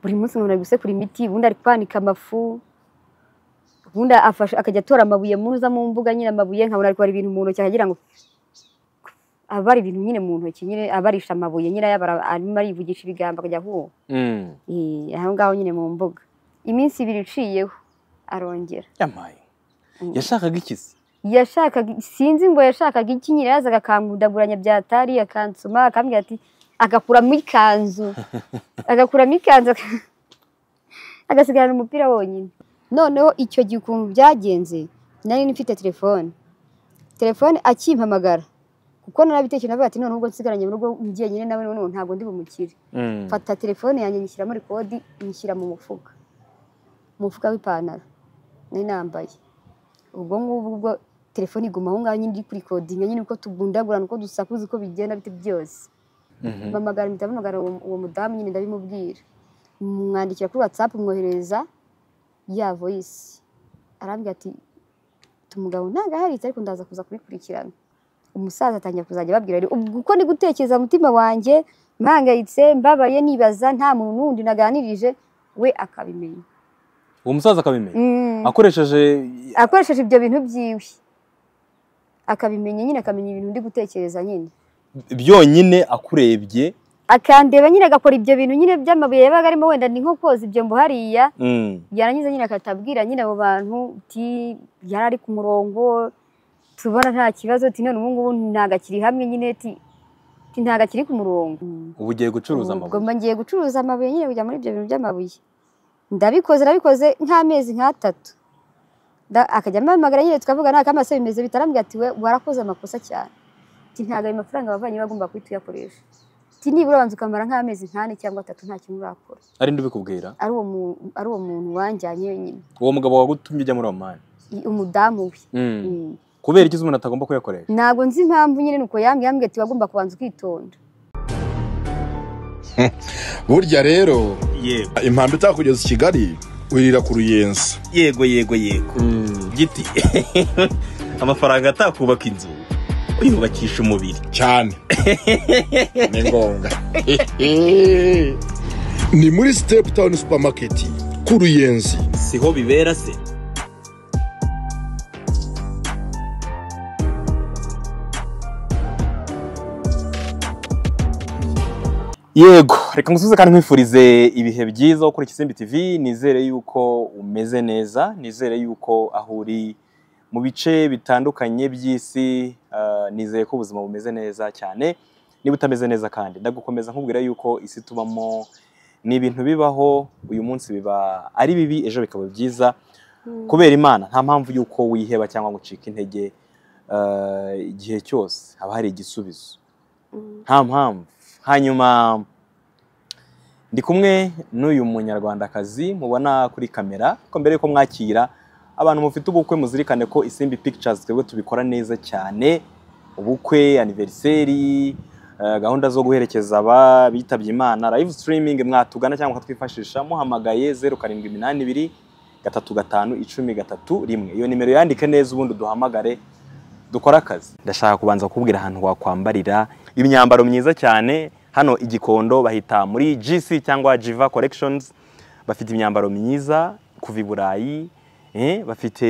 buri munsi umuntu ari gusekura imiti ubundi ari kwanika amafu ubundi afashe akajya atora amabuye muza mu mbuga nyine amabuye nkabona ari kubara ibintu mu ntoki akagira ngo aba ari ibintu nyine mu ntoki nyine abarisha amabuye nyine ayabara arimo arivugisha ibigambo akajya ahuha Mm. Eh, aho ngaho nyine mu mbuga iminsi ibiri iciyeho arongera yamaye yashakaga ikizi yashakaga sinzi ngo yashakaga iki nyine yazaga akankundaguranya byatari akansoma akambwira ati agakuramo ikanzu agakuramo ikanzu aka- agasigarana umupira wonyine noneho icyo gihe ukuntu byagenze nari mfite telefone telefone akimpamagara kuko narabitekereje navuga ati none ubwo nsigaranye mu rugo ngiye nyine nawe none ntabwo ndi bumukire Mm. mfata telefone yanjye nyishyiramo rekodi nyishyira mu mufuka mu mufuka w'ipantaro nari nambaye ubwo ngubwo ubwo telefone iguma aho ngaho nyine iri kurikodinga nyine uko tugundagurana uko dusakuza uko bigenda biti byose Mhm. mpamagara mpita mpamagara uwo uwo mudamu nyine ndabimubwira mwandikira kuri watsapu mwoherereza ya voyisi arambwira ati umugabo ntabwo aharitse ariko ndaza kuza kubikurikirana umusaza atangira kuzajya ababwira ari ubwo uko ndi gutekereza mu mutima wanjye mpangayitse mbabaye nibaza nta muntu n'undi naganirije we akabimenya uwo musaza akabimenya Mm. akoresheje akoresheje ibyo bintu byiwe akabimenya nyine akamenya ibintu ndi gutekereza nyine byonyine akurebye akandeba nyine agakora ibyo bintu nyine by'amabuye yabaga arimo wenda ni nko koza ibyombo hariya Mm. yarangiza nyine akatabwira nyine abo bantu uti yari ari ku murongo tubona nta kibazo uti none ubu ngubu ntabwo akiri hamwe nyine uti uti ntabwo akiri ku murongo ubu ugiye ubwo gucuruza amabuye mba ngiye gucuruza amabuye nyine kujya muri ibyo bintu by'amabuye ndabikoze nabikoze nk'amezi nk'atatu nda- akajya ampamagara nyine tukavuga nta kamasa bimeze bitarambwira ati we warakoze amakosa cyane ati ntabwo ayo mafaranga wavanye bagomba guhita uyakoresha ati nibura banza ukamara nk'amezi nk'ane cyangwa atatu nta kintu urakora ari ndibikubwira ari uwo mu- ari uwo muntu wanjyanye wenyine uwo mugabo wagutumye ujya muri omani i- umudamu we Mm. Mm. kubera ikizi umuntu atagomba kuyakoresha ntabwo nzi impamvu nyine nuko yambwiye yambwiye ati wagomba kubanza ukitonda burya rero yego impamvu itakugeza i kigali wirira ku ruyenzi yego yego yego giti amafaranga atakubaka inzu uyubakisha umubiri cyane ni ngombwa ni muri sitepu tawuni supamaketi ku ruyenzi siho bibera se yego reka ngusubize kandi nkwifurize ibihe byiza ukora ikisimbi tv nizere yuko umeze neza nizere yuko aho uri mu bice bitandukanye by'isi ah, nizeye ko ubuzima bumeze neza cyane niba utameze neza kandi ndagukomeza nkubwira yuko isi tubamo ni ibintu bibaho uyu munsi biba ari bibi ejo bikaba byiza kubera imana nta mpamvu y'uko wiheba cyangwa ngo ucike intege eh, igihe cyose haba hari igisubizo nta mpamvu hanyuma ndi kumwe n'uyu munyarwandakazi mubona kuri kamera ko mbere yuko mwakira abantu mufite ubukwe muzirikane ko isimbi pictures twebwe tubikora neza cyane ubukwe aniveriseri eh, gahunda zo guherekeza ababitabye imana live streaming mwatugana cyangwa mukatwifashisha muhamagaye zeru karindwi iminani ibiri gatatu gatanu icumi gatatu rimwe iyo nimero yandike neza ubundi duhamagare dukore akazi ndashaka kubanza kukubwira ahantu wakwambarira imyambaro myiza cyane hano igikondo bahita muri gc cyangwa jiva collections bafite imyambaro myiza kuva i burayi eh, bafite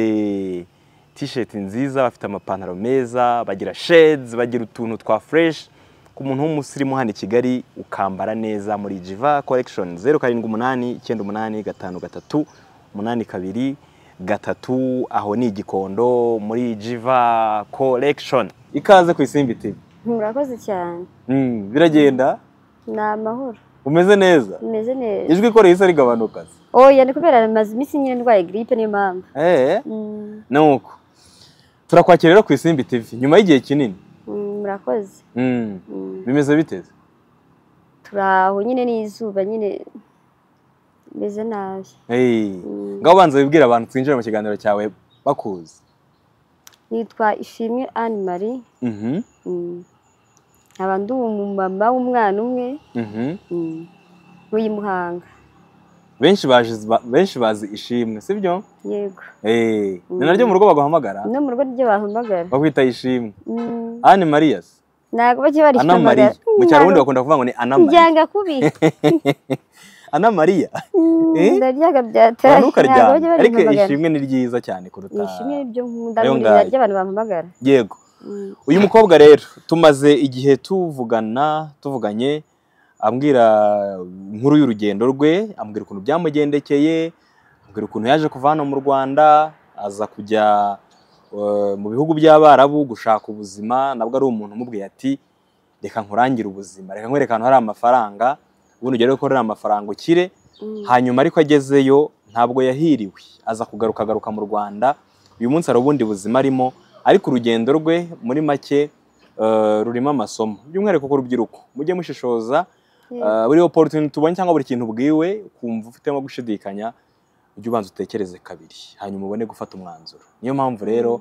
t-shirt nziza bafite amapantaro meza bagira shades bagira utuntu twa fresh ku muntu w'umusirimu hano i kigali ukambara neza muri jiva collection zeru karindwi umunani icyenda umunani gatanu gatatu umunani kabiri gatatu aho ni igikondo muri jiva collection ikaze ku isimbi tv murakoze cyane Mm, biragenda ni amahoro umeze neza umeze neza ijwi ko rihise rigabanuka oya ni kubera maze iminsi nyine ndwaye giripe niyo mpamvu eh Mm, nuko turakwakira rero ku isimbi tv nyuma y'igihe kinini mm, murakoze Mm, Mm, bimeze biteze turi aho nyine n'izuba nyine meze nabi hey. Mm. ngaho ubanza wibwira abantu twinjira mu kiganiro cyawe bakuzi nitwa ishimwe anne marie Mhm, Mm. nkaba ndi umumama w'umwana umwe mhm. Mm. w'iyi muhanga benshi bazi benshi bazi ishimwe sibyo yego eh ni Mm. naryo mu rugo baguhamagara no mu rugo niryo bahamagara bakwita ishimwe Mm. Anne Maria se? ntabwo bajya barishya Ana Maria mu cyaro ubundi bakunda kuvuga ngo ni Ana Maria njyanga kubi ana mariya Eh? ndaryaga bya ora tari ntukaryame ariko barimpamagara ishimwe ni ryiza cyane kuruta nishimwe ibyo nkunda Rero muri ngayo. ry'abantu bampamagara yego Mm. uyu mukobwa rero tumaze igihe tuvugana tuvuganye ambwira inkuru y'urugendo rwe ambwira ukuntu byamugendekeye ambwira ukuntu yaje kuva hano mu rwanda aza kujya eh, mu bihugu by'abarabu gushaka ubuzima nabwo ari umuntu umubwiye ati reka nkurangire ubuzima reka nkwereke ahantu hari amafaranga ubundi ugere ko hari amafaranga ukire Mm. hanyuma ariko agezeyo ntabwo yahiriwe aza kugaruka agaruka mu rwanda uyu munsi hari ubundi buzima arimo ariko urugendo rwe muri make eh, rurimo amasomo by'umwihariko ku rubyiruko mujye mushishoza Yego. eh, buri opportunity tubonye cyangwa buri kintu ubwiwe kumva ufitemo gushidikanya ujye ubanza utekereze kabiri hanyuma ubone gufata umwanzuro niyo mpamvu rero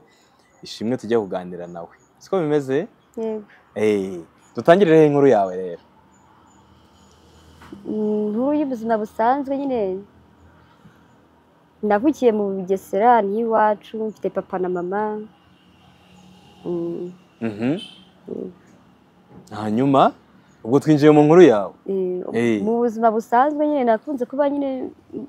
ishimwe tujya kuganira nawe siko bimeze Yego. Eh, dutangireho inkuru yawe rero Mm, nkuru y'ubuzima busanzwe nyine navukiye mu bugesera n'iwacu mfite papa na mama Mm, Mhm. hanyuma ubwo twinjiye mu nkuru yawe eh, Eh. mu buzima busanzwe nyine nakunze kuba nyine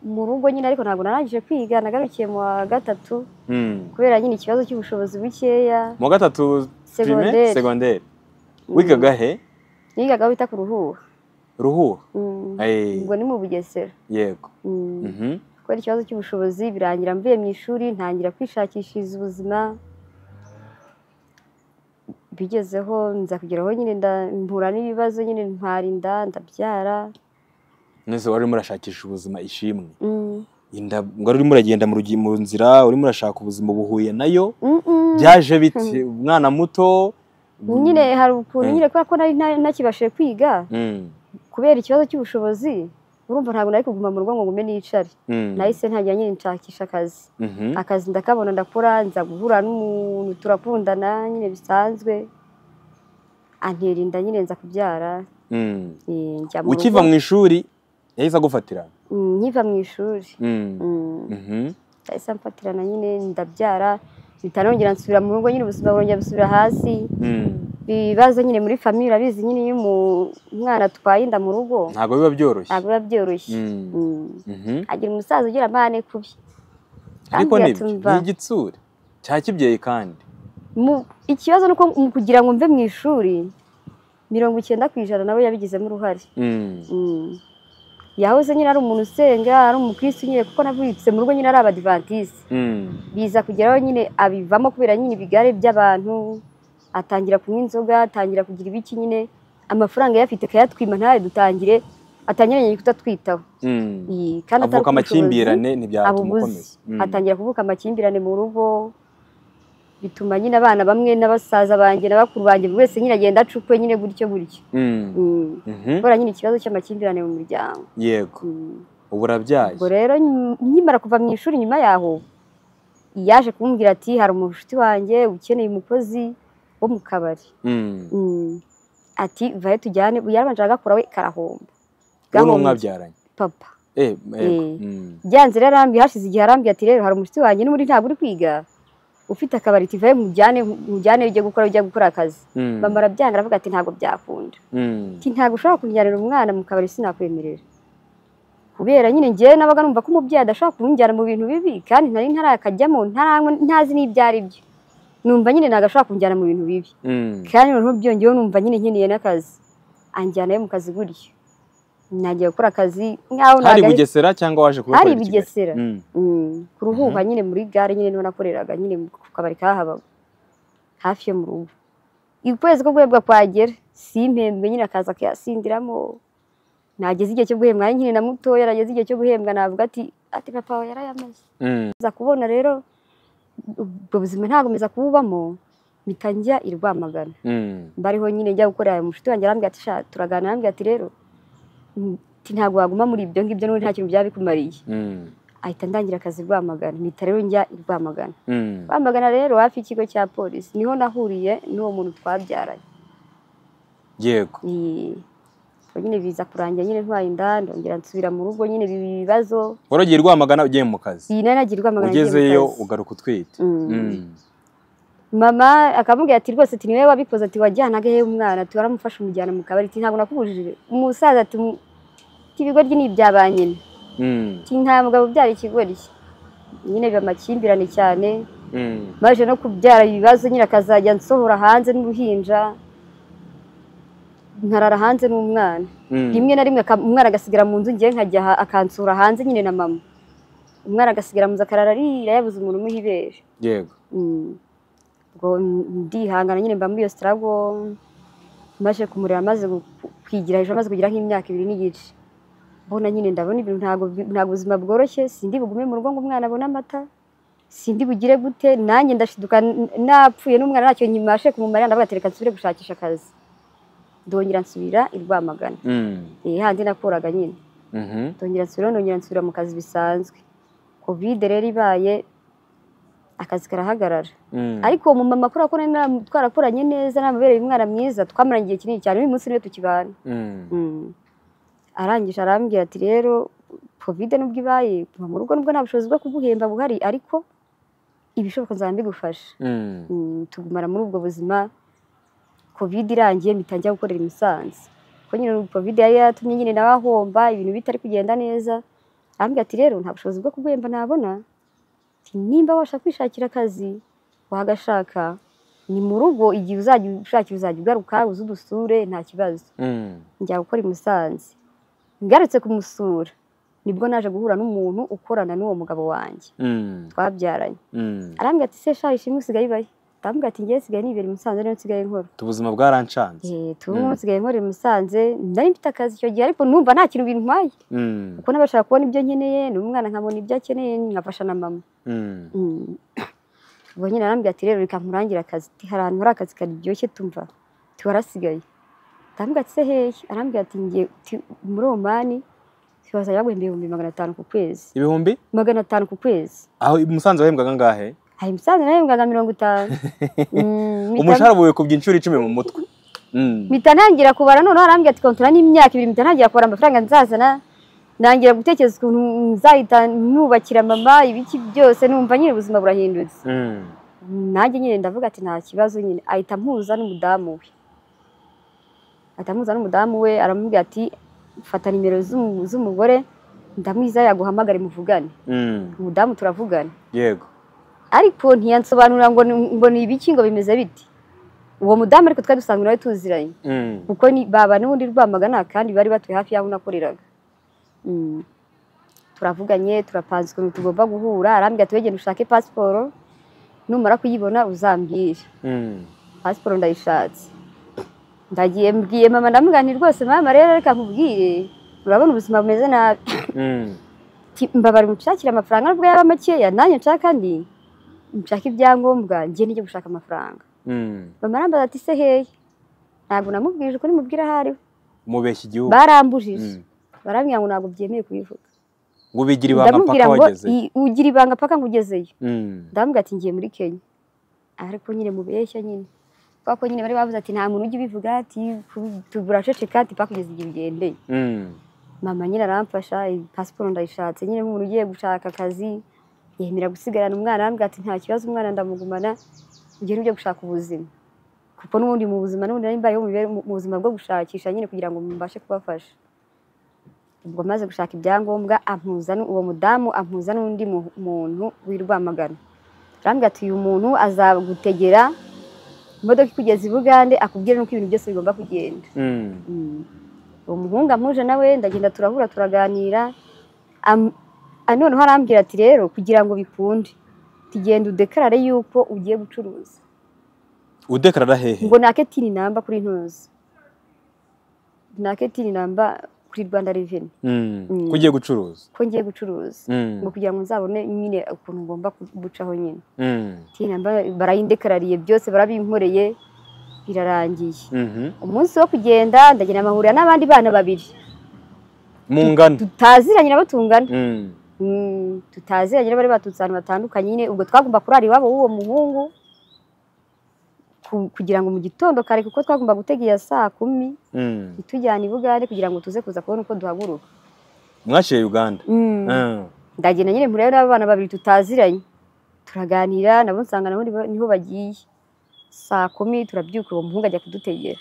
mu rugo nyine ariko ntabwo narangije kwiga nagarukiye mu wa gatatu Mm. kubera nyine ikibazo cy'ubushobozi bukeya mu wa gatatu prime segonderi segonderi wigaga he nigaga bita ku ruhuha ruhura Mm, Eh, ubwo ni mu bugesera yego Mm. Mhm. kubera ikibazo cy'ubushobozi birangira mvuye mu ishuri ntangira kwishakishiriza ubuzima bigezeho nza kugeraho nyine nda- mpura n'ibibazo nyine ntwara inda ndabyara nese wari urimo urashakisha ubuzima ishimwe Mm, inda wari urimo uragenda mu rugi- mu nzira urimo urashaka ubuzima buhuye nayo mm, mm. byaje biti umwana muto nyine hari ukuntu Mm. nyine kubera ko nari nta- ntakibashije kwiga Mm. kubera ikibazo cy'ubushobozi urumva ntabwo nari kuguma mu rugo ngo ngume n'icare Mm. nahise ntangira nyine nshakisha akazi Mhm. akazi ndakabona ndakora nza guhura n'umuntu turakundana nyine bisanzwe antera inda nyine nza kubyara Mm. Eh, njya mu ukiva rugo. mu ishuri yahise agufatira Mm, nkiva mu ishuri Mm. Mm, Mhm. nahise mfatirana nyine ndabyara mpita nongera nsubira mu rugo nyine ubuzima burongera busubira hasi Mm. ibibazo nyine muri famiye urabizi nyine iyo umu- umwana atwaye inda mu rugo ntabwo biba byoroshye ntabwo biba byoroshye Mm. Mm, Mhm. agira umusaza ugira amahane kubi ariko Ambwira nibyo ati, ni "Mva." igitsure cya kibyeyi kandi Mu- ikibazo ni uko mu kugira ngo mve mu ishuri mirongo icyenda ku ijana nawe yabigizemo uruhare Mm. Mm. yahoze nyine ari umuntu usenga ari umukirisitu nyine kuko navutse mu rugo nyine ari abadivantisite Mm. biza kugeraho nyine abivamo kubera nyine ibigare by'abantu atangira kunywa inzoga atangira kugira ibiki nyine amafaranga yafite akayatwima ntayo dutangire atangira nyine kutatwitaho Mm. Iyi, kandi atari avuka ubushobozi, amakimbirane aba ntibyatuma ubuze ukomeza Mm. atangira kuvuka amakimbirane mu rugo bituma nyine abana bamwe n'abasaza banjye na bakuru banjye buri wese nyine agenda acukwe nyine gutyo gutyo Mm. Mm. Mhm. kubera nyine ikibazo cy'amakimbirane mu muryango yego Mm. ubu urabyaye ubwo rero nyum- nkimara kuva mu ishuri nyuma yaho yaje kumbwira ati hari umushuti wanjye ukeneye umukozi wo mu kabari Mm. Mm. ati vayo tujyane yarabanje agakora we karahomba ubu ni Gahombye. umwabyaranye papa Eh, yego. Eh. Mm. byanze rero arambiye hashize igihe arambiye ati rero hari umushuti wanjye n'ubundi ntabwo uri kwiga ufite akabari ati vayo mujyane mujyane ujye gukora ujye gukora akazi Mm. mama arabyanga aravuga ati ntabwo byakunda Mm. ati ntabwo ushobora kunjyanira umwana mu kabari sinakwemerera kubera nyine njyewe nabaga numva ko umubyeyi adashobora kunjyana mu bintu bibi kandi nari ntarakajyamo ntaranywa ntazi n'ibyo ari byo numva nyine ntabwo ashobora kunjyana mu bintu bibi Mm. kandi noneho byongeyeho numva nyine nkeneye n'akazi anjyanayo mu kazi gutyo nagiye gukora akazi nkaho hari nagahe- bugesera cyangwa waje kuba hari ukorera i Kigali? bugesera Mm. Mm, ku ruhuha nyine muri gare nyine niho nakoreraga nyine ku kabari kahabaga hafi yo mu rugo ukwezi ko guhembwa kwagera simpembwe nyine akaza akayasindiramo nageze igihe cyo guhembwa ari nyine na mutoya nageze igihe cyo guhembwa navuga ati ati papa we yarayamaze Mm. nza kubona rero ubwo buzima ntagomeza kububamo mpita njya i Rwamagana Mm. mbariho nyine njya gukorera ayo mushuti wanjye arambwira ati sha turagana arambwira ati rero mm, ati, ntabwo waguma muri ibyo ngibyo n'ubundi nta kintu byaba bikumariye Mm. ahita ndangira akazi i Rwamagana mpita rero njya i Rwamagana Mm. Rwamagana rero hafi y'ikigo cya polisi niho nahuriye n'uwo muntu twabyaranye yego Ni- ubwo nyine biza kurangira nyine ntwaye inda ndongera nsubira mu rugo nyine biba ibibazo waragiye rwamagana ugiye mu kazi iyi nari nagiye i Rwamagana ngiye mu ugezeyo kazi. ugaruka utwite Mm. Mm. mama akamubwira ati rwose ati niwe wabikoze ati wajyanaga he umwana ati waramufashe umujyana mu kabari ati ntabwo nakubujije umusaza ati "Mu- ati, ibigoryi ni ibya ba nyina Mm, Ati, nta mugabo ubyara ikigori cye nyine biba amakimbirane cyane mm. baje no kubyara ibibazo nyine akazajya nsohora hanze n'uruhinja nkarara hanze n'umwana Mm. rimwe na rimwe aka- umwana agasigara mu nzu ngewe nkajya aha- akansura hanze nyine na mama umwana agasigara mu nzu akarara arira yabuze umuntu umuha ibere yego Mm. ubwo ndihangana nyine mba muri iyo sitarago maze kumureba amaze gu- kwigira hejuru amaze kugira nk'imyaka ibiri n'igice mbona nyine ndabona ibintu ntabwo bi- ntabwo ubuzima bworoshye sindi bugume mu rugo ngo umwana abone amata sindi bugire gute nanjye ndashiduka n- napfuye n'umwana ntacyo nyibashe kumumarira ndavuga ati reka nsubire gushakisha akazi ndongera nsubira i Rwamagana Mm, Eh, handi nakoraga nyine mhm, ndongera nsubira ndongera nsubira mu kazi bisanzwe kovide rero ibaye akazi karahagarara mm. ariko uwo mumama kubera ko nari nam- twarakoranye neza namubereye umwana mwiza twamaranye igihe kinini cyane uyu munsi niwe tukibana Mm, Mm. arangije arambwira ati rero kovide nubwo ibaye kuva mu rugo nubwo nta bushobozi bwo kuguhemba buhari ariko ibishoboka nzaba mbigufasha mm. Mm, tugumana muri ubwo buzima kovide irangiye mpita njya gukorera i Musanze kuko nyine kovide yari yaratumye nyine nawe ahomba ibintu bitari kugenda neza arambwira ati rero nta bushobozi bwo kuguhemba nabona ati, nimba wabasha kwishakira akazi wagashaka ni mu rugo igihe uzajya ushakira uzajya ugaruka uze udusure nta kibazo Mm, njya gukora i Musanze ngarutse kumusura nibwo naje guhura n'umuntu ukorana n'uwo mugabo wanjye mm, twabyaranye mm. arambwira ati se shaho ishimwe usigaye ibahe arambwira ati ngewe nsigaye nibera i Musanze niyo nsigaye nkora ubuzima bwaranshanze eh Mm. tuba nsigaye nkora i Musanze nari mfite akazi icyo gihe ariko numva nta kintu bintwaye Mm, kuko nabashaka kubona ibyo nkeneye n'umwana nkabona ibyo akeneye nkafasha na mama mm, Mm. ubwo nyine arambwira ati rero reka nkurangire akazi ati hari ahantu hari akazi karyoshye tumva ati warasigaye arambwira ati se hehe arambwira ati ngiye uti- muri omani bazajya baguhemba ibihumbi magana atanu ku kwezi ibihumbi magana atanu ku kwezi aho i musanze wahembwaga angahe hari imisanzu nahembwaga mirongo itanu Mm, mpita- umushahara wikubye inshuro icumi mu mutwe Mm, mpita ntangira kubara noneho arambwira ati kontora n'imyaka ibiri mpita ntangira kubara amafaranga nzazana ntangira gutekereza ukuntu nzahita nubakira mama ibiki byose numva nyine ubuzima burahindutse mm, nanjye nyine ndavuga ati nta kibazo nyine ahita ampuza n'umudamu we ahita ampuza n'umudamu we aramubwira ati fata nimero z'umu- z'umugore ndamwiza yaguhamagare muvugane mm, umudamu turavugana yego ariko ntiyansobanurira ngo ni- ngo ni ibiki ngo bimeze biti uwo mudamu ariko twari dusanzwe nawe tuziranye Mm, kuko ni baba n'ubundi rwamagana kandi bari batuye hafi y'aho nakoreraga Mm. turavuganye turapanze ukuntu tugomba guhura arambwira ati wegenda ushake pasiporo numara kuyibona uzambwire mm, pasiporo ndayishatse ndagiye mbwiye mama ndamubwira nti rwose mama rero reka nkubwire urabona ubuzima bumeze nabi mm, Ati, mbabara mushakire amafaranga nubwo yaba makeya nanjye nshaka ndi nshaka ibyangombwa njye nijye gushaka amafaranga mm. mama arambaza ati se hehe ntabwo namubwije uko nimubwira aho ariho mubeshya igihugu barambujije Mm. barambwira ngo ntabwo byemeye kubivuga ngo ubigira ibanga ndamubwira mpaka ngo wageze "I- ugira ibanga paka ngo ugezeyo Mm, ndamubwira ati ngiye muri kenya ariko nyine mubeshya nyine kubera ko nyine bari bavuze ati nta muntu ujya ubivuga ati ku- tu- buraceceka ati paka kugeza igihe ugendeye mm, mama nyine aramfasha iyi pasiporo ndayishatse nyine nk'umuntu ugiye gushaka akazi yemera gusigarana umwana arambwira ati nta kibazo umwana ndamugumana ugende ujye gushaka ubuzima kuko n'ubundi mu buzima n'ubundi nari mbayeho mu mibereho- mu- mu buzima bwo gushakisha nyine kugira ngo mbashe kubafasha ubwo maze gushaka ibyangombwa ampuza n'u- uwo mudamu ampuza n'undi mu- muntu w'i Rwamagana arambwira ati uyu muntu azagutegera imodoka ikugeza i Bugande akubwire n'uko ibintu byose bigomba kugenda mm, Mm. uwo muhungu amuje nawe ndagenda turahura turaganira Am- ah, noneho arambwira ati rero kugira ngo bikunde tugenda udekarare yuko ugiye gucuruza udekarara hehe ngo nake tini namba kuri ntuzi nake tini namba kuri rwanda reveni Mm, Mm. ko ugiye gucuruza ko ngiye gucuruza Mm, ngo kugira ngo nzabone nyine ukuntu ngomba gucaho nyine mm, tini namba barayidekarariye byose barabinkoreye birarangiye mhm. umunsi wo kugenda ndagenda amahurira n'abandi bana babiri mu ngano tutaziranye nabo tungana Mm, Mm, tutaziranye bari baturutse ahantu batandukanye nyine ubwo twagomba kurara iwabo w'uwo muhungu ku- kugira ngo mu gitondo kare kuko twagomba gutega iya saa kumi mm. itujyana i Bugande kugira ngo tuze kuza kubona uko duhaguruka mwashyiriye uganda Mm. Mm, ndagenda nyine murayo n'abana babiri tutaziranye turaganira nabo nsanga nabo nibo- niho bagiye saa kumi turabyuka uwo muhungu ajya kudutegera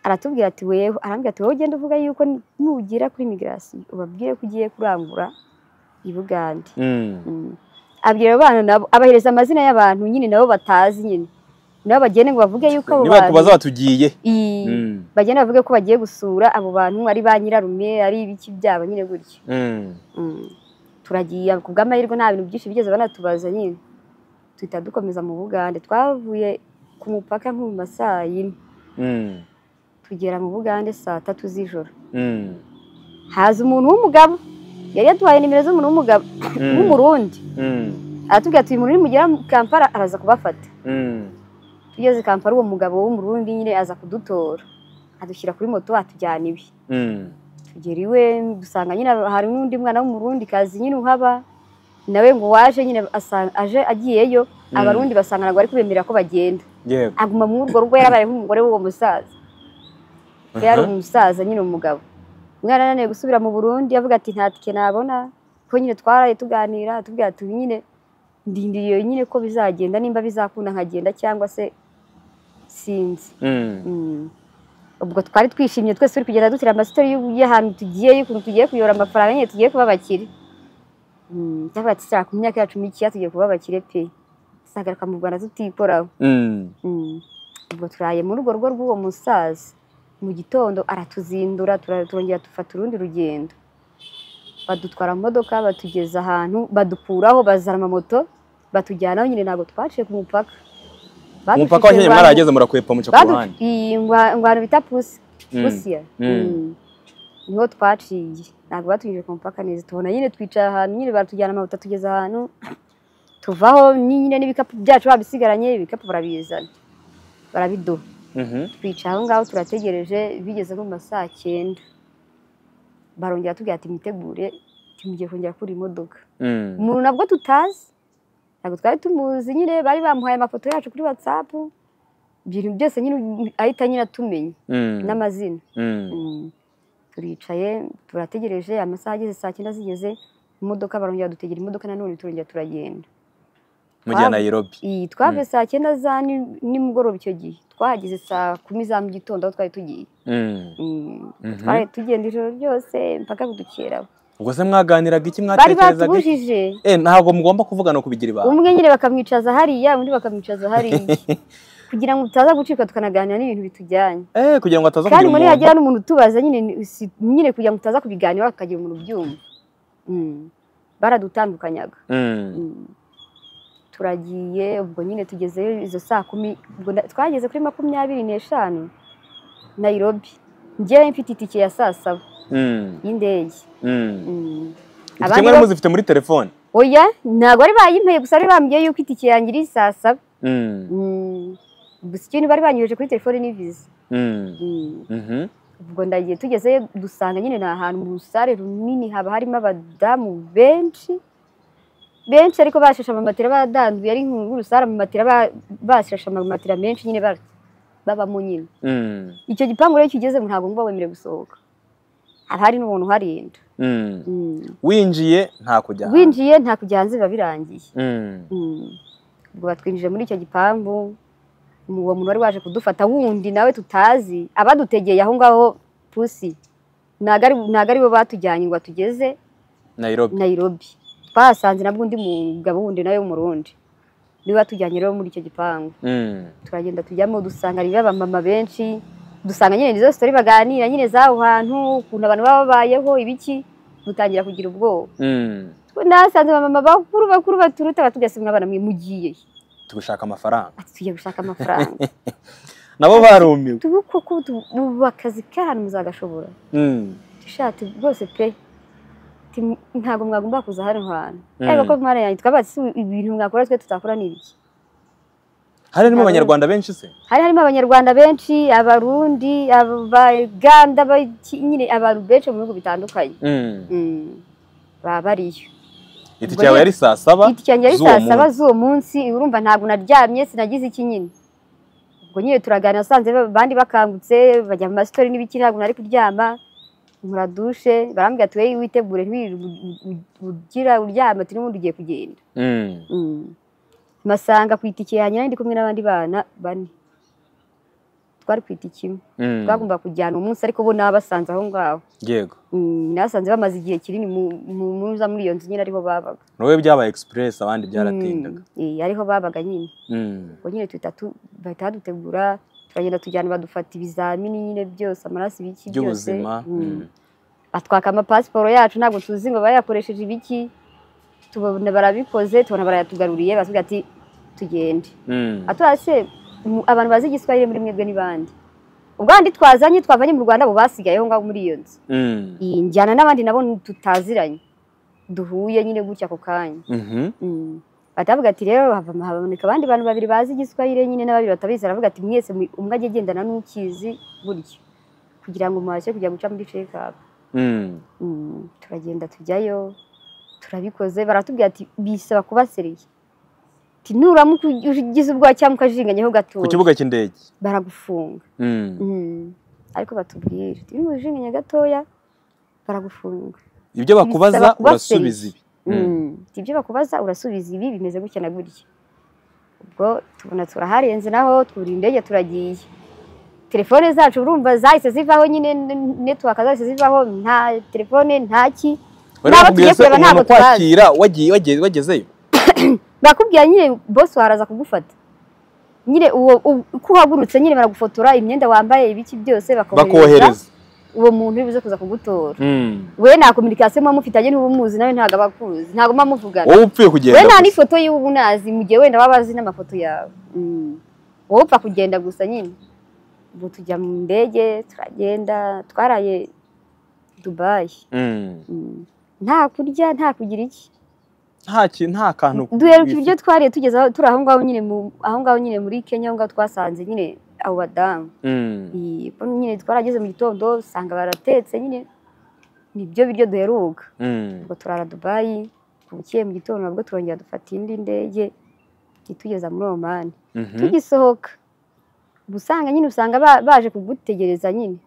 aratubwira ati wewe arambwira ati wowe ugenda uvuga yuko nugera kuri migirasiyo ubabwire ko ugiye kurangura i bugande Mm. Mm. abwira abo bana nabo abahereza amazina y'abantu nyine nabo batazi nyine nabo bagende ngo bavuge yuko abo niba tubaza batugiye I- Mm. bagende bavuge ko bagiye gusura abo bantu ari ba nyirarume ari ibiki byabo nyine gutyo Mm. Mm. turagiye ku bw'amahirwe nta bintu byinshi bigeze banatubaza nyine duhita dukomeza mu bugande twavuye ku mupaka nko mu ma saa yine Mm. tugera mu bugande saa tatu z'ijoro Mm. haza umuntu w'umugabo yari yaduhaye nimero z'umuntu w'umugabo w'umurundi Mm. aratubwira ati uyu muntu nimugera mu kampala araza kubafata Mm. tugeze kampala uwo mugabo w'umurundi nyine aza kudutora adushyira kuri moto atujyana iwe Mm. tugera iwe dusanga nyine hari n'undi mwana w'umurundi kazi nyine uhaba nawe ngo waje nyine asanga- aje agiyeyo abarundi basanga ntabwo bari kubemerera ko bagenda yego aguma muri urwo rugo yarabaye nk'umugore w'uwo musaza yari Aha. umusaza nyine umugabo umwana ananiwe gusubira mu burundi avuga ati nta tike nabona ko nyine twaraye tuganira atubwira ati nyine ndindiriye nyine ko bizagenda nimba bizakunda nkagenda cyangwa se sinzi Mm. Mm. ubwo twari twishimye twese turi kugenda dutira amasitori y'u- y'ahantu tugiye y'ukuntu tugiye kuyora amafaranga nyine tugiye kuba abakire Mm, cyavuga ati "Sha, ku myaka yacu mikeya tugiye kuba abakire pe tuzagaruka mu rwanda tutikoraho Mm. Mm. ubwo turaye muri urwo rugo rw'uwo musaza mu gitondo aratuzindura tura- turongera dufata urundi rugendo badutwara mu modoka batugeza ahantu badukuraho bazana amamoto batujyanaho nyine ntabwo twaciye ku mupaka umupaka wa kenya mwarageze murahwepa muca ku ruhande ingwano bita pusi Mm. pusiya Mm. Mm. niho twaciye ntabwo batugeze ku mupaka neza tubona nyine twicara ahantu nyine baratujyana amamoto tugeza ahantu tuvaho nyine n'ibikapu byacu babisigaranye ibikapu barabizana barabiduha Mhm. twicaye aho ngaho turategereje bigeze nko mu ma saa cyenda barongera batubwira ati mwitegure tumugiye kongera kuri imodoka Mm. umuntu nabwo tutazi ntabwo twari tumuzi nyine bari bamuhaye amafoto yacu kuri watsapu ibintu byose nyine ahita nyine atumenya Mm. n'amazina Mm. Mm. turicaye turategereje amasaha ageze saa cyenda zigeze imodoka barongera dutegera imodoka nanone turongera turagenda mujya nairobi iyi twave saa cyenda za ni- nimugoroba icyo gihe twahageze saa kumi za mu gitondo aho twari tugiye Mm. Mm. Mhm. twari tugenda ijoro ryose mpaka budukeraho ubwo se mwaganiraga iki bari mwatekerezaga iki? batubujije Eh, ntabwo mugomba kuvugana kubigira ibanga umwe nyine bakamwicaza hariya undi bakamwicaza hariya kugira ngo tutaza gucika tukanaganira n'ibintu bitujyanye Eh, kugira ngo ataza kandi kugira muri umuntu- hagira n'umuntu utubaza nyine ni- si- nyine kugira ngo tutaza kubiganira bakagira umuntu ubyumva Mm. baradutandukanyanga Mm. Mm. turagiye ubwo nyine tugezeyo izo saa kumi ubwo nda- twageze kuri makumyabiri n'eshanu nayirobi njyewe mfite itike ya saa saba Mm. y'indege Mm. Mm. Iki Abandi kimwe bo- muzifite muri telefone oya ntabwo bari bayimpaye gusa bari bambwiye yuko itike yanjye iri saa saba Mm. Mm. gusa ikintu bari banyujije kuri telefone ni viza Mm. Mm. Mhm. ubwo ndagiye tugezeyo dusanga nyine ni ahantu mu rusare runini haba harimo abadamu benshi benshi ariko bashashe amamatera badanduye ari nk'urusare amamatera ba- bashashe amamatera menshi nyine ba- babamo nyine Mm. icyo gipangu rero kigezemo ntabwo ngo wemerewe gusohoka haba hari n'umuntu uharinda Mm. Mm. winjiye nta kujya hanze. winjiye nta kujya hanze biba birangiye Mm. Mm. ubwo batwinjije muri icyo gipangu umu- uwo muntu wari waje kudufata wundi nawe tutazi abadutegeye aho ngaho pusi ntabwo ari ntabwo ari bo batujyanye ngo batugeze nairobi nayirobi twahasanze nabwo undi mugabo wundi nawe w'umurundi niwe watujyanye rero muri icyo gipangu Mm. turagenda tujyamo dusanga ari abamama benshi dusanga nyine nizo sitori baganira nyine z'aho hantu ukuntu abantu baba babayeho ibiki dutangira kugira ubwoba Mm. nasanze abamama bakuru bakuru baturuta batugasimwa abana mwe mugiye he?" tugashaka amafaranga ati tugiye gushaka amafaranga nabo barumiwe tubu koko tu- ubu akazi k'ahantu muzagashobora Mm. dushati rwose pe Ati, "M- ntabwo mwagomba kuza hano hantu Mm. ariko ko mwana yanjye twaba si ibintu mwakora twe tutakora ni ibiki hari harimo Nabo- abanyarwanda benshi se hari harimo abanyarwanda benshi abarundi abaganda abaki- nyine abantu benshi mu bihugu bitandukanye Mm. Mm. baba bariyo itike Ubwo yawe rero- yari saa saba igiti cyanjye ari z'uwo saa saba munsi. z'uwo munsi urumva ntabwo naryamye sinagize iki nyine ubwo nyine turaganira usanze ba- abandi bakangutse bajya mu masitori n'ibiki ntabwo nari kuryama muradushe barambwira ati wowe witegure ntiwirirwe u- u- u- ugira uryama ati n'ubundi ugiye kugenda Mm. Mm. masanga ku itike yanjye nari ndi kumwe n'abandi bana bane twari kwita ikimu Mm. twagomba kujyana umunsi ariko bo nabasanze aho ngaho yego Mm, nasanze bamaze igihe kinini mu- mu muza muri iyo nzu nyine ariho babaga nawe byabaye egisipuresi abandi byaratindaga Mm, eh, ariho babaga nyine Mm. ubwo nyine tuhita tu- bahita badutegura turagenda tujyana badufata ibizamini nyine byose amaraso ibiki byose by'ubuzima Mm. Mm. batwaka amapasiporo yacu ntabwo tuzi ngo bayakoresheje ibiki tubona barabikoze tubona barayatugaruriye batubwira ati tugende Mm. atura se mu- abantu bazi igiswahili muri mwebwe n'ibandi ubwo abandi twazanye twavanye mu rwanda abo basigayeho ngaho muri iyo nzu Mm. Iyi njyana n'abandi nabo tutaziranye duhuye nyine gutya ako kanya Mhm. Mm. bahita bavuga ati rero havamo- haboneka abandi bantu babiri bazi igiswahili nyine n'ababiri batabizi aravuga ati mwese mu- umwe ajye agendana n'ukizi buryo kugira ngo mubashe kujya guca muri cekapu Mm. Mm, turagenda tujyayo turabikoze baratubwira ati bisaba kuba seriye ati nuramuka ugize ubwoba cyangwa ukajinganyeho ku gatoya kibuga cy'indege baragufunga Mm. Mm, ariko batubwira ati niba ujinganye gatoya baragufunga ibyo bakubaza kuba urasubiza serious. ibi Mm. Mm, ati ibyo bakubaza urasubiza ibi bimeze gutya na gutya ubwo tubona turaharenze naho twura indege turagiye telefone zacu urumva zahise zivaho nyine network zahise zivaho nta telefone nta ki Wari N'abo bakubwiye tugiye se kureba umuntu ntabwo tubazi. kwakira wagiye wagiye- wagezeyo bakubwira nyine bose waraza kugufata nyine uwo u- uko uhagurutse nyine baragufotora imyenda wambaye ibiki byose bakohereza bakohereza uwo muntu uri buze kuza kugutora Mm. we nta kominikasiyo muba mufitanye n'uba umuzi nawe ntabwo aba akuzi ntabwo muba muvugana wowe upfuye we kugenda nta gusa. n'ifoto y'uwo uba unazi mu gihe wenda baba bazi n'amafoto yawe Mm. wowe upfa kugenda gusa nyine ubu tujya mu ndege turagenda twaraye dubayi Mm. Mm. nta kurya nta kugira iki nta kintu nta kantu duheruka wifuza. ibiryo twariye tugeze aho turi aho ngaho nyine mu- aho ngaho nyine muri kenya aho ngaho twasanze nyine abo badamu Mm. Iyi, ubwo nyine twarageze mu gitondo usanga baratetse nyine nibyo biryo duheruka Mm. ubwo turara dubayi bukeye mu gitondo nabwo turongera dufata indi ndege itugeza muri omani Mhm. tugisohoka uba usanga nyine usanga ba- baje kugutegereza nyine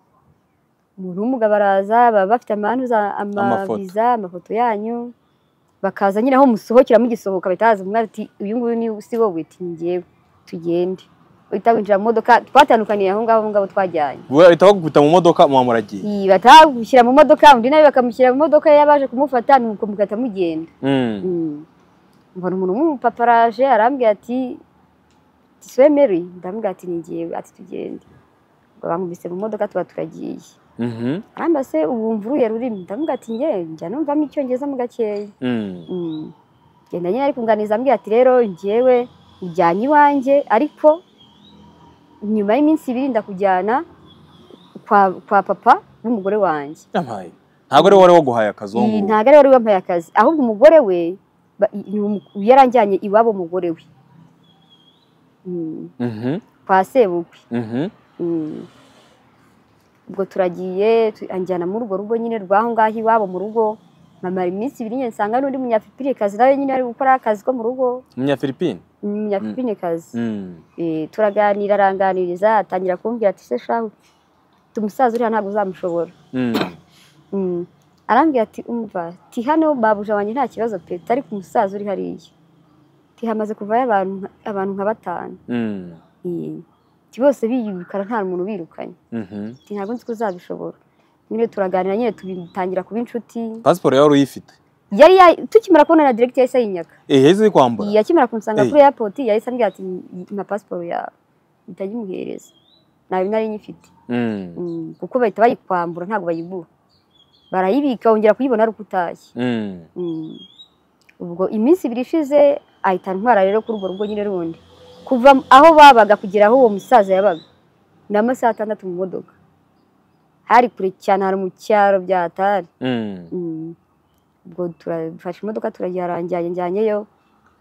umuntu w'umugabo baraza baba bafite amanuza Amafoto. amaviza amafoto yanyu bakaza nyine aho musohokera mugisohoka bahita baza umwe ati uyu nguyu ni si wowe ati ngewe tugende uhita winjira mu modoka twatandukaniye aho ngaho aho ngaho twajyanye bahita bagukubita mu modoka muba muragiye Iyi, bahita bagushyira mu modoka undi nawe bakamushyira mu modoka y'abaje kumufata nuko mugahita mugenda Mm. Mm. mbona umuntu w'umupapa araje arambwira ati twemeri ndamubwira ati ni njyewe ati tugende ubwo bankubise mu modoka tuba turagiye Mhm. aramba se ubu uruhe rurimi ndamubwira ati njyewe njya numvamo icyongereza mu gakeya Mm. Mm. genda nyine ari kunganiza ambwira ati rero njyewe ujyanye iwanjye ariko nyuma y'iminsi ibiri ndakujyana kwa, kwa papa n'umugore wanjye yampaye ntabwo ari wowe wari waguhaye akazungu Iyi ntabwo ari we wari wampaye akazi ahubwo umugore we ba- ni umu- yaranjyanye iwabo umugore we Mm, Mhm. kwa sebukwe Mhm. Mm. ubwo turagiye tu- anjyana muri urwo rugo nyine rw'aho ngaho iwabo mu rugo mamara iminsi ibiri nyine nsanga n'undi munyafipinekazi nawe nyine ari gukora akazi ko mu rugo umunyafilipine umunyafipinekazi Mm. Eh, turaganira aranganiriza atangira kumbwira ati se shahu tumusaza uriya ntabwo uzamushobora Mm. Mm. arambwira ati umva ti hano babuja wanjye nta kibazo pe ariko umusaza uri hariya ti hamaze kuvayo abantu nka- abantu nka batanu Mm. Eh, ti bose biyirukana nta muntu ubirukanye Mhm. ti ntabwo nzi ko uzabishobora nyine turaganira nyine tubitangira kuba inshuti pasiporo yawe uyifite yari ya- tukimara kubonana direkiti yahise yinyaka eh yahise iri kwambura yakimara kumusanga Eh. kuri airport yahise ambwira ati na pasiporo yawe mpita nyimuhereza ntayo nari nyifite Mm. Mm, kuko bahita bayikwambura ntabwo bayibura barayibika wongera kuyibona ari uko utashye Mm. Mm. ubwo iminsi ibiri ishize ahita ntwara rero kuri urwo rugo nyine rundi kuva aho babaga kugera aho uwo musaza yabaga ni amasaha atandatu mu modoka hari kure cyane hari mu cyaro bya atari Mm. Mm. ubwo turafashe imodoka turagiharangiye njyanyeyo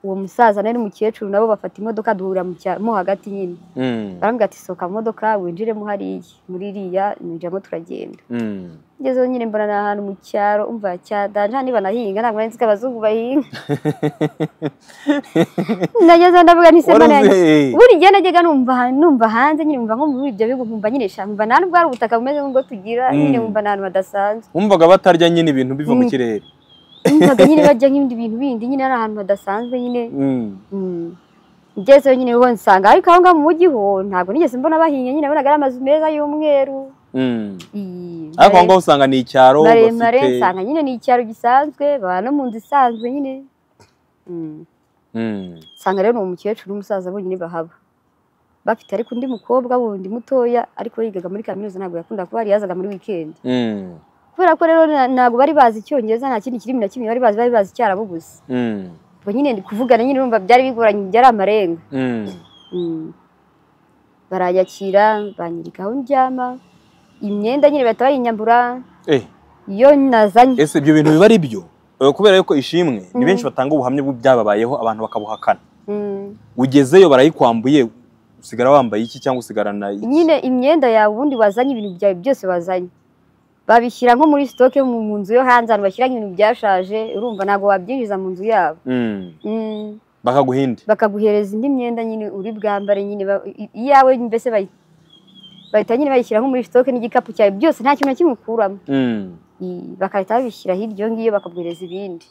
uwo musaza nawe n'umukecuru nabo bafata imodoka duhurira mu cyaro mo hagati nyine Mm. barambwira ati sohoka mu modoka winjiremo hariya muri iriya ninjiramo turagenda Mm. ngezeho nyine mbona ni ahantu mu cyaro umva cyadanje hano banahinga ntabwo nari nzi ko abazungu bahinga nagezeho ndavuga nti Wari sema uzi- nanjye eh. buri gihe najyaga numva numva hanze nyine numva nko muri ibyo bihugu nkumva nyine sha numva nta nubwo hari ubutaka bumeze nk'ubwo tugira nyine Mm. numva ni ahantu hadasanzwe wumvaga batarya nyine ibintu biva mu Mm. kirere numvaga nyine bajya nk'ibindi bintu bindi nyine ari ahantu hadasanzwe nyine Mm. Mm. ngezeyo nyine ubu nsanga ariko aho ngaho mu mujyi ho ntabwo nigeze mbona bahinya nyine nabonaga ari amazu meza y'umweru Mm. ii, ariko aho ngaho usanga ni icyaro maremare bafite- nsanga nyine ni icyaro gisanzwe baba no mu nzu isanzwe nyine Mm. Mm. nsanga rero ni umukecuru n'umusaza bonyine bahaba bafite ariko undi mukobwa wundi mutoya ariko yigaga muri kaminuza ntabwo yakunda kuba hari yazaga muri weekend Mm. kubera ko rero na- ntabwo bari bazi icyongereza nta kindi kirimi na kimwe bari bazi bari bazi icyarabu gusa Mm. ubwo nyine ndi kuvugana nyine urumva byari bigoranye byari amarenga Mm. Mm. baranyakira banyereka aho ndyama imyenda nyine bahita bayinyambura Eh, iyo nazanye ese ibyo bintu biba ari byo Eh, kubera yuko ishimwe ni benshi batanga ubuhamya bw'ibyababayeho abantu bakabuhakana Mm. ugezeyo barayikwambuye usigara wambaye iki cyangwa usigarana iki nyine imyenda yawe ubundi wazanye ibintu byawe byose wazanye babishyira nko muri sitoke mu mu nzu yo hanze ahantu bashyiramo ibintu byashaje urumva ntabwo wabyinjiza mu nzu yabo Mm. Mm. bakaguha indi bakaguhereza indi myenda nyine uri bwambare nyine ba- i- iyawe mbese bayi- bahita nyine bayishyira nko muri sitoke n'igikapu cyawe byose nta kintu na kimwe ukuramo Mm. I- bagahita babishyira hirya iyo ngiyo bakaguhereza ibindi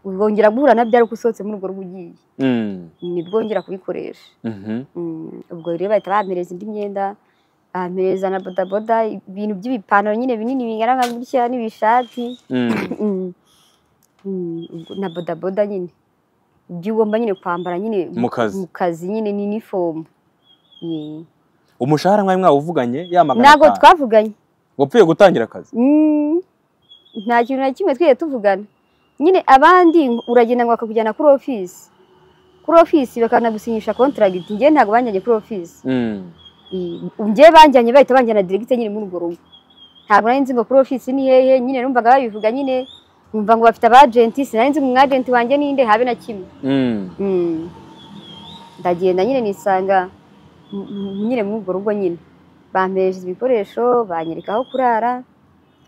ubwongera guhura nabyo ariko usohotse muri urwo rugo ugiye Mm. nibwongera kubikoresha Mhm. Mm, ubwo rero bahita bamereza indi myenda bamereza na bodaboda ibintu by'ibipantaro nyine binini bigaragara gutya n'ibishati Mm. Mm, mm, ubwo- na bodaboda nyine ibyo ugomba nyine kwambara nyine Mu kazi. mu kazi nyine ni inifomu umushahara mwari mwawuvuganye ya magana ntabwo atanu twavuganye wapfuye gutangira akazi Mm, nta kintu na kimwe twigeze tuvugana nyine abandi uragenda ngo bakakujyana kuri ofisi kuri ofisi bakanagusinyisha kontragiti njye ntabwo banjyanye kuri ofisi Mm. njye banjyanye bahita banjyana diregite nyine muri urwo rugo ntabwo nari nzi ngo kuri ofisi ni hehe nyine numvaga babivuga nyine numva ngo bafite abajenti sinari nzi ngo umwajenti wanjye ninde habe na kimwe Mm. Mm. ndagenda nyine nisanga m- m- nyine muri urwo rugo nyine bampereje ibikoresho banyereka aho kurara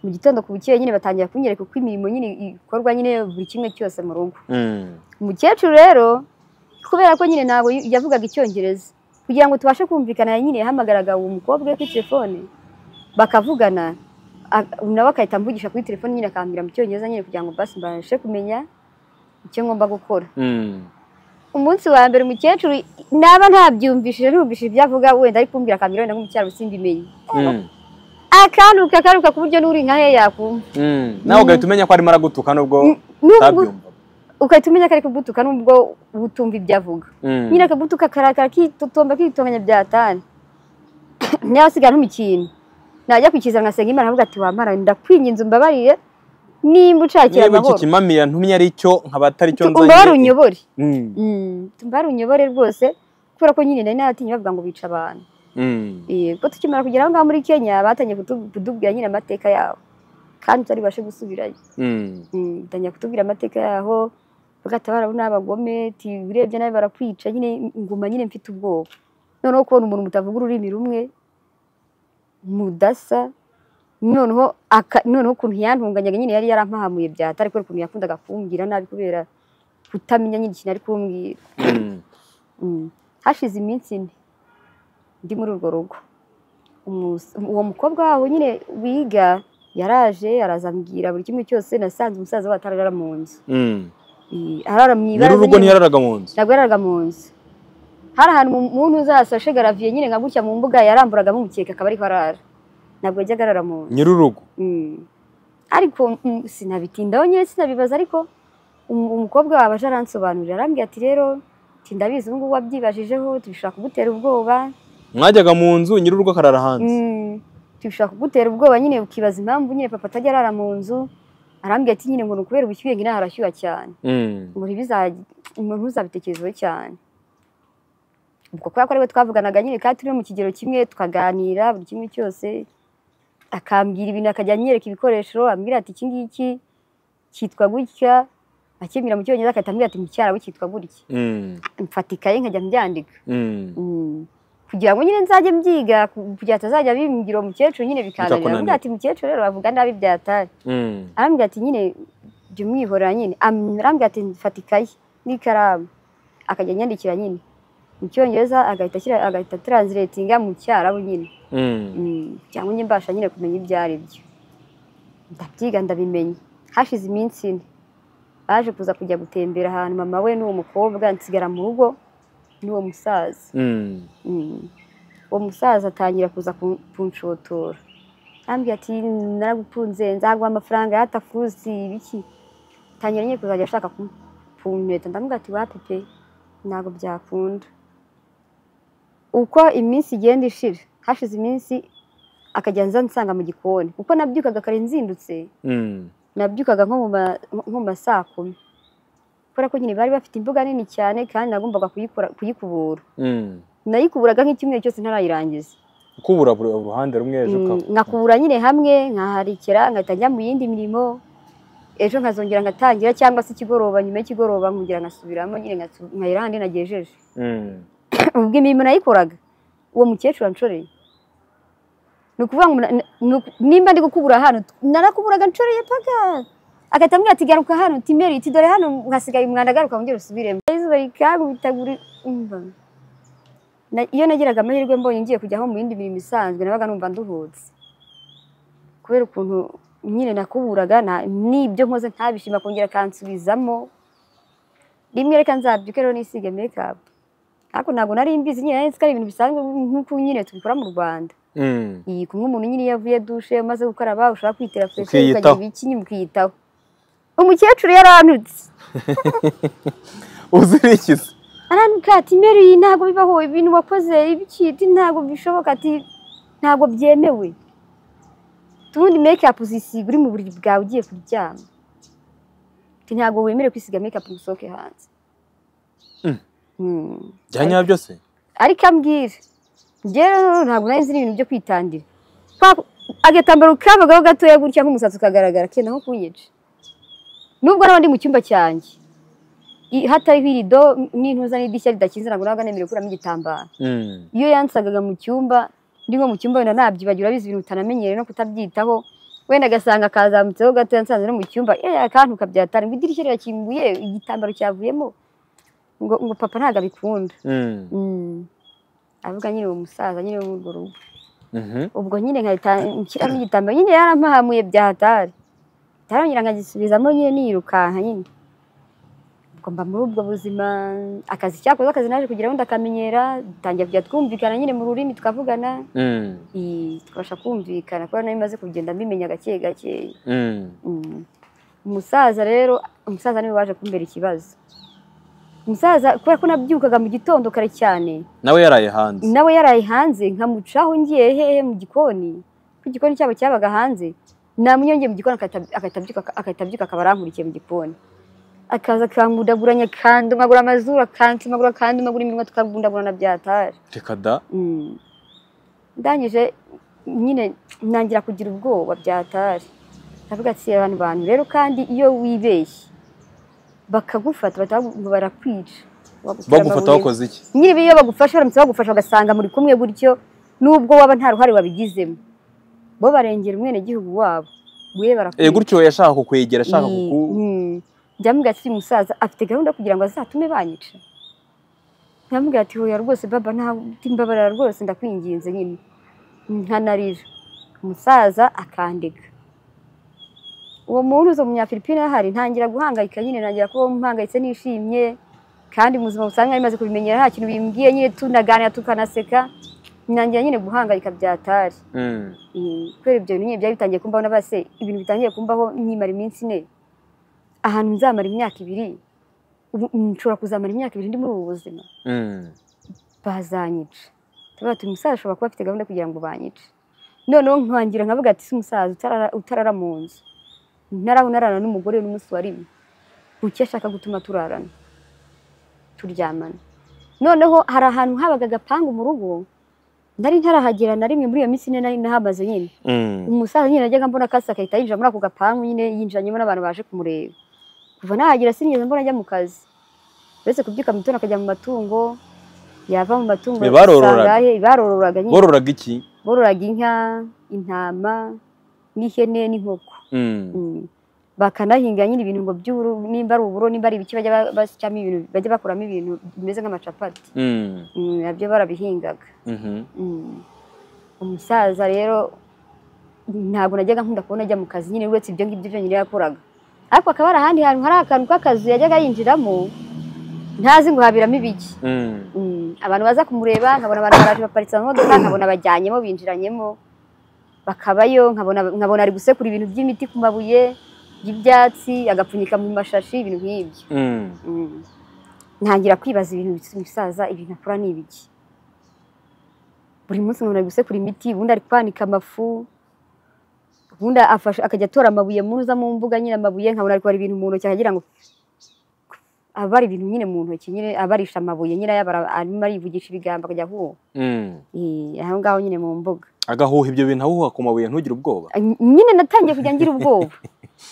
mu gitondo ku bukeye nyine batangira kunyereka uko imirimo nyine ikorwa nyine buri kimwe cyose mu rugo Mm. umukecuru rero kubera ko nyine ntabwo y- yavugaga icyongereza kugira ngo tubashe kumvikana nyine yahamagaraga uwo mukobwa we kuri telefone bakavugana a- nawe agahita amvugisha kuri telefone nyine akambwira mu cyongereza nyine kugira ngo basi mbashe kumenya icyo ngomba gukora Mm. umunsi wa mbere umukecuru naba ntabyumvishije ntumvishije ibyo avuga wenda ari kumbwira akambwira wenda nk'umucyaro simbimenye Mm. akanuka akanuka ku buryo n'uri nka he yakumva Mm. nawe ugahita umenya ko arimo aragutuka nubwo N'ubwo- utabyumva ugahita umenya ko ari kugutuka nubwo utumva ibyo avuga Mm. nyine akagutuka karakara kitotomba kitonganya byatana ntiyasigara nk'umukintu najya kwikiza ngasenga imana avuga ati wamara ndakwinginze umbabarire nimba ucakira niba iki amahoro kimamiya ntumye ari cyo nkaba atari cyo nzanye umubare unyobore Mm. umubare unyobore rwose kubera ko nyine nari naratinye bavuga ngo bica abantu Mm. Eh, ubwo tukimara kugera aho ngaho muri kenya batangiye kutu- kutubwira nyine amateka yabo kandi tutari bubashe gusubirayo Mm. Mm, batangiye kutubwira amateka yaho bagahita barabona abagome ti urebye nawe barakwica nyine nguma nyine mfite ubwoba noneho kubona umuntu mutavuga ururimi rumwe mudasa noneho aka- noneho ukuntu yantunganyaga nyine yari yarampahamuye byata ariko ukuntu yakundaga kumbwira nabi kubera kutamenya nyine ikintu ari kumbwira Mm. Mm. hashize iminsi ine ndi muri urwo rugo Umus- uwo mukobwa wabo nyine wiga yaraje arazambwira buri kimwe cyose nasanze umusaza we atarara mu nzu Mm. Eh, arara mu nyiri ibaraza urugo nyine- ntiyararaga mu nzu ntabwo yararaga mu nzu hari ahantu mu- umuntu uzasashe garaviye nyine nka gutya mu mbuga yaramburagamo umukeka akaba ariho arara ntabwo yajyaga arara mu nzu nyiri urugo Mm. ariko mm, sinabitindaho nyine sinabibaza ariko um- umukobwa wawe aje aransobanurira arambwira ati rero ati ndabizi ubu ngubu wabyibajijeho tubishobora kugutera ubwoba mwajyaga mu nzu nyiri urugo akarara hanze Mm. tubishobora kugutera ubwoba nyine ukibaza impamvu nyine papa atajya arara mu nzu arambwira ati nyine ngo ni ukubera ubushyuhe ngina harashyuha cyane Mm. ngo ntibiza- ngo ntuzabitekerezeho cyane ubwo kubera ko ariwe twavuganaga nyine kandi turi no mu kigero kimwe tukaganira buri kimwe cyose akambwira ibintu akajya anyereka ibikoresho ambwira ati iki ngiki cyitwa gutya akembwira mu cyongereza agahita ambwira ati mu cyarabu cyitwa gutya Mm. mfata ikaye nkajya mbyandika Mm. Mm. kugira ngo nyine nzajye mbyiga ku- kugira atazajya bimbwira uwo mukecuru nyine bikananira Bikakunanira. ambwira ati mukecuru rero bavuga nabi byatari Mm. arambwira ati nyine jya umwihorera nyine Am- arambwira ati mfata ikayi n'ikaramu akajya anyandikira nyine mu cyongereza agahita ashyira agahita taransiletinga mu cyarabu nyine Mm. Mm, cyangwa njye mbasha nyine kumenya ibyo ari byo ndabyiga ndabimenya hashize iminsi ine baje kuza kujya gutembera ahantu mama we n'uwo mukobwa nsigara mu rugo n'uwo musaza Mm. Mm. uwo musaza atangira kuza ku- kunshotora ambwira ati naragukunze nzaguha amafaranga yatafuzi biki tangira nyine kuzajya ashaka kumpeta ndamubwira ati wa pepe ntabwo byakunda uko iminsi igenda ishira hashize iminsi akajya anza ansanga mu gikoni kuko nabyukaga kare nzindutse Mm. nabyukaga nko mu ma- nko mu ma saa kumi kubera ko nyine bari bafite imbuga nini cyane kandi nagombaga kuyikora kuyikubura Mm. nayikuburaga nk'icyumweru cyose ntarayirangiza kubura buri uruhande rumwe ejo Mm, ukaba- nkakubura nyine hamwe nkaharikira nkahita njya mu yindi mirimo ejo nkazongera ngatangira cyangwa se ikigoroba nyuma y'ikigoroba nkongera nkasubiramo nyine nkasu- nkayira handi nagejeje Mm. ubwo imirimo nayikoraga uwo mukecuru anshoreye ni ukuvuga ngo na- na- ni uku- nimba ndi gukubura hano narakuburaga nshoreye paga agahita ambwira ati garuka hano uti meri uti dore hano hasigaye umwanda garuka wongere usubiremo izuba rikangubita buri umva Na- iyo nagiraga amahirwe mbonye ngiye kujyaho mu yindi mirimo isanzwe nabaga numva nduhutse kubera ukuntu nyine nakuburaga na- n'ibyo nkoze ntabishima kongera akansubizamo rimwe reka nzabyuke rero nisige mekapu ariko ntabwo nari mbizi nyine nari nzi ko ari ibintu bisanzwe nk'uko nyine tubikora mu rwanda Mm. iyi kumwe umuntu nyine iyo avuye dushe umaze gukaraba ushobora kwitera fureshi ukagira Ukiyitaho. ibiki nyine ukiyitaho umukecuru yaranutse uzirikiza aranuka ati meri ntabwo bibaho ibintu wakoze ibiki ati ntabwo bishoboka ati ntabwo byemewe ubundi mekapu uzisiga uri mu buriri bwawe ugiye kuryama ati ntabwo wemerewe kwisiga mekapu ngo usohoke hanze Mm. Mm. bya nyabyo se ariko ambwira njyewe rero ntabwo nari nzi n'ibintu byo kwitandira Kwa- agatambaro kabagaho gatoya gutya nk'umusatsi ukagaragara kenda nko kunyica nubwo naba ndi mu cyumba cyanjye i- hatariho irido n'intuza n'idirishya ridakinze ntabwo nabaga nemerewe kuramo igitambaro Mm. iyo yansagaga mu cyumba ndi nko mu cyumba wenda nabyibagira urabizi ibintu utanamenyereye no kutabyitaho wenda agasanga kazamutseho gatoya nsanze no mu cyumba eh akantu kabyatara ngo idirishya rirakinguye igitambaro cyavuyemo ngo, ngo papa ntabwo abikunda Mm. Mm. avuga nyine uwo musaza nyine wo muri urwo rugo Mhm. ubwo nyine nkahita nshyiramo igitambaro nyine yarampahamuye bya hatari ntarongera nkagisubizamo nyine nirukanka nyine ubwo mba muri ubwo buzima akazi cyakoze akazi naje kugira ngo ndakamenyera dutangira kujya twumvikana nyine mu rurimi tukavugana Mm. Ii, tukabasha kumvikana kubera nari maze kugenda mbimenya gake gakeya Mm. Mm. umusaza rero umusaza niwe waje kumbera ikibazo umusaza kubera ko nabyukaga mu gitondo kare cyane nawe yaraye hanze nawe yaraye hanze nkamucaho ngiye hehe mu gikoni kuko igikoni cyabo cyabaga hanze namunyongeye mu gikoni agahita- agahita akatabyuka akaba arankurikiye mu gikoni akaza akangudaguranya akandumagura amazuru akantumagura akandumagura iminwa tukagundagurana byatari reka da Mm. ndangije nyine ntangira kugira ubwoba byatari ndavuga ati abantu bantu rero kandi iyo wibeshye bakagufata bahita bagu- barakwica bagutera bagufata amabuye. wakoze iki nyine iyo bagufashe baramutse bagufasha bagasanga muri kumwe gutyo nubwo waba nta ruhare wabigizemo bo barengera umwenegihugu wabo we Eh, barakwica gutyo yashaka kukwegera ashaka Iyi- kuku mm. ndamubwira ati uyu musaza afite gahunda yo kugira ngo azatume banyica ndamubwira ati hoya rwose baba nta mbabarira rwose ndakwinginze nyine nkanarira umusaza akandega uwo muntu uza munyafilipine ahari ntangira guhangayika nyine ntangira kuba mpangayitse nishimye kandi mu buzima busanzwe nari maze kubimenyera nta kintu bimbwiye nyine tunaganira tukanaseka ntangira nyine guhangayika byatari Mm. Mm, kubera ibyo bintu nyine byari bitangiye kumbaho na base ibintu bitangiye kumbaho nkimara iminsi ine ahantu nzamara imyaka ibiri ubu nshobora kuzamara imyaka ibiri ndi muri ubu buzima Mm. bazanyica tuba tuba umusaza ashobora kuba afite gahunda kugira ngo banyice noneho nkangira nkavuga ati si umusaza utarara, utarara mu nzu ntaraho nararana n'umugore n'umunsi wa rimwe buke ashaka gutuma turarana turyamana noneho hari ahantu habaga agapangu mu rugo nari ntarahagera na rimwe muri iyo minsi ine nari nahamaze nyine Mm. umusaza nyine najyaga mbona akasi agahita yinjira muri ako gapangu nyine yinjiranyemo n'abantu baje kumureba kuva nahagera sinigeze mbona ajya mu kazi uretse kubyuka mu gitondo akajya mu matungo yava mu matungo Be asanga barororaga? ahe- barororaga nyine bororaga iki bororaga inka intama n'ihene n'inkoko Mm. Mm. bakanahinga nyine ibintu ngo by'uburo nimba ari uburo nimba ari ibiki bajya ba- basyamo ibintu bajya bakuramo ibintu bimeze nk'amacapati Mm. Mm, nabyo barabihingaga Mhm. Mm. umusaza rero ntabwo najyaga nkunda kubona ajya mu kazi nyine uretse ibyo ngibyo byonyine yakoraga ariko akaba ari ahandi hantu hari akantu k'akazu yajyaga yinjiramo ntazi ngo habiramo ibiki Mm. Mm, abantu baza kumureba nkabona abantu baraje baparitse amamodoka nkabona bajyanyemo binjiranyemo bakabayo nkabona nkabona ari gusekura ibintu by'imiti ku mabuye y'ibyatsi agapfunyika mu mashashi ibintu nk'ibyo Mm. Mm. ntangira kwibaza ibintu bisa- bisaza ibintu akora ni ibiki buri munsi nkabona ari gusekura imiti ubundi ari kwanika amafu ubundi afashe akajya atora amabuye muza mu mbuga nyine amabuye nkabona ari kubara ibintu mu ntoki akagira ngo abara ibintu nyine mu ntoki nyine abarisha amabuye nyine ayabara arimo arivugisha ibigambo akajya ahuha Mm. Eh, aho ngaho nyine mu mbuga agahuha ibyo bintu ahuha ku mabuye ntugire ubwoba Ny- nyine natangiye kujya ngira ubwoba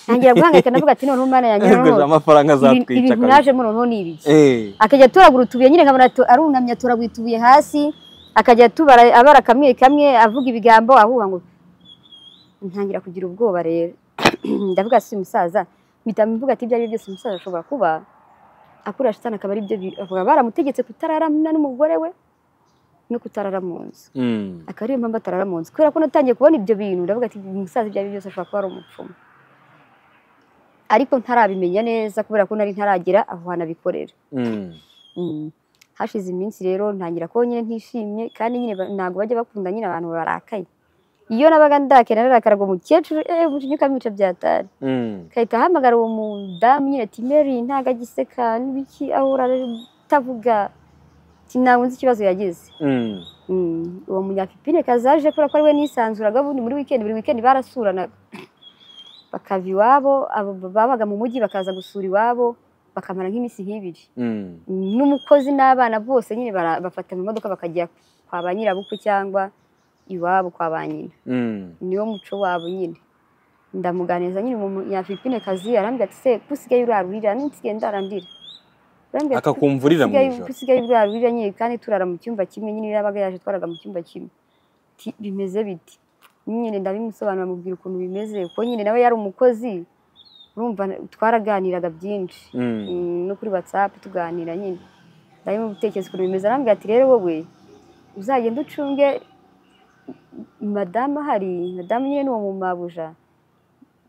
ntangira guhangayika ndavuga ati noneho mana yanjye Ego, noneho amafaranga ibi- azatwica ibintu kabisa. najemo noneho ni ibiki Eh, akajya atoragura utubuye nyine nkabona ato- arunamye atoragura utubuye hasi akajya atubara abara kamwe kamwe avuga ibigambo ahuha ngo ntangira kugira ubwoba rero ndavuga si umusaza mpita mvuga ati ibyo ari byo byose umusaza ashobora kuba akura shitani akaba ari byo bi- akaba baramutegetse kutararamana n'umugore we no kutarara mu nzu mm. akaba ariyo mpamvu atarara mu nzu kubera ko natangiye kubona ibyo bintu ndavuga ati umusaza ibyo ari byo byose ashobora kuba ari umupfumu ariko ntarabimenya neza kubera ko nari ntaragera aho hantu abikorera Mm. Mm. hashize iminsi rero ntangira ko nyine ntishimye kandi nyine ba- ntabwo bajya bakunda nyine abantu barakaye iyo nabaga ndakera narakara ngo umukecuru eh umujinya ukamwica byatari Mm. kahita ahamagara uwo mudamu nyine ati mary ntago agiseka n'ibiki ahora utavuga ntabwo nzi ikibazo yagize Mm. Mm, uwo munyafipine kazaje kubera ko ari we nisanzuraga ubundi muri wikendi buri wikendi barasuranaga bakava iwabo abo babaga mu mujyi bakaza gusura iwabo bakamara nk'iminsi nk'ibiri Mm. n'umukozi n'abana bose nyine bara- bafata mu modoka bakajya kwa ba nyirabukwe cyangwa iwabo kwa ba nyina Mm. niwo muco wabo nyine ndamuganiza nyine umunyafilipine kazi arambwira ati se ko usigaye urara urira n'insigaye ndarandira Arambwira ati, akakumva urira mu "Usigaye- ko ijoro usigaye urara urira nyine kandi turara mu cyumba kimwe nyine iyo yabaga yaje twaraga mu cyumba kimwe Ati, bimeze biti nyine ndabimusobanura mubwira ukuntu bimeze kuko nyine nawe yari umukozi urumva twaraganiraga byinshi Mm. Mm, no kuri watsapu tuganira nyine ndabona ubutekereza ukuntu bimeze arambwira ati rero wowe uzagenda ucunge madamu ahari madamu nyine ni uwo mu mabuja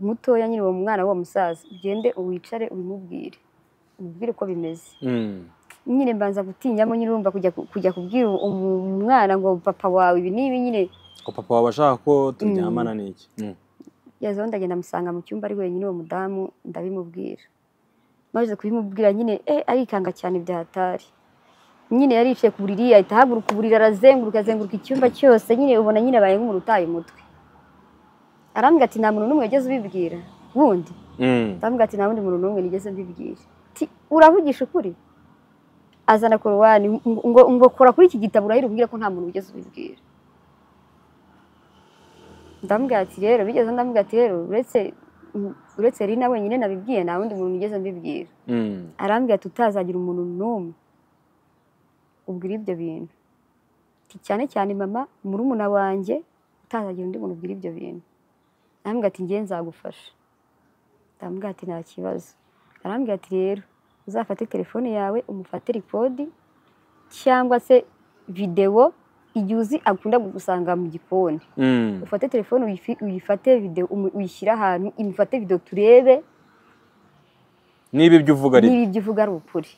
mutoya nyine uwo mwana w'uwo musaza ugende uwicare ubimubwire umubwire uko bimeze Mm. nyine mbanza gutinyamo nyine urumva kujya ku- kujya kubwira umu- umwana ngo papa wawe ibi n'ibi nyine ko papa wawe ashaka ko turyamana n'iki Mm. yazaho ndagenda amusanga mu cyumba ari wenyine uwo mudamu ndabimubwira maze kubimubwira nyine eh arikanga cyane bya hatari nyine yaricaye ku buriri ahita ahaguruka uburiri arazenguruka azenguruka icyumba cyose nyine ubona nyine abaye nk'umuntu utaye umutwe arambwira ati nta muntu n'umwe wigeze ubibwira wundi Mm. arambwira ati nta wundi muntu n'umwe nigeze mbibwira Ti, uravugisha ukuri azana korowani ngo ngo kora kuri iki gitabo urahira umbwire ko nta muntu wigeze ubibwira ndamubwira ati rero bigeze ndamubwira ati rero uretse uretse rina wenyine nabibwiye nta wundi muntu nigeze mbibwira Mm. arambwira ati utazagira umuntu n'umwe ubwira ibyo bintu Ati, cyane cyane mama murumuna wanjye utazagira undi muntu ubwira ibyo bintu arambwira ati ngewe nzagufasha ndamubwira ati nta kibazo arambwira ati rero uzafate telefone yawe umufate rikodi cyangwa se videwo igihe uzi akunda kugusanga mu gikoni Mm. ufate telefone uyifi- uyifate video umu- uyishyire ahantu imufate video turebe niba ibyo uvuga ari niba ibyo uvuga ari ukuri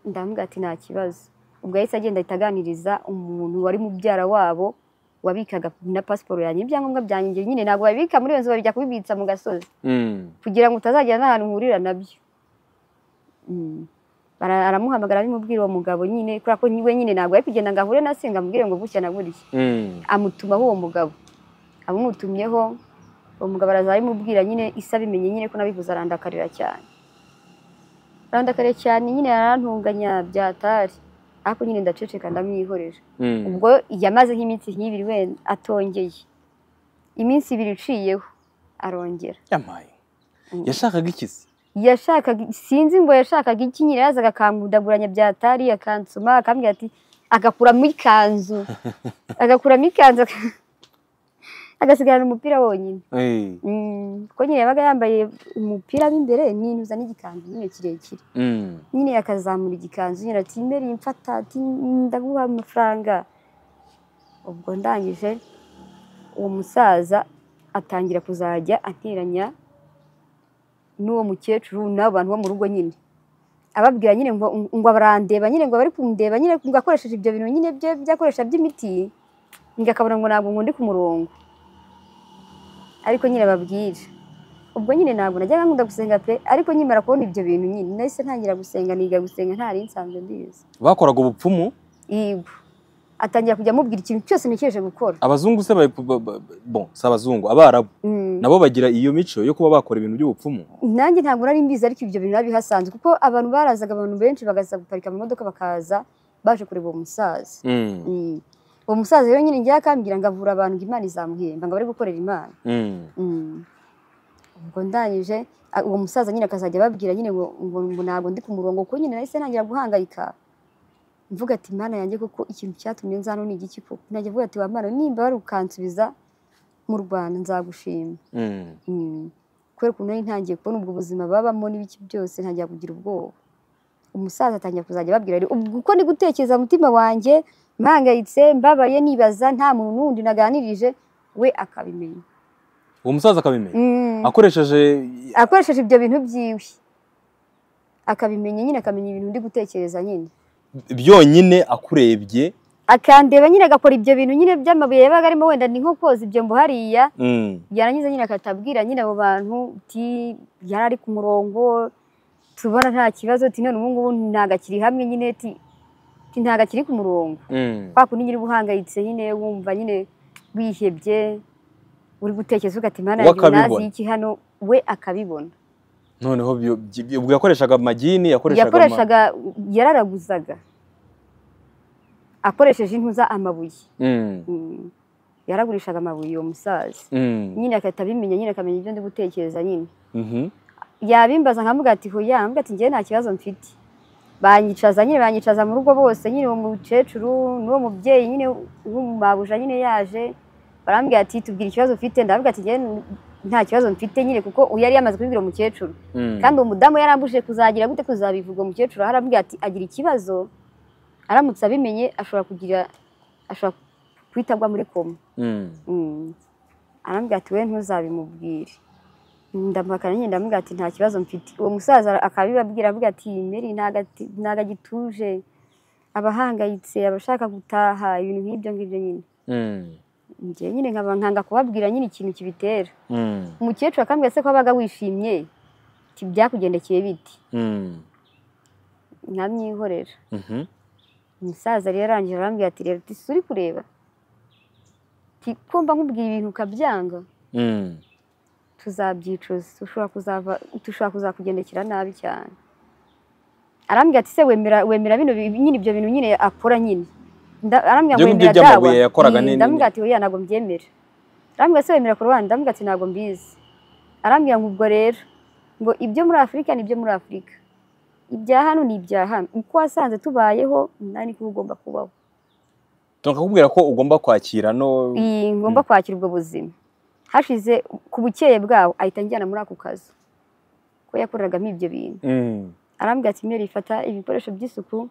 ndamubwira ati nta kibazo ubwo yahise agenda ahita aganiriza umuntu wari mubyara wabo wabikaga na pasiporo yanjye ibyangombwa byanjye nyine ntabwo babibika muri iyo nzu babijya kubibitsa mu gasozi Mm. kugira ngo utazagera n'ahantu uhurira nabyo Mm. Bara- aramuhamagara abimubwira uwo mugabo nyine kubera ko we nyine ntabwo ari kugenda ngo ahure na se ngo amubwire ngo gutya na gutya Mm. amutumaho uwo mugabo abamutumyeho uwo mugabo araza aramubwira nyine isa bimenye nyine ko nabivuze arandakarira cyane arandakarira cyane nyine yarantunganya byatari ariko nyine ndaceceka ndamwihorera Mm. ubwo yamaze nk'iminsi nk'ibiri wenda atongeye iminsi ibiri iciyeho arongera yamaye Mm. yashakaga iki se yashakaga sinzi ngo yashakaga iki nyine yazaga akangudaguranya byatari akansoma akambwira ati agakuramo ikanzu agakuramo ikanzu aka- agasigarana umupira wonyine Eh. Mm, kuko nyine yabaga yambaye umupira w'imbere n'inuza n'igikanzu nyine kirekire Mm. nyine yakazamura igikanzu nyine ati mbere mfata ati ndaguha amafaranga ubwo ndangije uwo musaza atangira kuzajya ateranya n'uwo mukecuru n'abo bantu bo mu rugo nyine ababwira nyine ngo ngo barandeba nyine ngo bari kundeba nyine ngo akoresheje ibyo bintu nyine bye byakoresha by'imiti ngo akabona ngo ntabwo ngundi ku murongo ariko nyine babwira ubwo nyine ntabwo najyaga nkunda gusenga pe ariko nkimara kubona ibyo bintu nyine nahise ntangira gusenga niga gusenga ntari nsanzwe mbizi bakoraga ubupfumu yego atangira kujya amubwira ikintu cyose ntekereje gukora abazungu se bari ba- ba- bon si abazungu abarabu Mm. nabo bagira iyo mico yo kuba bakora ibintu by'ubupfumu nanjye ntabwo nari mbizi ariko ibyo bintu biba bihasanzwe kuko abantu barazaga abantu benshi bagaza guparika mu modoka bakaza baje kureba uwo musaza Mm, Mm. uwo musaza rero nyine njya akambwira ngo avura abantu ngo imana izamuhemba ngo bari gukorera imana mm. Mm. ubwo ndangije a- uwo musaza nyine akazajya ababwira nyine ngo ngo ngo ntabwo ndi ku murongo kuko nyine nahise ntangira guhangayika mvuga ati mana yanjye koko ikintu cyatumye nzano ni igiki koko najya avuga ati wa mana nimba wari ukansubiza mu rwanda nzagushima Mm. Mm. kubera ukuntu nari ntangiye kubona ubwo buzima babamo n'ibiki byose ntangira kugira ubwoba umusaza atangira kuzajya ababwira rero ubwo uko ndi gutekereza mutima wanjye mpangayitse mbabaye nibaza nta muntu n'undi naganirije we akabimenya uwo musaza akabimenya Mm. akoresheje akoresheje ibyo bintu byiwe akabimenya nyine akamenya ibintu ndi gutekereza nyine byonyine akurebye akandeba nyine agakora ibyo bintu nyine by'amabuye yabaga arimo wenda ni nko koza ibyombo hariya Mm. yarangiza nyine akatabwira nyine abo bantu uti yari ari ku murongo tubona nta kibazo uti none ubu ngubu ntabwo akiri hamwe nyine ti ti ntabwo akiri ku murongo Mm. kwa kundi nyine uba uhangayitse nyine wumva nyine wihebye uri gutekereza uvuga ati mana We yanjye ubu nazi akabibona." iki hano we akabibona noneho byo- byo- ubwo yakoreshaga amagini yakoreshaga ama- yakoreshaga yararaguzaga akoresheje impu za amabuye Mm. Mm. yaragurishaga amabuye uwo musaza Mm. nyine agahita abimenya nyine akamenya ibyo ndi gutekereza nyine Mhm. yabimbaza nkamuga ati hoya nkamuga ati njyewe nta kibazo mfite banyicaza nyine banyicaza mu rugo bose nyine uwo mukecuru n'uwo mubyeyi nyine w'umumabuja nyine yaje barambwira ati tubwira ikibazo ufite ndavuga ati njyewe nta kibazo mfite nyine kuko uwo yari yamaze kubibwira umukecuru Mm. kandi uwo mudamu yarambuje kuzagira gute kuzabivuga umukecuru aho arambwira ati agira ikibazo aramutse abimenye ashobora kugira ashobora guhita agwa muri koma Mm. Mm. arambwira ati we ntuzabimubwire ndamuhakana nyine ndamubwira ati nta kibazo mfite uwo musaza akabibabwira avuga ati meri ntago ati- ntago agituje abahangayitse abashaka gutaha ibintu nk'ibyo ngibyo nyine Mm. njye nyine nkaba nkanga kubabwira nyine ikintu kibitera Mm. umukecuru akambwira se ko wabaga wishimye ati byakugendekeye biti Mm. nkamwihorera Mhm. umusaza rero arangije arambwira ati rero ati suri kureba ati ko mba nkubwira ibintu ukabyanga Mm. tuzabyicuza dushobora kuzava dushobora kuzakugendekera nabi cyane arambwira ati se wemera wemera bino bi- nyine ibyo bintu nyine akora nyine Nda- arambwira ngo Ibyo ngibyo wemera by'amabuye dawa. yakoraga Mm, ni- ni- ndamubwira ati oya ntabwo mbyemera arambwira se wemera korowani ndamubwira ati ntabwo mbizi arambwira ngo ubwo rero ngo ibyo muri afurika ni ibyo muri afurika ibya hano ni ibya hano uko wasanze tubayeho nari niko uba ugomba kubaho tunakakubwira ko ugomba kwakira no iyi ngomba kwakira ubwo buzima hashize ku bukeye bwabo ahita anjyana muri ako kazu ko yakoreragamo ibyo bintu Mm. arambwira ati mwere ifata ibikoresho by'isuku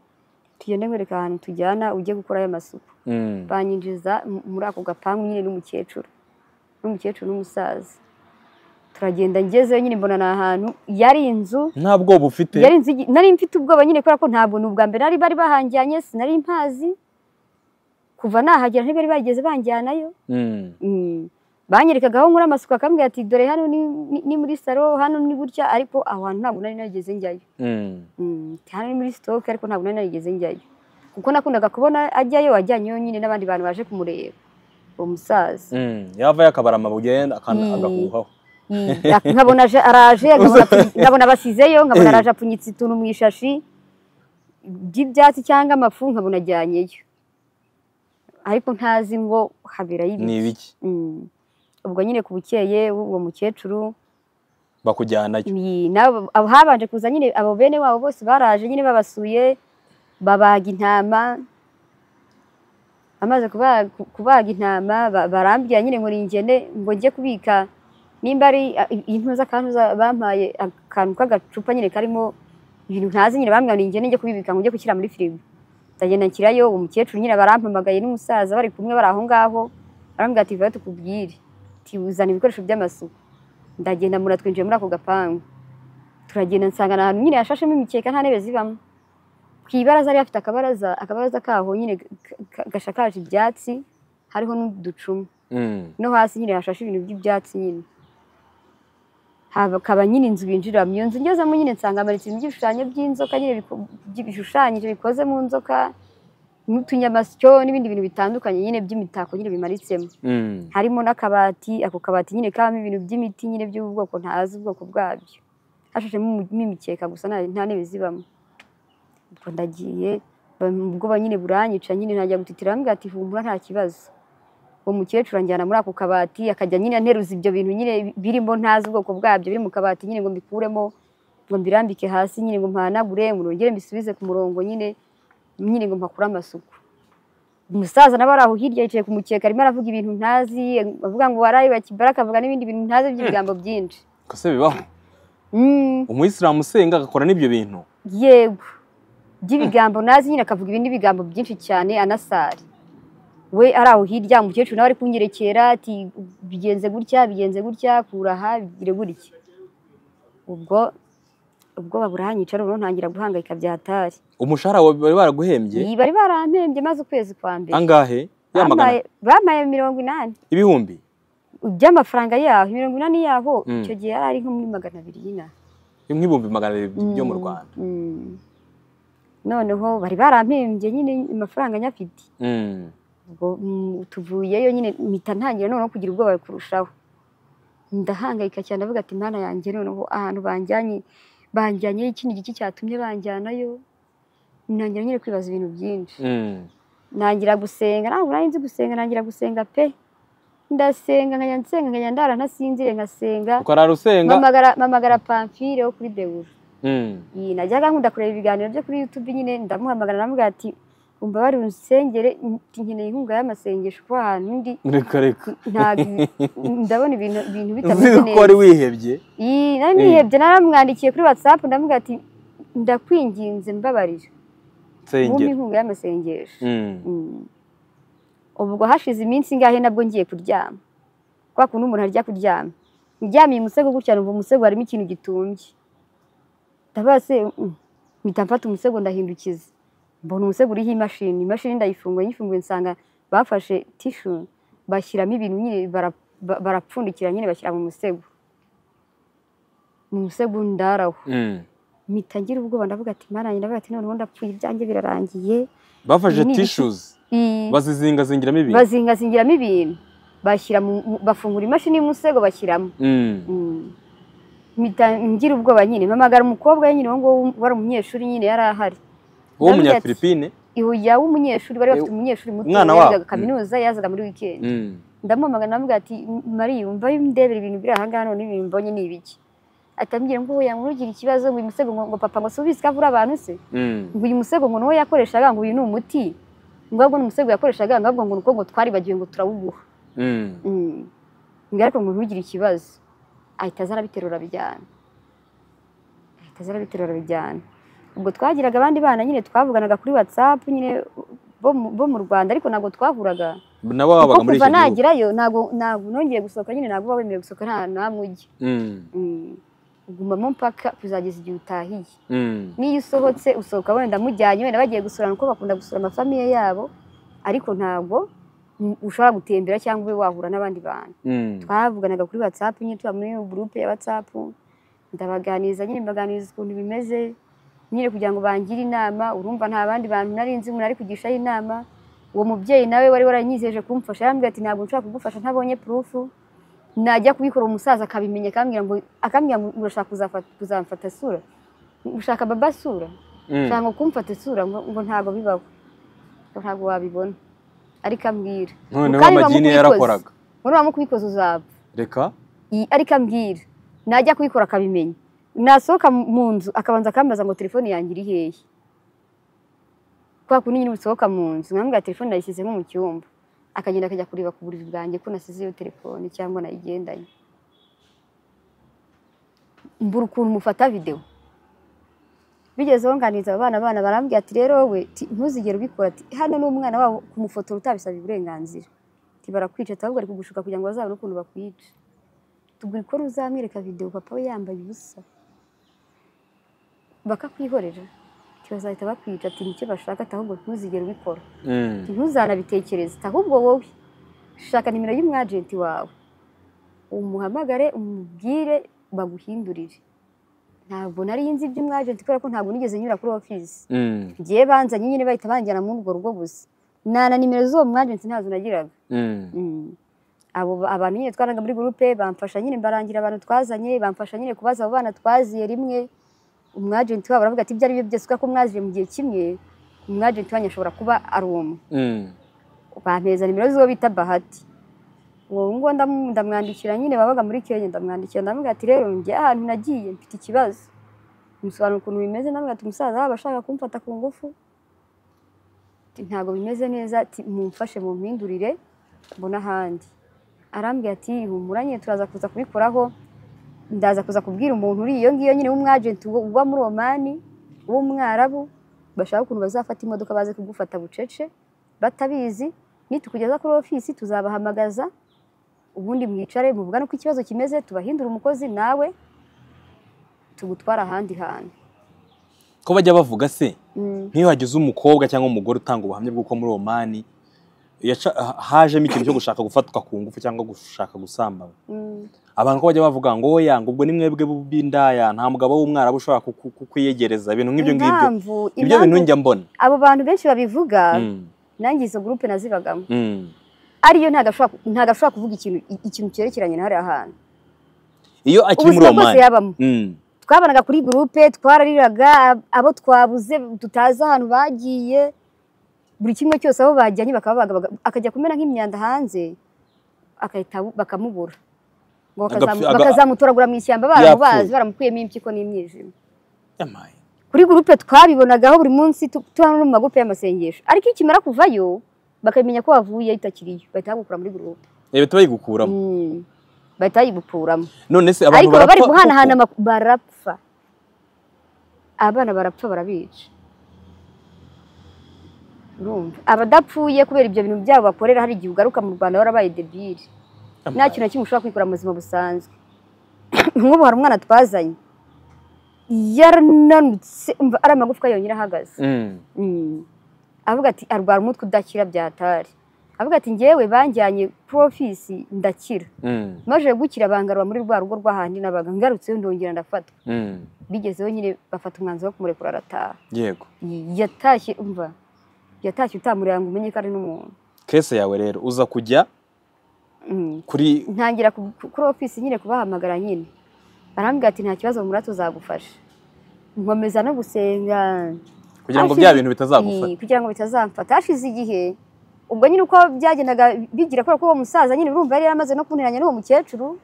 tugende nkwereka ahantu tujyana ujye gukora ayo masuku Mm. banyinjiza m- muri ako gapangu nyine n'umukecuru n'umukecuru n'umusaza turagenda ngezeyo nyine mbona ni ahantu yari inzu nta bwoba ufite yari inzu igi- nari mfite ubwoba nyine kubera ko ntabwo ni ubwa mbere nari bari bahangiranye sinari mpazi kuva nahagera ntibari bageze banjyanayo Mm. Mm. banyerekaga aho nkora amasuku akambwira ati dore hano ni, ni, ni muri salo hano ni gutya ariko aho hantu ntabwo nari narigeze njyayo Mm. Mm, ati, hano ni muri sitoke ariko ntabwo nari narigeze njyayo kuko nakundaga kubona ajyayo ajyanyeyo nyine n'abandi bantu baje kumureba uwo musaza Mm. yavayo akabara amabuye akana- Mm. agahuhaho Mm, ak- nkabona aje- araje nkabona apfunyi- nkabona abasizeyo nkabona araje apfunyitse utuntu mu ishashi by'ibyatsi cyangwa amafu nkabona ajyanyeyo ariko ntazi ngo haberayo ibiki ni ibiki Mm. ubwo nyine ku bukeye uwo mukecuru bakujyanayo iyi- nabo- abo- habanje kuza nyine abo bene wabo bose baraje nyine babasuye babaga intama amaze kuba- ku- kubaga intama ba- barambwira nyine ngo ningene ngo njye kubika nimba ari a- i- intuza akantu za- bampaye akantu k'agacupa nyine karimo ibintu ntazi nyine bambwira ngo ningene njye kubibika ngo njye gushyira muri firigo ndagenda nshyirayo uwo mukecuru nyine barampamagaye n'umusaza bari kumwe bari aho ngaho barambwira ati vuba tukubwire ati uzana ibikoresho by'amasuku ndagenda muratwinjiye muri ako gapangu turagenda nsanga ni ahantu nyine hashashemo imikeka nta ntebe zibamo ku ibaraza hari hafite akabaraza akabaraza kaho nyine ga- ga- gashakaje ibyatsi hariho n'uducuma Mm. no hasi nyine hashashe ibintu by'ibyatsi nyine hakaba nyine inzu binjiramo iyo nzu ngezemo nyine nsanga hamanitse ibintu by'ibishushanyo by'inzoka nyine biko- bi- bishushanyije bikoze mu nzoka n'utunyamasyo n'ibindi bintu bitandukanye nyine by'imitako nyine bimanitsemo Mm. harimo n'akabati ako kabati nyine kabamo ibintu by'imiti nyine by'ubwoko ntazi ubwoko bwabyo hashashemo imu- n'imikeka gusa nta nta ntebe zibamo ubwo ndagiye ba- ubwoba nyine buranyica nyine ntangira gutitira bambwira ati humura nta kibazo uwo mukecuru anjyana muri ako kabati akajya nyine anteruza ibyo bintu nyine birimo ntazi ubwoko bwabyo biri mu kabati nyine ngo mbikuremo ngo mbirambike hasi nyine ngo mpanagure ngo nongere mbisubize ku murongo nyine nyine ngo mpakure amasuku umusaza nawe ari aho hirya yicaye ku mukeka arimo aravuga ibintu ntazi avuga ngo waraye bakibara akavuga n'ibindi bintu ntazi by'ibigambo byinshi Ko se bibaho Mm. umuyisilamu usenga agakora n'ibyo bintu yego by'ibigambo nazi nyine akavuga ibindi bigambo byinshi cyane anasari we ari aho hirya umukecuru nawe ari kunyerekera ati bigenze gutya bigenze gutya kura aha bigire gutya ubwo ubwoba burahanyica rero ntangira guhangayika bya hatari umushahara wa- bari baraguhembye bari barampembye maze ukwezi kwa mbere angahe yamagana Bampaye- bampaye mirongo inani ibihumbi by'amafaranga yaho mirongo inani yaho Mm. icyo gihe yari ari nko muri magana abiri y'inaha nk'ibihumbi magana abiri byo mu Mm, rwanda mm. noneho bari barampimbye nyine amafaranga nyafite Mm. ubwo mm, tuvuyeyo nyine mpita ntangira noneho kugira ubwoba kurushaho ndahangayika cyane avuga ati mwana yanjye noneho ahantu banjyanye banjyanyeyo ikindi giki cyatumye banjyanayo ntangira nyine kwibaza ibintu byinshi Mm. ntangira gusenga ntabwo nari nzi gusenga ntangira gusenga pe ndasenga nkajya nsenga nkajya ndara ntasinzire ngasenga ukarara usenga mpamagara mpamagara pamfire wo kuri bewura Mm. iyi najyaga nkunda kureba ibiganiro byo kuri yutube nyine ndamuhamagara namubwira ati umbabare unsengere nti nkeneye inkunga y'amasengesho kuko ahantu ndi reka reka ntabwo ndabona ibintu ibintu bitameze uzi ko wari neza wihebye Ii, nari nihebye naramwandikiye kuri whatsapp ndamubwira ati ndakwinginze mbabarira wumva nsengera inkunga y'amasengesho Mm. Mm. ubwo hashize iminsi ingahe nabwo ngiye kuryama kwa kuntu umuntu arya kuryama ndyamiye umusego gutya numva umusego harimo ikintu gitumbye ndavuga se mm, mpita mfata umusego ndahindukiza mbona umusego uriho imashini imashini ndayifunguye nyifunguye nsanga bafashe tishu bashyiramo ibintu nyine bara- ba- barapfundikira nyine bashyira mu musego mu musego ndaraho Mm. mpita ngira ubwoba ndavuga ati mwana yanjye ndavuga ati noneho ndapfuye ibyanjye birarangiye bafashe Ni ibiki? tissues Ii. bazizingazingiramo ibintu bazingazingiramo ibintu bashyira mu- mu- bafungura imashini y'umusego bashyiramo Mm. Mm. Mpita ngira ubwoba nyine mpamagara umukobwa we nyine uwo nguwo wari umunyeshuri nyine yari ahari uwo Ndavuga ati, munyafilipine ihuya w'umunyeshuri bari bafite Eh, umunyeshuri muto umwana wabo. yazaga Mm. kaminuza yazaga muri wikendi Mm. ndamumagana namubwira ati mariya umva ndebera ibintu biri ahangaha none ibintu mbonye ni ibiki atambwira ngo oya ngo ugira ikibazo ngo uyu musego ngo ngo papa ngo si ubizi ko avura abantu se Mm. ngo uyu musego ngo nuwo yakoreshaga ngo uyu ni umuti ngo ahubwo ni umusego yakoreshaga ngo ahubwo ngo nuko ngo twaribagiwe ngo turawuguha Mm. Mm. Ngo ariko umuntu ugira ikibazo ahita aza arabiterura bijyana ahita aza arabiterura bijyana ubwo twagiraga abandi bana nyine twavuganaga kuri whatsapp nyine bo mu- bo mu rwanda ariko ntabwo twahuraga nabo babaga kuko muri kuva icyo gihugu nagerayo ntabwo ntabwo nongeye gusohoka nyine ntabwo baba bemerewe gusohoka nta namwe ujya Mm. Mm. ugumamo mpaka kuzageza igihe utahiye Mm. n'iyo usohotse usohoka wenda mujyanye wenda bagiye gusurana kuko bakunda gusura amafamiye yabo ariko ntabwo mm, ushobora gutembera cyangwa ube wahura n'abandi bantu Mm. twavuganaga kuri watsapu nyine tuba muri gurupe ya watsapu ndabaganiriza nyine mbaganiriza ukuntu bimeze nyine kugira ngo bangire inama urumva nta bandi bantu nari nzi umuntu ari kugishaho inama uwo mubyeyi nawe wari waranyizeje kumfasha yarambwira ati ntabwo nshobora kugufasha ntabonye purufu najya kubikora umusaza akabimenya akambwira ngo akambwira ngo urashaka kuzafa- kuzamfata sura ushaka baba sura Mm. ushaka ngo kumfata isura ngo ngo ntabwo bibaho ngo ntabwo wabibona ariko ambwira noneho Mukari bamuha amagini ubikoze. yarakoraga ngo nubamo kubikoza uzapfa reka I- ariko ambwira najya kubikora akabimenya nasohoka mu- mu nzu akabanza akambaza ngo telefone yanjye iri hehe kwa kundi nyine usohoka mu nzu nkamubwira telefone nayishyize nko mu cyumba akagenda akajya kureba ku buriri bwanjye ko nasize iyo telefone cyangwa nayigendanye mbura ukuntu mufata videwo bigezeho nganiriza aba bana bana barambwira ati rero we ti- ntuzigere ubikora ati hano ni umwana wabo kumufotora utabisabye uburenganzira ati barakwica ati ahubwo ari kugushuka kugira ngo bazabone ukuntu bakwica tugura ikora uzamwereka videwo papa we yambaye ubusa bakakwihorera ntibazahita bakwica ati nicyo bashaka ati ahubwo ntuzigere ubikora Mm. ati ntuzanabitekereze ati ahubwo wowe shaka nimero y'umwajenti wawe umuhamagare umubwire baguhindurire ntabwo nari nzi iby'umwajenti kubera ko ntabwo nigeze nyura kuri ofisi Mm. ngewe banzanye nyine bahita banjyana muri urwo rugo gusa nta na nimero z'uwo mwajenti ntazo nagiraga Mm. Mm. abo ba- abantu nyine twaraga muri gurupe bamfasha nyine mbarangira abantu twazanye bamfasha nyine kubaza abo bana twaziye rimwe umwajenti wabo aravuga ati ibyo ari byo byose kubera ko mwazije mu gihe kimwe umwajenti wanyu ashobora kuba ari umwe Mm. bampeza nimero z'uwo bita bahati uwo ngo ndamu- ndamwandikira nyine babaga muri kenya ndamwandikira ndamubwira ati rero njye ahantu nagiye mfite ikibazo musobanura ukuntu bimeze ndamubwira ati umusaza waba ashaka kumfata ku ngufu Ati, ntabwo bimeze neza ati mumfashe mumpindurire mbona ahandi arambwira ati humura nyine turaza kuza kubikoraho ndaza kuza kubwira umuntu uri iyo ngiyo nyine w'umwajenti uba- uba muri omani w'umwarabu bashaka ukuntu bazafata imodoka baze kugufata bucece batabizi nitukugeza kuri ofisi tuzabahamagaza ubundi mwicare muvugane uko ikibazo kimeze tubahindure umukozi nawe tugutwara ahandi hantu ko bajya bavuga se Mm. nk'iyo hagize umukobwa cyangwa umugore utanga ubuhamya bw'uko muri omani yaca- ha- hajemo ikintu cyo gushaka gufatwa ku ngufu cyangwa gushaka gusambana Mm. abantu ko bajya bavuga ngo oya ngo ubwo ni mwebwe b'indaya nta mugabo w'umwarabu ushobora ku- ku- ku- kukwiyegereza ibintu nk'ibyo ngibyo impamvu ibyo bintu impamvu njya mbona abo bantu benshi babivuga Mm, nanjye izo gurupe nazibagamo mm. ariyo ntago ashobora- ntago ashobora kuvuga ikintu i- ikintu cyerekeranye na hariya hantu iyo akiri muri ubuzima bwose omani yabamo Mm, twabanaga kuri gurupe twarariraga ab- abo twabuze tutazi ahantu bagiye buri kimwe cyose abo bajyanye bakababaga baga- akajya kumera nk'imyanda hanze akahita abu- bakamubura ngo bakazamu- Agapfi- aga- bakazamutoragura mu ishyamba Yapfuye. baramubazi baramukuyemo impyiko n'imyijima yamaye. kuri gurupe twabibonagaho buri munsi tu- tuba no mu magupe y'amasengesho ariko iyo ukimara kuvayo bakamenya ko wavuye itakiriyo bahita bagukura muri gurupe Ibi tubayigukuramo Mm. bahita bayibukuramo none se abantu ariko baba bari barapfa guhanahana koko? amak- barapfa abana barapfa barabica urumva abadapfuye kubera ibyo bintu byabo bakorera hari igihe ugaruka mu rwanda warabaye debiri nta kintu na kimwe ushobora kwikora mu buzima busanzwe nk'ubu hari umwana twazanye yarananutse umva ari amagufwa yonyine ahagaze Mm, Mm. avuga ati arwara umutwe udakira byatari avuga ati ngewe banjyanye kuri ofisi ndakira mm, maze gukira bangarura muri rwa rugo rw'ahandi nabaga ngarutseyo ndongera ndafatwa mm. bigezeho nyine bafata umwanzuro wo kumurekura arataha yego yatashye umva yatashye utamureba ngo umenye ko ari n'umuntu kese yawe rero uza kujya Mm. kuri ntangira ku- ku- kuri ofisi nyine kubahamagara nyine barambwira ati nta kibazo muratu uzagufasha nkomeza no gusenga kugira ngo Hashize- bya bintu bitazagufata Ni, kugira ngo bitazamfata hashize igihe ubwo nyine uko byagendaga bigira kubera ko uwo musaza nyine urumva yari yaramaze no kuniranya n'uwo mukecuru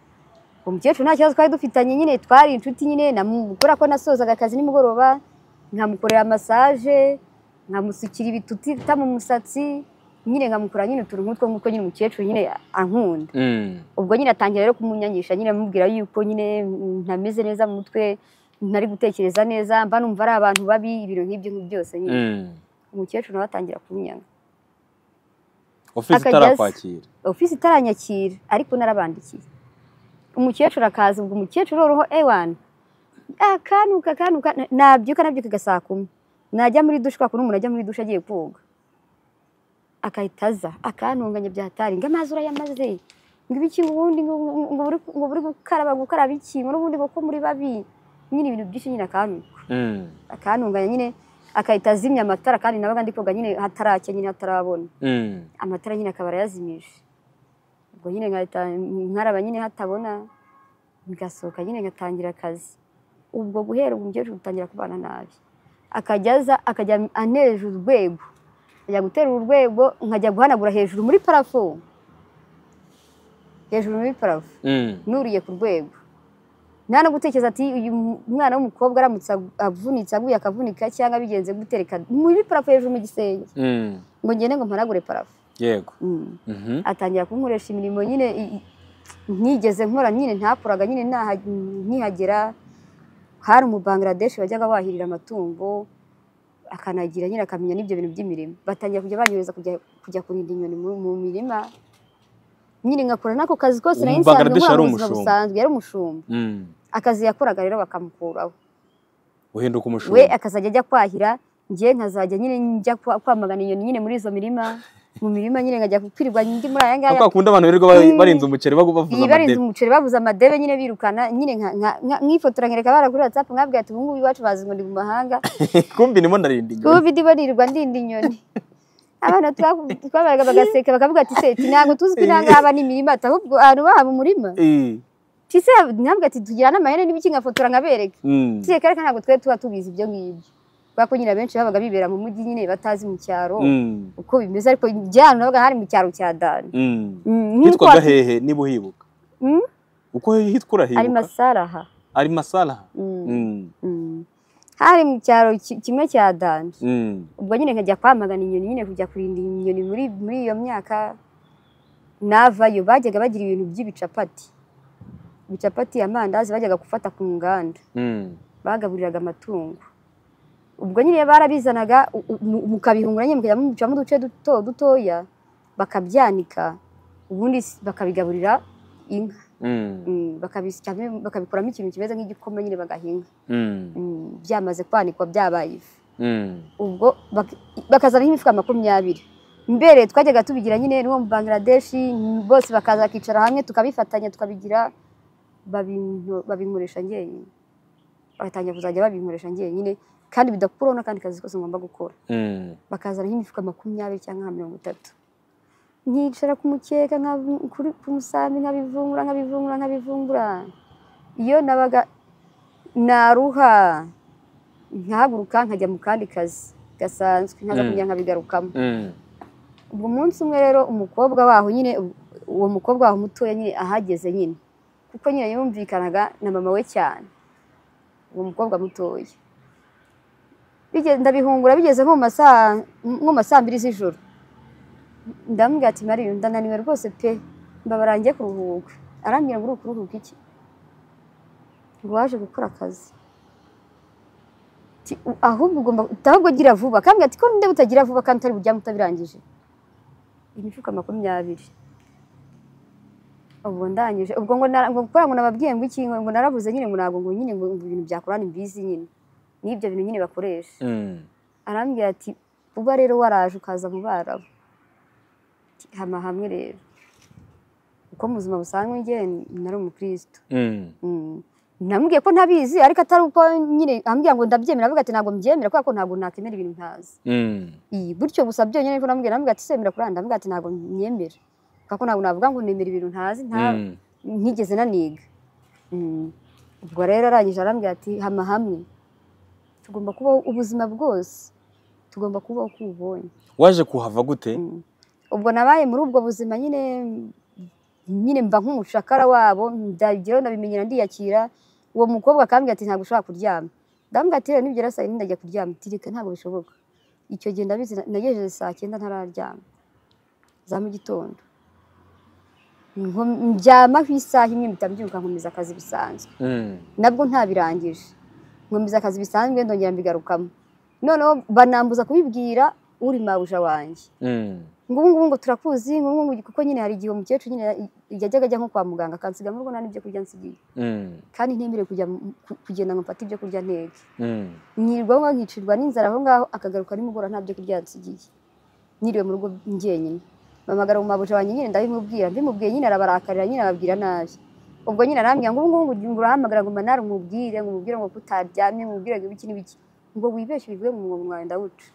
uwo mukecuru nta kibazo twari dufitanye nyine twari inshuti nyine namu- kubera ko nasozaga akazi nimugoroba nkamukorera masaje nkamusukira ibituta mu musatsi nyine nkamukora nyine utuntu nk'utwo nk'uko nyine umukecuru nyine ankunda Mm, ubwo nyine atangira rero kumunyangisha nyine amubwira yuko nyine mm, ntameze neza mu mutwe ntari gutekereza neza mba numva ari abantu babi ibintu nk'ibyo nk'ibyo byose nyine mm. umukecuru nawe atangira kunyanga ofisi Akajya aza. itarakwakira ofisi itaranyakira ariko narabandikiye umukecuru akaza ubwo umukecuru roho ewani akanuka akanuka na- nabyuka nabyukaga saa kumi najya muri dushe kwa kuntu umuntu ajya muri dushe agiye koga akahita aza akantunganya byahatari ngo amazi urayamaze ngo ibiki ngo ubundi ngo- ngo- ngo uri- ngo uri gukaraba gukaraba iki ngo n'ubundi ngo ko muri babi nyine ibintu byinshi nyine akanuka Mm, akantunganya nyine akahita azimya amatara kandi nabaga ndi koga nyine hataracya nyine hatarabona mm. amatara nyine akaba yazimije ubwo nyine nkahita nkaraba nyine hatabona ngasohoka nyine ngatangira akazi ubwo guhera ubu umukecuru utangira kubana nabi akajya aza akajya anejeje urwego ajya guterura urwego nkajya guhanagura hejuru muri parafo hejuru muri parafo Mm, nuriye ku rwego nta no gutekereza ati uyu mwana w'umukobwa aramutse agu- avunitse aguye akavunika cyangwa bigenze gutereka muri parafo hejuru mu gisenge mm. ngo ngende ngo mpanagure parafo yego Mm. Mhm. atangira kunkoresha imirimo nyine i- i- ntigeze nkora nyine ntakoraga nyine naha- nkihagera hari umubangaradeshi wajyaga wahirira amatungo akanagira nyine akamenya n'ibyo bintu by'imirimo batangira kujya banyohereza kujya, kujya kurinda inyoni mu, mu mirima nyine ngakora n'ako kazi kose nari nsanzwe nkora Umubangaradeshi yari mu buzima umushumba. busanzwe yari umushumba Mm, akazi yakoraga rero bakamukuraho uhinduka we umushumba akazajya ajya kwahira njye nkazajya nyine njya kwa- kwamagana inyoni nyine muri izo mirima mu mirima nyine nkajya kwirirwa ndi muri aya ngaya kwa kundi abantu birirwa ba- barinze umuceri bagu- bavuza barinze amadebe umuceri babuze amadebe nyine birukana nyine nka- nka- nka- nkifotora nkereka bara kuri watsapu nkabwira ati ubungubu iwacu bazi ngo ndi mu mahanga kumbi ndimo ndarinda inyoni kuba video banirirwa ndinda inyoni abana twa- twabaraga bagaseka bakavuga ati se ati ntabwo tuzi ko inangaba ni imirima ati ahubwo ahantu bahaba umurima Eh, ati se ntabwo ati tugira n'amahene n'ibiki nkafotora nkabereka mm, tuye kereka ntabwo twari tuba tubizi ibyo ngibyo kubera ko nyine abenshi babaga bibera mu mujyi nyine batazi mu cyaro mm, uko bimeze ariko njya ahantu nabaga hari mu cyaro cya dani mm. Mm, nk'uko hitwaga watu- hehe niba uhibuka Mm? uko ari hitwa urahibuka masaraha ari masaraha Mm, Mm, mm. hari mu cyaro ki- kimwe cya dani mm. ubwo nyine nkajya kwamagana inyoni nyine kujya kurinda inyoni muri muri iyo myaka navayo bajyaga bagira ibintu by'ibicapati ibicapati amandazi bajyaga gufata ku nganda Mm, bagaburiraga amatungo ubwo nyine barabizanaga u- u- mu- mukabihungura nyine mukajya mubicamo uduce duto dutoya bakabyanika ubundi s- bakabigaburira inka mm, Mm, bakabisya- bakabikuramo ikintu kimeze nk'igikoma nyine bagahinga mm, Mm, byamaze kwanikwa byabaye ifu mm. ubwo bak- bakazana imifuka makumyabiri mbere twajyaga tubigira nyine n'uwo mu bangladeshi mm, bose bakaza bakicara hamwe tukabifatanya tukabigira babinko- babinkoresha njyenyine bagatangira kuzajya babinkoresha njyenyine kandi bidakuraho n'akandi kazi kose ngomba gukora Mm. bakazana nk'imifuka makumyabiri cyangwa nka mirongo itatu nkicara ku mukeka nka- kuri- ku musambi nkabivungura nkabivungura nkabivungura iyo nabaga naruha nkahaguruka nkajya mu kandi kazi gasanzwe nkaza Mm. kujya nkabigarukamo Mm. ubwo umunsi umwe rero umukobwa waho nyine u- uwo mukobwa waho mutoya nyine ahageze nyine kuko nyine yumvikanaga na mama we cyane uwo mukobwa mutoya Bige- ndabihungura bigeze nko mu masaa nko mu masaa mbiri z'ijoro ndamubwira ati mariyo ndananiwe rwose pe mbabara njye kuruhuka arambwira ngo uri kuruhuka iki ngo waje gukora akazi Ati, "U- ahubwo ugomba ahubwo gira vuba kambwira ati ko ninde butagira vuba kandi utari bujyamo utabirangije imifuka makumyabiri ubwo ndangije ubwo ngo na- ngo gukora ngo nababwiye ngo iki ngo ngo narabuze nyine ngo ntabwo ngo nyine ngo ngo ibintu byakorana imbizi nyine n'ibyo bintu nyine bakoresha Mm. arambwira ati uba rero waraje ukaza mu barabu Ati, hama hamwe rero uko mu buzima busanzwe njye nari umukristo Mm. Mm. namubwiye ko ntabizi ariko atari uko nyine ambwira ngo ndabyemera avuga ati ntabwo mbyemera kubera ko ntabwo nakemera ibintu ntazi Mm. iyi gutyo gusa byonyine ariko namubwira namubwira ati semera kuranda ndavuga ati ntabwo myemera kubera ko ntabwo navuga ngo nemera ibintu ntazi nta Mm. ntigeze naniga Mm. ubwo rero arangije arambwira ati hama hamwe tugomba kubaho ubuzima bwose tugomba kubaho uko ubonye waje kuhava gute Mm. ubwo nabaye muri ubwo buzima nyine nyine mba nk'umucakara wabo ndageraho ndabimenyera ndiyakira uwo mukobwa akambwira ati ntabwo ushobora kuryama ndambwira ati rero nibyo saa yine ndajya kuryama ati reka ntabwo bishoboka icyo gihe ndabizi nagejeje saa cyenda ntararyama za mu gitondo Nko- ndyama ku isaha imwe mpita mbyuka nkomeza akazi bisanzwe Mm. nabwo ntabirangije nkomeza akazi bisanzwe ndongera mbigarukamo noneho banambuza kubibwira uri mabuja wanjye Mm. ngo ubu ngubu ngo turakuzi ngo ubu ngubu kuko nyine hari igihe umukecuru nyine yajyaga ajya nko kwa muganga akansiga mu rugo nta n'ibyo kurya nsigiye Mm. kandi ntemerewe kujya mu- ku- kugenda ngo mfate ibyo kurya ntege Mm. nkirirwa aho nkicirwa n'inzara aho ngaho akagaruka nimugoroba nta byo kurya nsigiye niriwe mu rugo njyenyine mpamagara mu mabuja wanjye nyine ndabimubwira mbimubwiye nyine arabarakarira nyine ababwira nabi ubwo nyine arambwira ngo ubu ngubu ngo ngo urahamagara ngo manara umubwire ngo umubwire ngo kutaryamye ngo umubwire ngo ibiki n'ibiki ngo wibeshye bivuye mu mwobo mwawe ndawuca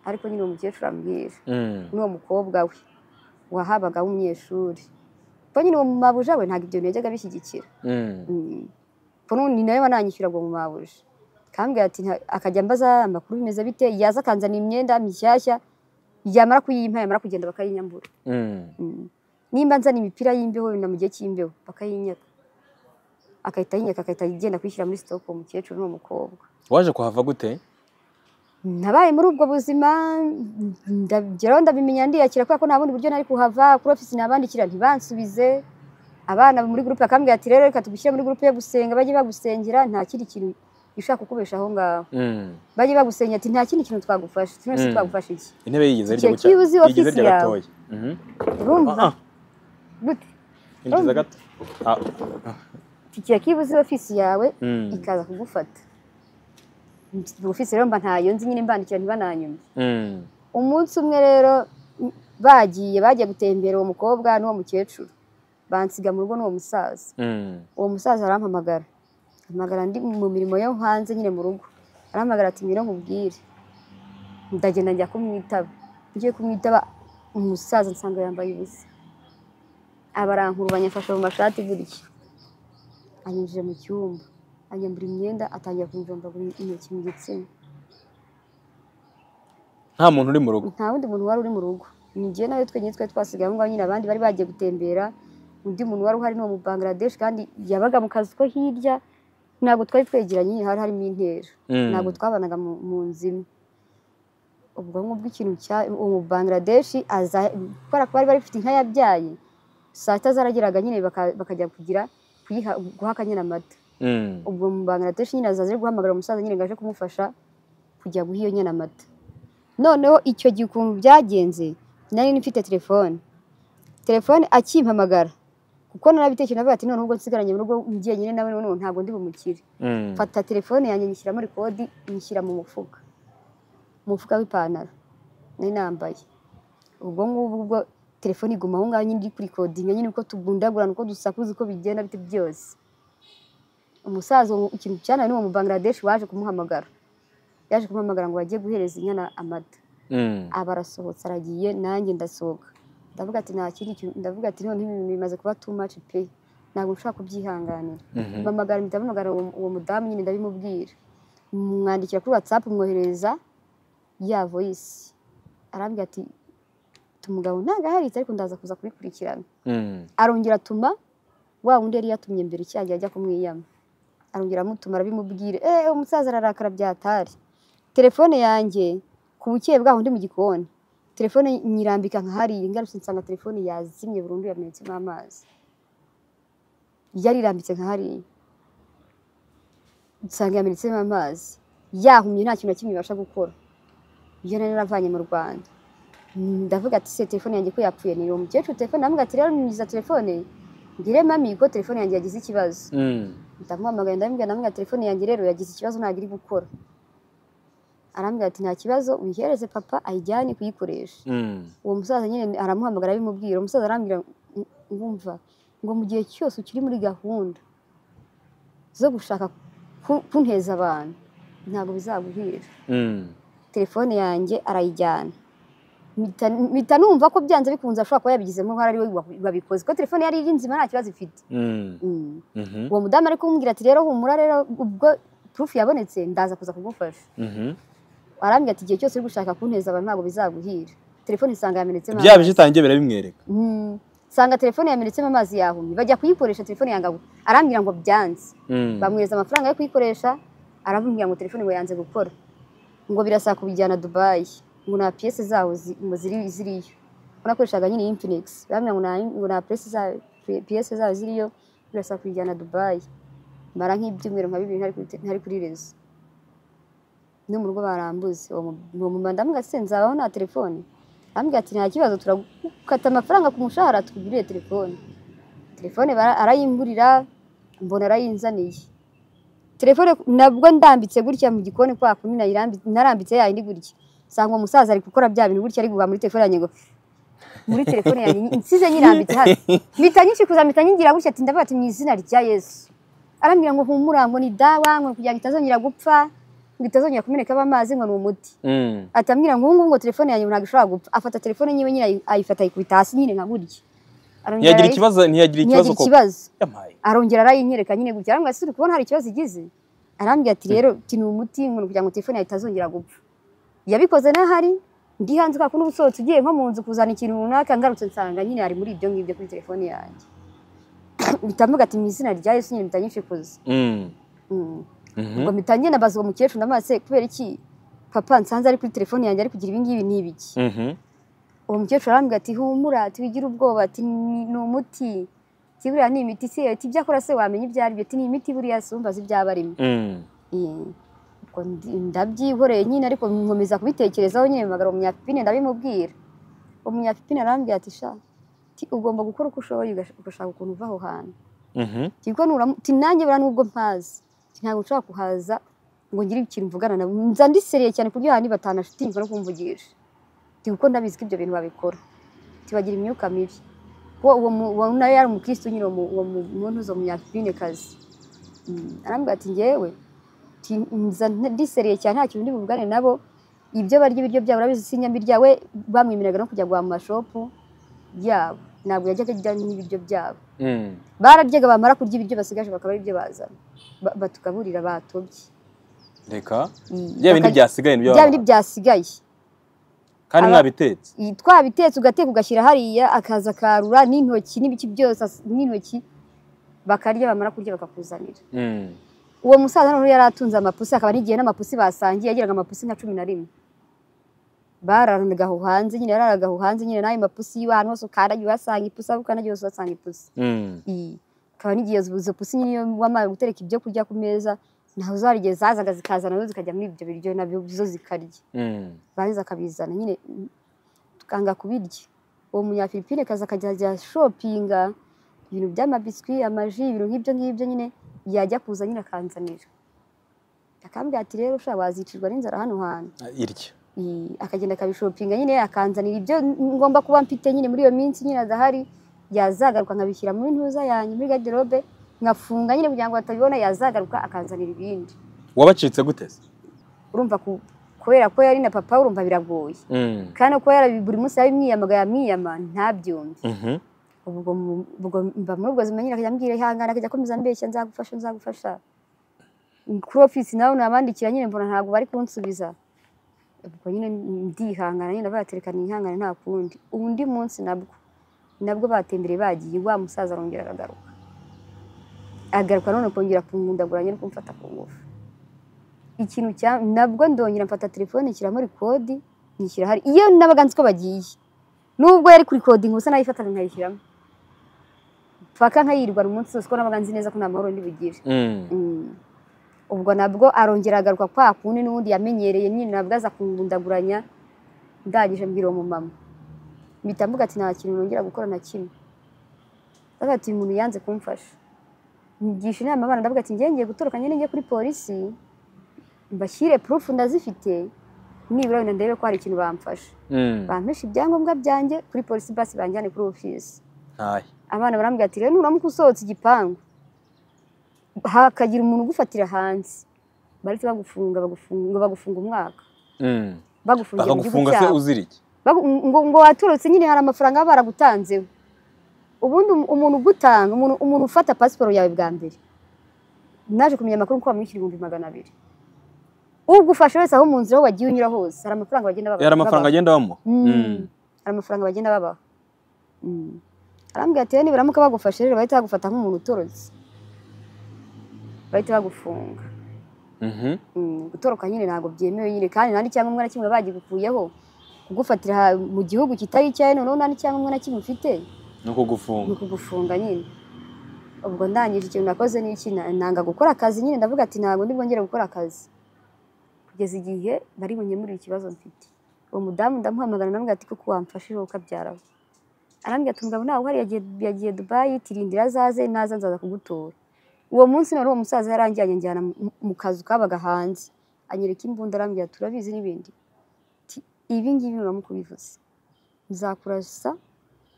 ariko nyine uwo mukecuru ambwira Mm. n'uwo mukobwa we wahabaga w'umunyeshuri ubwo nyine uwo mu mabuja we ntabwo ibyo bintu yajyaga abishyigikira Mm. ubwo n'undi nawe wananyishyura ngo mu mabuja kambwira ati nta- akajya ambaza amakuru bimeze bite yaza akanzanira imyenda mishyashya yamara kuyimpa yamara kugenda bakayinyambura Mm. Mm. nimba nzana imipira y'imbeho na mu gihe cy'imbeho bakayinyaka akahita yinyaka agahita agenda kwishyira muri sitoke uwo mukecuru n'uwo mukobwa waje kuhava gute nabaye muri ubwo buzima ndageraho ndabimenya ndiyakira kubera ko nta bundi buryo nari kuhava kuri ofisi nabandikira ntibansubize abana muri gurupe bakambwira ati rero reka tugushyire muri gurupe yo gusenga bajye bagusengera nta kindi kintu gishobora kukubesha aho ngaho Mm. bajye bagusengera ati nta kindi kintu twagufasha twese Mm. twagufasha iki intebe yigeze Igihe irya gucya cy'uzi yigeze ofisi irya yawe. gatoya Mhm. urumva Ah, ah, gute yigeze Urumva? gato Ah, kikiya kibuze ofisi yawe mm. ikaza kugufata ufise rero mba ntayo nzi nyine mbandikira ntibananyumve Mm. umunsi umwe rero m- bagiye bagiye gutembera uwo mukobwa n'uwo mukecuru bansiga mu rugo n'uwo musaza Mm. uwo musaza arampamagara ampamagara ndi mu mirimo yo hanze nyine mu rugo arampamagara ati ngwino nkubwire ndagenda njya kumwitaba ngiye kumwitaba umusaza nsanga yambaye ubusa abarankurubanya afashe mu mashati gutya anyinjije mu cyumba anyambura imyenda atangira kumjombagura intoki mu gitsina nta muntu uri mu rugo nta wundi muntu wari uri mu rugo ni njye nawe twenyine twari twasigaye aho ngaho nyine abandi bari bagiye gutembera undi muntu wari uhari ni uwo mu Bangladesh kandi yabaga mu kazi ko hirya ntabwo twari twegeranye nyine hari harimo intera Mm. ntabwo twabanaga mu- mu nzu imwe ubwo ngubwo ikintu cya uwo mu Bangladesh aza kubera ko bari bafite inka yabyaye saa sita zarageraga nyine baka- bakajya kugira kuyiha guha akanyana amata Mm. ubwo mu Bangladesh nyine azaza ari guhamagara umusaza nyine ngo aje kumufasha kujya guha iyo nyana amata noneho icyo gihe ukuntu byagenze nari nifite telefone telefone akimpamagara kuko narabitekereje navuga ati none ubwo nsigaranye mu rugo ngiye nyine nawe noneho ntabwo ndi bumukire Mm. mfata telefone yanjye nyishyiramo rekodi nyishyira mu mufuka mu mufuka w'ipantaro nari nambaye ubwo ngubwo ubwo telefone iguma aho ngaho nyine iri kuri kodinga nyine uko tugundagurana uko dusakuza uko bigenda bite byose umusaza uwo- ikintu cyanaye n'uwo mu Bangladesh waje kumuhamagara yaje kumuhamagara ngo bagiye guhereza inyana amata Mm. aba arasohotse aragiye nanjye ndasohoka ndavuga ati nta kindi kintu ndavuga ati noneho ibintu bimaze kuba too much pe ntabwo nshobora kubyihanganira Mhm. mpamagara ndahamagara uwo uwo mudamu nyine ndabimubwira mwandikira kuri watsapu mwoherereza ya voyisi arambwira ati tumugabo ntabwo aharitse ariko ndaza kuza kubikurikirana Mm. arongera atuma wa wundi yari yatumye mbere cyagiye ajya kumwiyama arongera amutuma arabimubwire eee umusaza ararakara byatari telefone yanjye ku bukeye bwaho ndi mu gikoni telefone nyirambika nka hariya ngarutse nsanga telefone yazimye burundu yamenetsemo amazi yarirambitse nka hariya nsanga yamenetsemo amazi yahumye nta kintu na kimwe ibasha gukora iyo nari naravanye mu rwanda ndavuga ati se telefone yanjye ko yapfuye ni uwo mukecuru telefone ndavuga ati rero nyiza telefone mbwire mami ko telefone yanjye yagize ikibazo Mm. ndamuhamagaye ndamubwira ndamubwira telefone yanjye rero yagize ikibazo ntabwo iri gukora arambwira ati nta kibazo uyihereze papa ayijyane kuyikoresha Mm. uwo musaza nyine aramuhamagara abimubwira umusaza arambwira "Ng- ngumva ngo mu gihe cyose ukiri muri gahunda zo gushaka ku- kunteza abantu ntabwo bizaguhira Mm. telefone yanjye arayijyana mpita- mpita numva ko byanze bikunze ashobora kuba yabigizemo uruhare ari we wa- wabikoze ko telefone yari iri nzima nta kibazo ifite Mm. Mm. Mhm. uwo mudamu ari kumbwira ati rero humura rero ubwo purufu yabonetse ndaza kuza kugufasha Mhm. arambwira ati igihe cyose uri gushaka kunteza abantu ntabwo bizaguhira telefone isanga yamenetsemo byaba amazi. bitangiye birabimwereka Mm. nsanga telefone yamenetsemo amazi yahumye bajya kuyikoresha telefone yanga gu- arambwira ngo byanze Mm. bamwereza amafaranga yo kuyikoresha arambwira ngo telefone ngo yanze gukora ngo birasaba kubijyana dubayi ngo nta piyese zaho zi- ngo ziri ziriyo Ko nakoreshaga nyine infinix bambwira ngo nta- ngo nta piyese zaho piyese zaho ziriyo birasaba kubijyana dubayi mara nk'ibyumweru nka bibiri ntari kuri te- ntari kuri rezo no mu rugo barambuze uwo mu- uwo mumama ndamubwira ati "Se, nzabaho nta telefone arambwira ati nta kibazo turagukata amafaranga ku mushahara tukugurire telefone telefone bara- arayimburira mbona arayinzaniye telefone nabwo ndambitse gutya mu gikoni kwa kumi nayirambi- narambitse yayindi gutya nsanga umusaza ari gukora bya bintu gutya ari guha muri telefone yanjye ngo muri telefone yanjye nsize nyirambitse hano mpita nyishikuza mpita nyingira gutya ati ndavuga ati mu izina rya yesu arambwira ngo humura ngo ni dawa ngo kugira ngo itazongera gupfa ngo itazongera kumenekaho amazi ngo ni umuti Mm. atambwira ngo ubu ngubu ngo telefone yanjye ntabwo ishobora gupfa afata telefone yiwe nyine ayi- ayifata ayikubita hasi nyine nka gutya Arongera ntiyagira arayi- ikibazo ntiyagira ikibazo ntiyagira koko ikibazo yamaye arongera arayinyereka nyine gutya arambwira ati "Uri kubona hari ikibazo igize arambwira ati rero ti ni umuti ngo ni kugira ngo telefone yawe itazongera gupfa yabikoze n'ahari ndi hanze kubera ko n'ubusohotse ugiye nko mu nzu kuzana ikintu runaka ngarutse nsanga nyine ari muri ibyo ngibyo kuri telefone yanjye bitamuga ati mu izina rya yesu nyine bitanyishikuza Mm. Mm. Mhm. ubwo mpita ngenda mbaza uwo mukecuru ndamubaza se kubera iki papa nsanze ari kuri telefone yanjye ari kugira ibi ngibi ni ibiki Mhm. uwo mukecuru arambwira ati humura ati wigire ubwoba ati "Ni- ni umuti ati buriya ni imiti se ati ibyo akora se wamenya ibyo ari byo ati ni imiti buriya si umva azi ibyo aba arimo Mm. Eh, ubwo ndi- ndabyihoreye nyine ariko nkomeza kubitekerezaho nyine mpamagara umunyapipine ndabimubwira umunyapipine arambwira ati sha ati ugomba gukora uko ushoboye ugash- ugashaka ukuntu uva aho hantu Mhm. ati kuko nuramu- ati nanjye buriya nubwo mpazi ati ntabwo nshobora kuhaza ngo ngire ikintu mvugana nabo nza ndiseriye cyane ku buryo hari batanashitinga no kumvugisha ndi kuko ndabizi ko ibyo bintu babikora tibagira imyuka mibi uwo uwo mu- uwo nawe yari umukirisitu nyine uwo mu- uwo mu- muntu uzo munyafinekazi arambwira ati ngewe ti- nza nte- ndiseriye cyane nta kintu ndi buvugane nabo ibyo barya ibiryo byabo urabizi sinyambirya we bamwemereraga no kujya guhaha mu mashopu yabo ntabwo yajyaga ajya n'ibiryo byabo Mm. bararyaga bamara kurya ibiryo basigaje bakaba ari byo bazana Ba- batugaburira batobye reka Mm, bya bindi bakaj- byasigaye nibyo bya bindi byasigaye kandi aba- mwabitetse Iyi twabitetse ugateka ugashyira hariya akaza akarura n'intoki n'ibiki byose as- n'intoki bakarya bamara kurya bakakuzanira Mm. uwo musaza noneho yari atunze amapusi akaba n'igihe n'amapusi basangiye yagiraga amapusi nka cumi na rimwe bararanaga aho hanze nyine yararaga aho hanze nyine n'ayo mapusi yiwe ahantu hose ukandagiye uhasanga ipusi aho ukandagiye hose uhasanga ipusi Mm. Iyi. akaba n'igihe izo pusi nyine iyo wamara gutereka ibyo kurya ku meza ntaho zari igihe zazaga zikazana nazo zikajya muri ibyo biryo nabyo zo zikarya Mm. barangiza akabizana nyine tukanga kubirya uwo munyafilipine kaza akajya ajya shopinga ibintu by'amabiswi amaji ibintu nk'ibyo ngibyo nyine yajya kuza nyine akanzanira akambwira ati rero ushobora wazicirwa n'inzara hano hantu Ah, irya I- akagenda akabishopinga nyine akanzanira ibyo ngomba kuba mfite nyine muri iyo minsi nyine adahari yazagaruka nkabishyira muri ntuza yanjye muri garderobe nkafunga nyine kugira ngo batabibona yazagaruka akanzanira ibindi wabacitse gute se urumva ku- kubera ko yari na papa we, urumva biragoye Mm. kandi uko yarabi buri munsi yabimwiyamaga yamwiyama ntabyumve Mhm. ubwo mu- ubwo mba muri ubwo buzima nyine akajya ambwira ihangana akajya akomeza ambeshya nzagufasha nzagufasha kuri ofisi nawe nabandikira nyine mbona ntabwo bari kunsubiza ubwo nyine ndihangana nyine baterekana ihangana nta kundi undi munsi nabwo nabwo batembereye bagiye wa musaza arongera aragaruka agaruka none kongera kumundagura nyine kumfata ku ngufu ikintu cya nabwo ndongera mfata telefone nshyira muri kodi nyishyira hari iyo nabaga nzi ko bagiye nubwo yari kuri kodi gusa nayifataga nkayishyiramo paka nkayirwara umunsi wose ko nabaga nzi neza ko nta mahoro ndi bugire Mm. Mm. ubwo nabwo arongera agaruka kwa kundi n'ubundi yamenyereye nyine nabwo aza kungundaguranya ndangije mbwira uwo mumama mpita mvuga ati nta kintu nongera gukora na kimwe ndavuga ati uyu muntu yanze kumfasha nyigisha inama abana ndavuga ati ngiye ngiye gutoroka nyine njye kuri polisi mbashyire purufu ndazifite nibura wenda ndebe ko hari ikintu bamfasha Mm. bampesha ibyangombwa byanjye kuri polisi basi banjyane kuri ofisi ntahe abana barambwira ati rero nuramuka usohotse igipangu hakagira umuntu ugufatira hanze baretse bagufunga bagufunga ngo bagufunga umwaka Mm. bagufungira mu gihugu bakagufunga se cyabo uzira iki Bagu- ngo, ngo watorotse nyine hari amafaranga baba baragutanzeho ubundi um- umuntu ugutanga umuntu, umuntu ufata pasiporo yawe bwa mbere naje kumenya amakuru ko bamwishyura ibihumbi magana abiri ugufashe wese aho mu nzira aho wagiye unyura hose hari amafaranga bagenda baba- yari amafaranga babaha. agenda bamuha Mm. hari amafaranga bagenda babaha Mm. arambwira ati "Rero nibaramuka bagufashe rero bahita bagufata nk'umuntu utorotse bahita bagufunga Mhm. Mm, gutoroka nyine ntabwo byemewe nyine kandi nta n'icyangombwa na kimwe bagikukuyeho kugufatira ha- mu gihugu kitari icyawe noneho nta n'icyangombwa na kimwe ufite ni ukugufunga ni ukugufunga nyine ubwo ndangije ikintu nakoze ni iki Na- nanga gukora akazi nyine ndavuga ati ntabwo ndibongere gukora akazi kugeza igihe bari bunkemurire ikibazo mfite uwo mudamu ndamuhamagara namubwira ati kuko wamfashije ukabyaraho arambwira ati umugabo ntawe uhari yagiye, yagiye dubayi tirindira azaze naza nzaza kugutora uwo munsi none uwo musaza yarangiranye njyana mu- mu kazu kabaga hanze anyereka imbunda arambwira ati urabizi n'ibindi Ti, ibi ngibi nuramuka ubivuze nzakurasa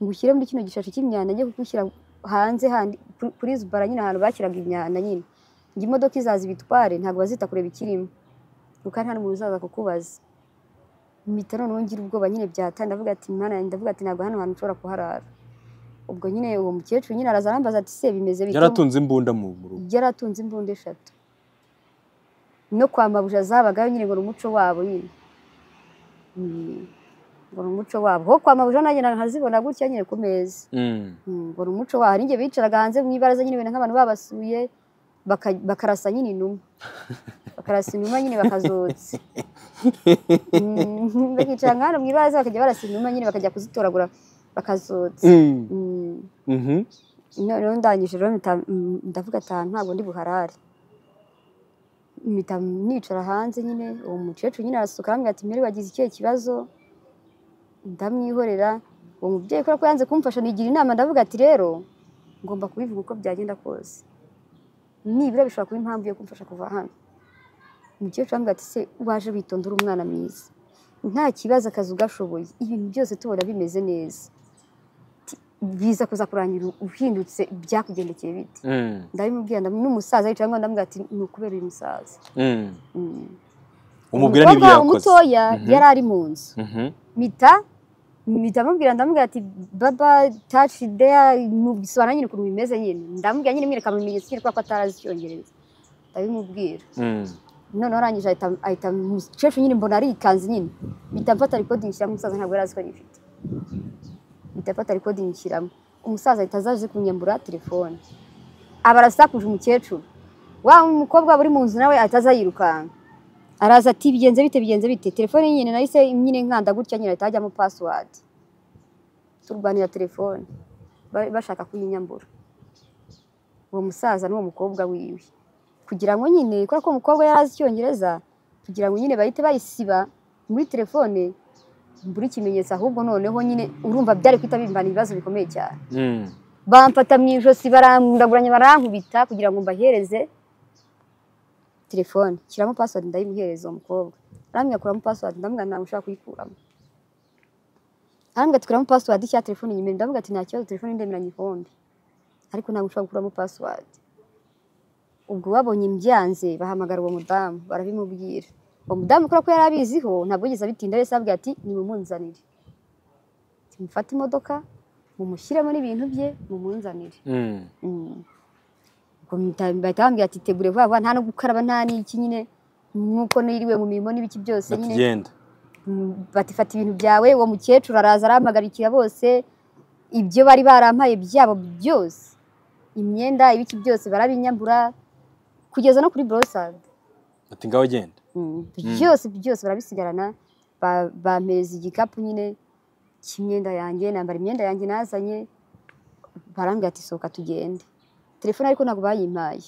ngushyire muri kino gishashi cy'imyanda njye kugushyira hanze handi kuri- kuri zubara nyine ahantu bashyiraga imyanda nyine ngo imodoka izaza ibitware ntabwo bazita kureba ikirimo kuko nta n'umuntu uzaza kukubaza mpita noneho ngira ubwoba nyine byataye ndavuga ati mwana yanjye ndavuga ati ntabwo hano hantu nshobora kuharara ubwo nyine uwo mukecuru nyine araza arambaza ati se bimeze bite ubu?" yaratunze imbunda mu mu rugo yaratunze imbunda eshatu no kwa mabuja zabagayo nyine ngo ni umuco wabo nyine Mm, ngo ni umuco wabo ho kwa mabuja nanjye nkazibona gutya nyine ku meza Mm. Mm, ngo ni umuco wabo hari igihe bicaraga hanze mu ibaraza nyine wenda nk'abantu babasuye baka- bakarasa nyine inuma bakarasa inuma nyine bakazotsa Mm, bakicara nk'ahantu mu ibaraza bakajya barasa inuma nyine bakajya kuzitoragura bakazotsa Mm. Mm. Mhm. noneho ndangije rero mpita- mm, ndavuga ati ahantu ntabwo ndi buharare mpita nicara hanze nyine uwo mukecuru nyine arasuka arambwira ati mbere wagize ikihe kibazo ndamwihorera uwo mubyeyi kubera ko yanze kumfasha nigira inama ndavuga ati rero ngomba kubivuga uko byagenda kose nibura bishobora kuba impamvu yo kumfasha kuva hano umukecuru arambwira ati se waje witonda uri umwana mwiza nta kibazo akazi ugashoboye ibintu byose tubona bimeze neza Ati, biza kuza kurangira uhindutse byakugendekeye bite Mm, ndabimubwira ndam- n'umusaza yicaye aho ngaho ndamubwira ati ni ukubera uyu musaza mm. Mm. umubwira n'ibyo Umukobwa yakoze umutoya Mhm. yari ari mu nzu Mhm, mpita mpita mubwira ndamubwira ati baba taci deya mubisobanura nyine ukuntu bimeze nyine ndamubwira nyine mwereka mu bimenyetso nyine kubera ko atarazi icyongereza ndabimubwira mm. noneho arangije ahita ahita umukecuru nyine mbona arikanze nyine mpita mfata rikodingi nshyiramo umusaza ntabwo yari azi ko ayifite mpita mfata rikodingi nshyiramo umusaza ahita aza aje kunyambura telefone aba arasakuje umukecuru wa mukobwa uri mu nzu nawe ahita aza yirukanka araza ati bigenze bite bigenze bite telefone nyine nahise nyine nkanda gutya nyine ahita hajyamo pasiwadi turwanira telefone ba- bashaka kuyinyambura uwo musaza n'uwo mukobwa wiwe kugira ngo nyine kubera ko umukobwa yari azi icyongereza kugira ngo nyine bahite bayisiba muri telefone mbura ikimenyetso ahubwo noneho nyine urumva byari guhita bimbana ibibazo bikomeye cyane Mm. bamfata mu ijosi barandaguranya barankubita kugira ngo mbahereze telefone shyiramo pasiwadi ndayimuhereza uwo mukobwa arambwira kuramo pasiwadi ndamubwira ntabwo ushobora kuyikuramo arambwira ati kuramo pasiwadi nshyira telefone nyuma ndamubwira ati nta kibazo telefone ndemeranya igikombe ariko ntabwo ushobora gukuramo pasiwadi ubwo babonye mbyanze bahamagara uwo mudamu barabimubwira uwo mudamu kubera ko yari abiziho ntabwo yigeze abitinda wese ababwira ati nimumunzanire mufate imodoka mumushyiremo n'ibintu bye mumunzanire Mm. Mm. Ubwo mpita- bahita bambwira ati tegure vuba vuba nta no gukaraba nta n'iki nyine nk'uko niriwe mu mirimo n'ibiki byose Bati nyine genda Mm, bati fata ibintu byawe uwo mukecuru araza arahamagarikira bose ibyo bari barampaye byabo byose imyenda ibiki byose barabinyambura kugeza no kuri borosada bati ngaho genda byose byose barabisigarana ba- bampereza igikapu nyine cy'imyenda yanjye nambara imyenda yanjye nazanye barambwira ati sohoka tugende telefone ariko ntabwo bayimpaye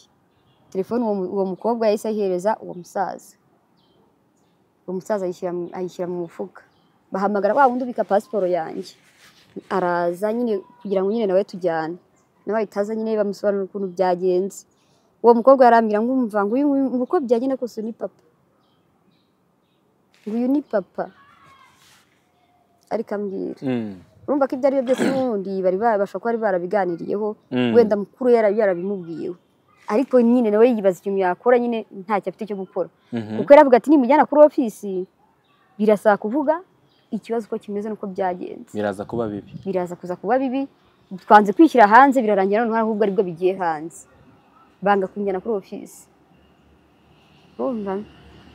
telefone uwo mu- uwo mukobwa yahise ayihereza uwo musaza uwo musaza ayishyira mu- ayishyira mu mufuka bahamagara wa wundi ubika pasiporo yanjye araza nyine kugira ngo nyine nawe tujyane nawe ahita aza nyine bamusobanurira ukuntu byagenze uwo mukobwa yarambwira ngo umva ngo uyu nguyu- ngo uko byagenda kose uyu ni papa ngo uyu ni papa ariko ambwira Mm. urumva ko ibyo ari byo byose n'ubundi bari babasha kuba bari barabiganiriyeho Mm. wenda mukuru yari yarabimubwiyeho ariko nyine nawe yibaza ikintu yakora nyine ntacyo afite cyo gukora Mhm. kuko yaravuga ati nimujyana kuri ofisi birasaba kuvuga ikibazo uko kimeze n'uko byagenze biraza kuba bibi biraza kuza kuba bibi twanze kwishyira hanze birarangira noneho ahubwo aribwo bigiye hanze banga kunjyana kuri ofisi urumva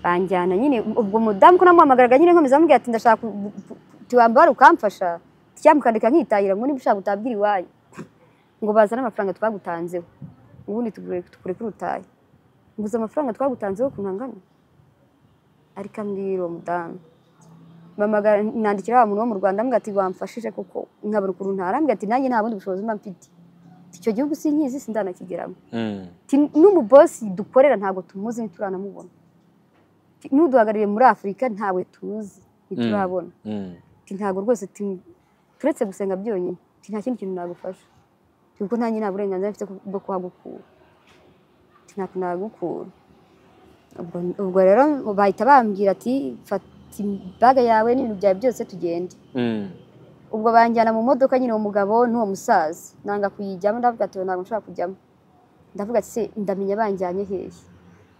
banjyana nyine ubwo mudamu ko namuhamagaraga nyine nkomeza amubwira ati ndashaka ku- ku- tuwambara ukamfasha cyamukandika nkitahira ngo niba ushaka utabwira iwanyu ngo bazane amafaranga twagutanzeho ubundi tugure- tukureke urutahe nguze amafaranga twagutanzeho ukuntu angana ariko ambwira uwo mudamu mpamagara nandikira wa muntu wo mu rwanda ambwira ati wamfashije kuko nkabura ukuntu ntara ambwira ati nanjye nta bundi bushobozi mba mfite icyo gihugu sinkizi sindanakigeramo Mm. Ti- n'umubosi dukorera ntabwo tumuzi ntituranamubona Ti- n'uduhagarariye muri afurika ntawe tuzi ntiturabona Mm. Ti, ntabwo rwose ti- turetse gusenga byonyine Ti, nta kindi kintu nagufasha Ti, kuko nanjye nta burenganzira mfite bwo kuhagukura Ti, ntabwo nagukura Ubwo- ubwo rero bahita bambwira ati fata ibaga yawe n'ibintu byawe byose tugende Mm. ubwo banjyana mu modoka nyine uwo mugabo n'uwo musaza nanga kuyijyamo ndavuga ati ntabwo nshobora kujyamo ndavuga ati se ndamenya banjyanye hehe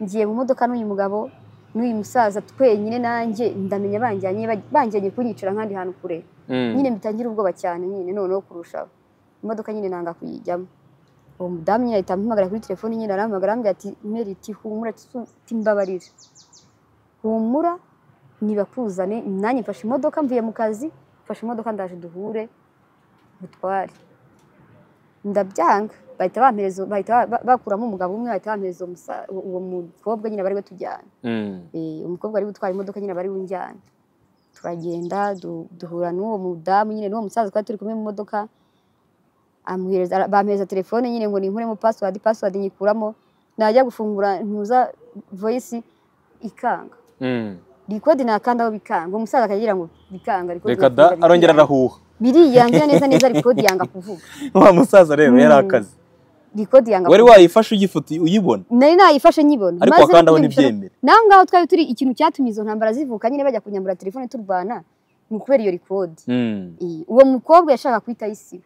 ngiye mu modoka n'uyu mugabo n'uyu musaza twenyine nanjye ndamenya banjyanye banjyanye kunyicira nk'ahandi hantu kure Mm. nyine mbitangira ubwoba cyane nyine noneho kurushaho imodoka nyine nanga kuyijyamo uwo mudamu nyine ahita ampamagara kuri telefone nyine arampamagara arambwira ati meri ati humura ati mbabarira humura nibakuzane nanjye mfashe imodoka mvuye mu kazi mfashe imodoka ndaje duhure mutware ndabyanga bahita bampereza bahita ba- bakuramo umugabo umwe bahita bampereza uwo musa- uwo mukobwa nyine bari we tujyana Mm. Eh, umukobwa ari gutwara imodoka nyine bari bunjyane turagenda du- duhura n'uwo mudamu nyine n'uwo musaza twari turi kumwe mu modoka amuhereza ara- bampereza telefone nyine ngo ninkuremo pasiwadi pasiwadi nyikuramo najya gufungura ntuza voyisi ikanga Mm. rikodi nakandaho bikanga umusaza akagira ngo bikanga rikodi reka da irafunga, arongera bikanga. arahuha biriyanzira neza neza rikodi yanga kuvuga wa musaza rero Mm. yari akazi rikodi yanga wari wayifashe uyifuti uyibona nari nayifashe nyibona ariko maze wakanda kubyibushya- ntibyemere naho ngaho twari turi ikintu cyatumye izo ntambara zivuka nyine bajya kunyambura telefone turwana ni ukubera iyo rikodi Mm. Iyi, uwo mukobwa yashaka kwita isi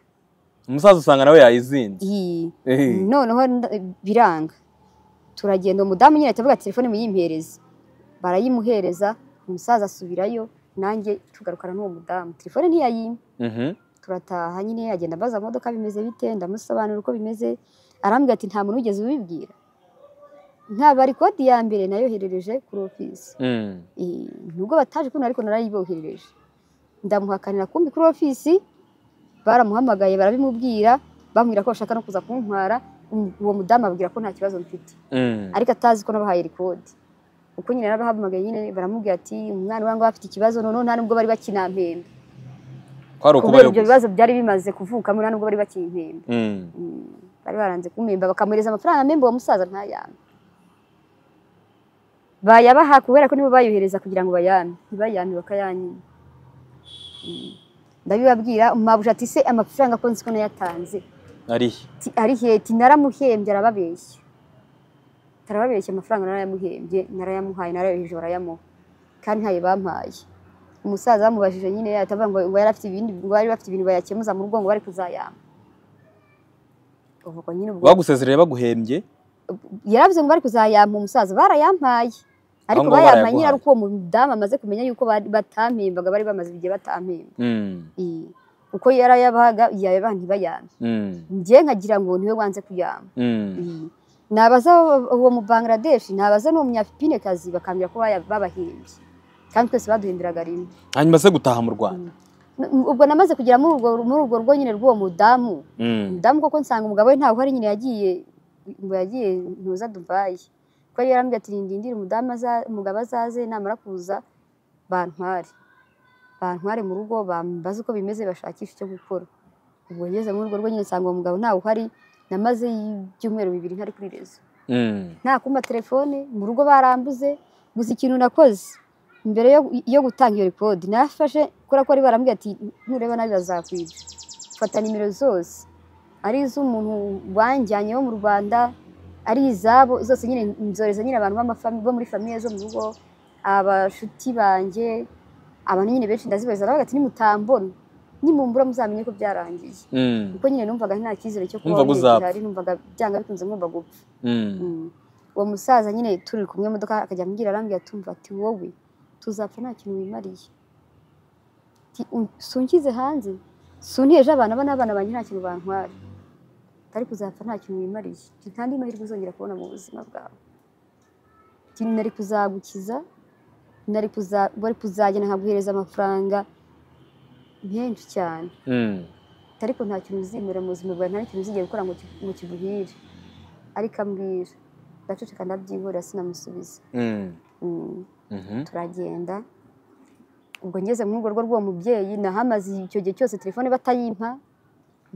umusaza usanga nawe yayizinze iyi Eh. noneho nda- biranga turagenda umudamu nyine ahita avuga ati, telefone muyimpereze barayimuhereza umusaza asubirayo nanjye tugarukana n'uwo mudamu telefone ntiyayimpa Mhm. turataha nyine agenda ambaza modoka bimeze bite ndamusobanurira uko bimeze arambwira ati nta muntu wigeze ubibwira nkaba kodi ya mbere nayoherereje kuri ofisi Mm. Eh, nubwo bataje ukuntu ariko narayiboherereje ndamuhakanira kumbi kuri ofisi baramuhamagaye barabimubwira bamubwira ko bashaka no kuza kuntwara um- uwo mudamu ababwira ko nta kibazo mfite Mm. ariko atazi ko nabahaye rikodi uko nyine narabahamagaye nyine baramubwira ati umwana wangu afite ikibazo noneho nta nubwo bari bakinampembe kubera kwari ukubayo ibyo gusa bibazo byari bimaze kuvukamo nta nubwo bari bakimpembe Mm. Mm, bari baranze kumemba bakamuhereza amafaranga memba uwo musaza ntayame bayabaha kubera ko nibo bayohereza kugira ngo bayame ntibayame bakayanyima Mm, ndabibabwira mabuja ati se amafaranga ko nzi ko nayatanze arihe Ti, ari heti naramuhembye arababeshya arababeshya amafaranga narayamuhembye narayamuhaye narayoheje barayamuha kandi ntayo bampaye umusaza bamubajije nyine atavuga ngo ngo yari afite ibindi ngo bari bafite ibintu bayakemuza mu rugo ngo bari kuzayama ubwo nyine ubwo bagusezereye baguhembye yaravuze ngo bari kuzayampa umusaza barayampaye ariko Ahubwo bayampaye barayaguhaye. nyine ari uko uwo mudamu amaze kumenya yuko bari- batampembaga bari bamaze igihe batampemba Mm. Eh, uko yarayabahaga yayabaha ntibayame Mm. njye nkagira ngo niwe wanze kuyama Mm. nabaza uwo mu Bangladesh nabaza n'uwo munyafipine kazi bakambwira ko baya- babahembye kandi twese baduhemberaga rimwe hanyuma se gutaha mu rwanda N- ubwo namaze kugera muri urwo muri urwo rugo nyine rw'uwo mudamu Mm. umudamu koko nsanga umugabo we ntawe uhari nyine yagiye ngo yagiye ntuza Dubai ko yari yarambwira ati ndindire umudamu aza- umugabo azaze namara kuza bantware bantware mu rugo bambaze uko bimeze bashakisha icyo gukora ubwo ngeze muri urwo rugo nyine nsanga uwo mugabo ntawe uhari namaze ibyumweru bibiri ntari kuri rezo Mm. nta kumba telefone mu rugo barambuze gusa ikintu nakoze mbere yo, yo gutanga iyo rekodi nafashe kubera ko bari barambwira ati nureba nabi bazakwica fata nimero zose ari iz'umuntu wanjyanye wo mu rwanda ari izabo zose nyine nzoreza nyine abantu b'amafami- bo muri famiye zo mu rugo abashuti banjye abantu nyine benshi ndazibaza baravuga ati nimutambona nimumbura muzamenye ko byarangiye Mm. kuko nyine numvaga nta cyizere cyo kubaho Numvaga uzapfa. ndetse hari numvaga byanga bikunze ngomba gupfa Mm. Mm. uwo musaza nyine turi kumwe mu modoka akajya ambwira arambwira tumva ati wowe tuzapfa nta kintu wimariye Ati, "Um, sunshyize hanze sunteje abana ba n'abana banjye nta kintu bantwara utari kuzapfa nta kintu wimariye Ati, nta andi mahirwe uzongera kubona mu buzima bwawe Ati, nari kuzagukiza nari kuza- wari kuzagenda nkaguhereza amafaranga menshi cyane Mm. Ati, ariko nta kintu uzemera mu buzima bwawe nta kintu uzigera gukora ngo ki- ngo kiguhire ariko ambwira ndaceceka ndabyihorera sinamusubiza Mm. Mm, Mhm. turagenda ubwo ngeze mu rugo rwo rw'uwo mubyeyi nahamaze icyo gihe cyose telefone batayimpa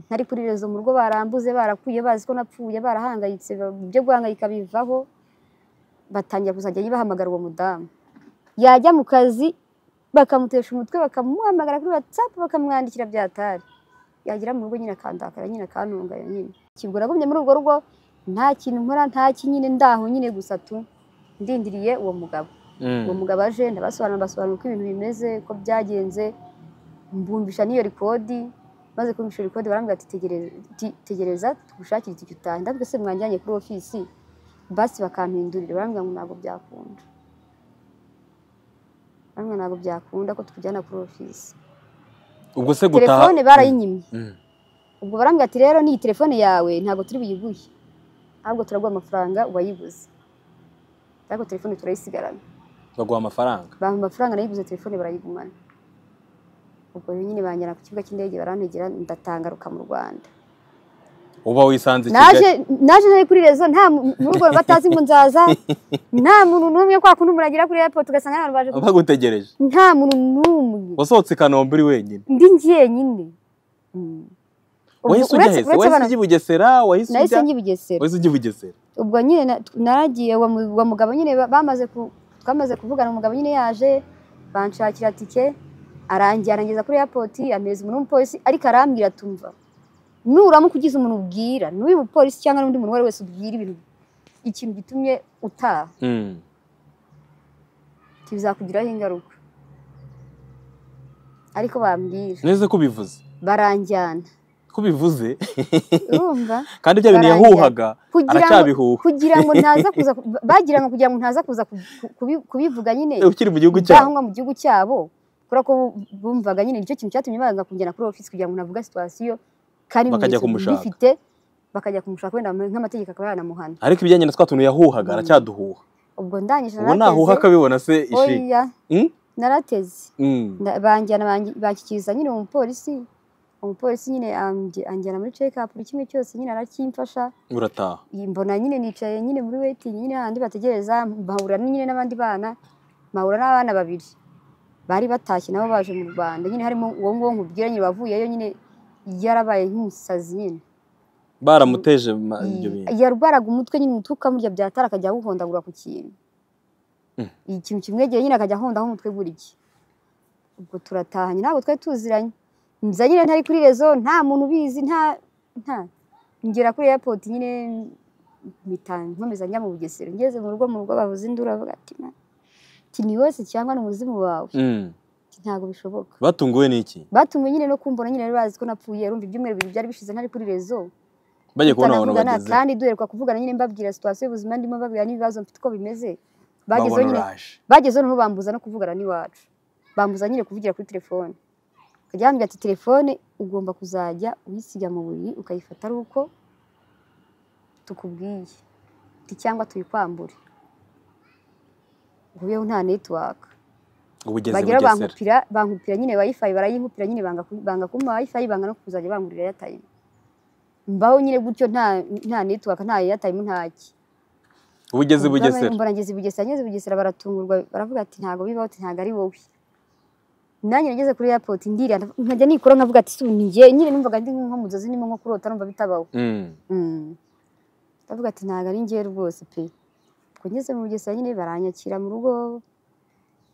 ntari kuri rezo mu rugo barambuze barakuye bazi ko napfuye barahangayitse ba- ibyo guhangayika bivaho batangira kuzajya bahamagara uwo mudamu yajya mu kazi bakamutesha umutwe bakamuhamagara kuri watsapu bakamwandikira byatari yagera mu rugo nyine akandakara nyine akantungayo nyine kibwo nagumye muri urwo rugo nta kintu nkora nta kinyine ndaho nyine gusa tu ndindiriye uwo mugabo uwo Mm. mugabo aje ndabasobanurira mbasobanurira uko ibintu bimeze uko byagenze mbumbisha n'iyo rikodi maze kumvisha rikodi barambwira ati "Tegereza- ti- tegereza tugushakire itike utahe ndavuga se mwanjyanye kuri ofisi basi bakampindurira barambwira ngo ntabwo byakunda barambwira ntabwo byakunda ko tukujyana kuri ofisi ubwo se gutaha telefone barayinyimye Mm. ubwo barambwira ati rero n'iyi telefone yawe ntabwo turi buyiguhe ahubwo turaguha amafaranga uwayiguze ariko telefone turayisigarana baguha amafaranga bampa amafaranga nayiguze telefone barayigumana ubwo rero nyine banjyana ku kibuga cy'indege barantegera ndatangaruka mu rwanda uba wisanze i naje kigali naje nari kuri rezo nta mu mu rugo batazi ngo nzaza nta muntu n'umwe kwa kundi umuntu agera kuri airport ugasanga abantu baje ku- bagutegereje nta muntu n'umwe wasohotse i kanombe uri wenyine ndi njyenyine Mm. Ubwo wahise ujya uretse- hese uretse wahise abantu- ujya i bugesera wahise nahise ujya njya i Bugesera wahise ujya i bugesera ubwo nyine na- naragiye uwo mu- uwo mugabo nyine ba- bamaze ku- twamaze kuvugana umugabo nyine yaje banshakira tike arangiye arangeza kuri airport ampereza umuntu w'umupolisi ariko arambwira tumva nuramuka ugize umuntu ubwira n'uyu mupolisi cyangwa n'undi muntu uwo ari we wese ubwira ibintu ikintu gitumye utaha Mm. kizakugiraho ingaruka ariko bambwira neza ko ubivuze baranjyana ko ubivuze urumva kandi bya bintu Barangira. yahuhaga kugira ngo aracyabihuha kugira ngo ntaza kuza ku- bagira ngo kugira ngo ntaza kuza ku- ku- kubi- kubivuga nyine Eh, ukiri mu gihugu cyabo byahunga mu gihugu cyabo kubera ko bu- bumvaga nyine nicyo kintu cyatumye baza kujyana kuri ofisi kugira ngo navuga situwasiyo kandi Bakajya ibimenyetso kumushaka. bifite bakajya kumushaka wenda mu- nk'amategeko akaba yanamuhana ariko ibijyanye na twa tuntu yahuhaga aracyaduhuha ubwo ndangije ubu nahuha akabibona se ishiki oya Mm? narateze Mm. Nda- banjyana bangi- banshyikiriza nyine umupolisi umupolisi nyine anjye- anjyana muri cekapu buri kimwe cyose nyine aracyimfasha urataha mbona nyine nicaye nyine muri wetingi nyine hahandi bategereza mpahura nyine n'abandi bana mpahura n'abana babiri bari batashye nabo baje mu rwanda nyine harimo uwo nguwo nkubwira nyine wavuyeyo nyine yarabaye nk'umusazi nyine baramuteje ma- ibyo bintu yarwaraga umutwe nyine umutwe ukamurya byatara akajya awuhondagura ku kintu Mm. ikintu kimwegeye nyine akajya ahondaho umutwe buri gihe ubwo turatahanye ntabwo twari tuziranye nza nyine ntari kuri rezo nta muntu ubizi nta nta ngera kuri airport nyine mpita nkomeza njya mu bugesera ngeze mu rugo mu rugo bavuze induru bavuga ati "Ma, ati ni wese cyangwa ni umuzimu wawe Mm. Ati, ntabwo bishoboka batunguwe n'iki batumwe nyine no kumbona nyine bari bazi ko napfuye arumva ibyumweru bibiri byari bishize ntari kuri rezo bagiye kubona abantu tutanavugana bageze kandi duheruka kuvugana nyine mbabwira situwasiyo y'ubuzima ndimo mbabwira n'ibibazo mfite uko bimeze bagezeho babona nyine uraje bagezeho noneho bambuza no kuvugana n'iwacu bambuza nyine kuvugira kuri telefone akajya yambwira ati telefone ugomba kuzajya uyisiga mu buriri ukayifata ari uko tukubwiye Ati, cyangwa tuyikwambure nguyeho nta netiwaka ubu ugeze bagera bugesera bankupira bankupira nyine wifi barayinkupira nyine banga ku- banga kumpa wifi banga no kuzajya bangurira airtime mbaho nyine gutyo nta nta network nta airtime ntaki ubu ugeze bugesera mbona ngeze i bugesera ngeze i bugesera baratungurwa baravuga ati ntabwo bibaho ati ntabwo ari wowe nanjye nageze kuri airport ndira nkajya nikora nkavuga ati "Su, ni njye nyine numvaga ndi nko mu nzozi ndimo nko kurota numva bitabaho Mm. ndavuga ati ntabwo ari njye rwose pe ubwo ngeze mu bugesera nyine baranyakira mu rugo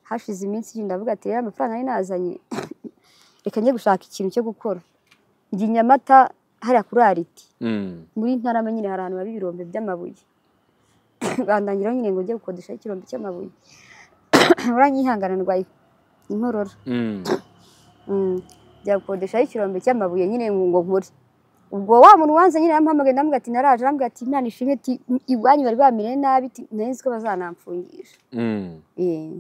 hashize iminsi ibiri ndavuga ati rero amafaranga nari nazanye reka njye gushaka ikintu cyo gukora njya i nyamata hariya kuri ariti Mm. muri ntarama nyine hari ahantu haba ibirombe by'amabuye bandangiraho nyine ngo njye gukodeshaho ikirombe cy'amabuye uranyihangana ndwaye inkorora Mm. Mm. njya gukodeshaho ikirombe cy'amabuye nyine ngo ngo nkore ubwo wa muntu wanze nyine yamuhamagaye ndamubwira ati naraje arambwira ati imana ishimwe ati iwanyu bari bamire nabi ati nari nzi ko bazanamfungisha Mm. Eh,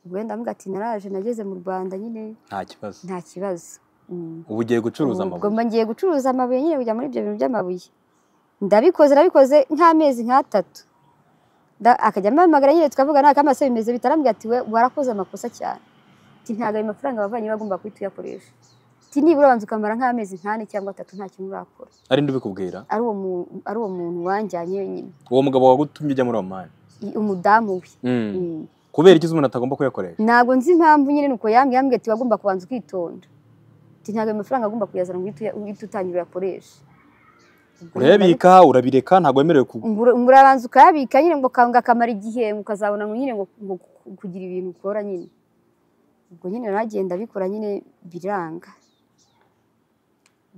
ubwo rero ndamubwira ati naraje nageze mu rwanda nyine nta kibazo nta kibazo Mm. ubu ugiye gucuruza Ubu- ubwo amabuye mba ngiye gucuruza amabuye nyine kujya muri ibyo bintu by'amabuye ndabikoze nabikoze nk'amezi nk'atatu Nda- akajya ampamagara nyine tukavuga nta kamase bimeze bitarambwira ati we warakoze amakosa cyane ati ntabwo ayo mafaranga wavanye bagomba guhita uyakoresha ati nibura banza ukamara nk'amezi nk'ane cyangwa atatu nta kintu urakora ari ndubikubwira ari uwo mu- ari uwo muntu wanjyanye wenyine uwo mugabo wagutumye ujya muri omani I- umudamu we Mm. Mm. kubera iki umuntu atagomba kuyakoresha ntabwo nzi impamvu nyine nuko yambwiye yambwiye ati wagomba kubanza ukitonda ati ntabwo ayo mafaranga agomba kuyazana ngo uhite uya- uhite utangire uyakoreshe Ubwo urayabika urabireka ntabwo wemerewe ku Mbura- murabanza ukayabika nyine ngo kanga akamara igihe ukazabona ngo nyine ngo ngo ku- kugira ibintu ukora nyine ubwo nyine naragenda bikora nyine biranga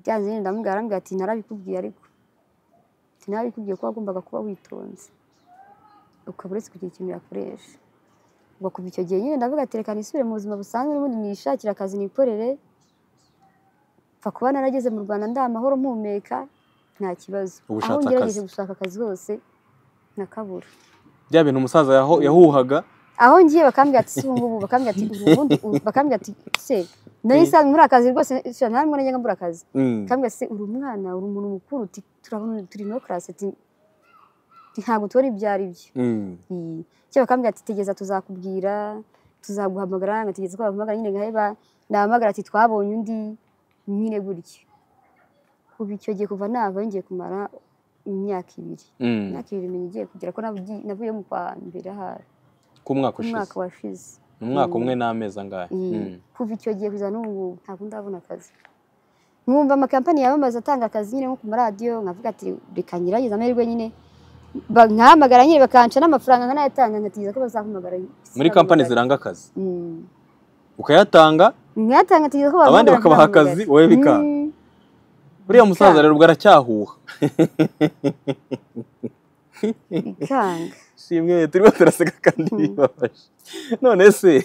byanze nyine ndamubwira arambwira ati narabikubwiye ariko ati narabikubwiye ko wagombaga kuba witonze ukaba uretse kugira ikintu yakoresha ubwo kuva icyo gihe nyine ndavuga ati reka nisubire mu buzima busanzwe n'ubundi nishakire akazi nikorere mfa kuba narageze mu rwanda ndi amahoro mpumeka nta kibazo aho Ubu ushatse ngerageje akazi. gushaka akazi hose nakabura bya bintu umusaza yaho- yahuhaga aho ngiye bakambwira ati si ubungubu bakambwira ati ubu ubundi ubu- bakambwira ati se nari nsanzwe muri akazi rwose sha nta mwana njyaga mbura akazi Mm. bakambwira se uri umwana uri umuntu mukuru uti turabona turi no class ati ati, ntabwo tubona ibyo ari byo Mm. Mm. cyo bakambwira ati tegeza tuzakubwira tuzaguhamagara ngategeza ko bahamagara nyine ngaheba nahamagara ati twabonye undi nyine gutyo kuva icyo gihe kuva nava ngiye kumara imyaka ibiri Mm. imyaka ibiri igiye kugira ko navugiye- navuye mu kwa mbere ahari ku mwaka umwaka ushize washize ni umwaka Mm. umwe n'amezi angahe Mm. Mm. kuva icyo gihe kugeza n'ubu ntabwo ndabona akazi nkumva amakampani yamamaza atanga akazi nyine nko ku maradiyo nkavuga ati reka ngerageze amahirwe nyine Ba- nkahamagara nyine bakanca n'amafaranga nkanayatanga nkategereza ko bazampamagara muri kampani ziranga akazi Mm. ukayatanga nkayatanga ategereza ko bampamagara abandi bakabaha akazi ntahamagare. wowe bikanga Mm. buriya musaza rero bwaracyahuha bikanga shimwe turimo turaseka kandi bibabaje none se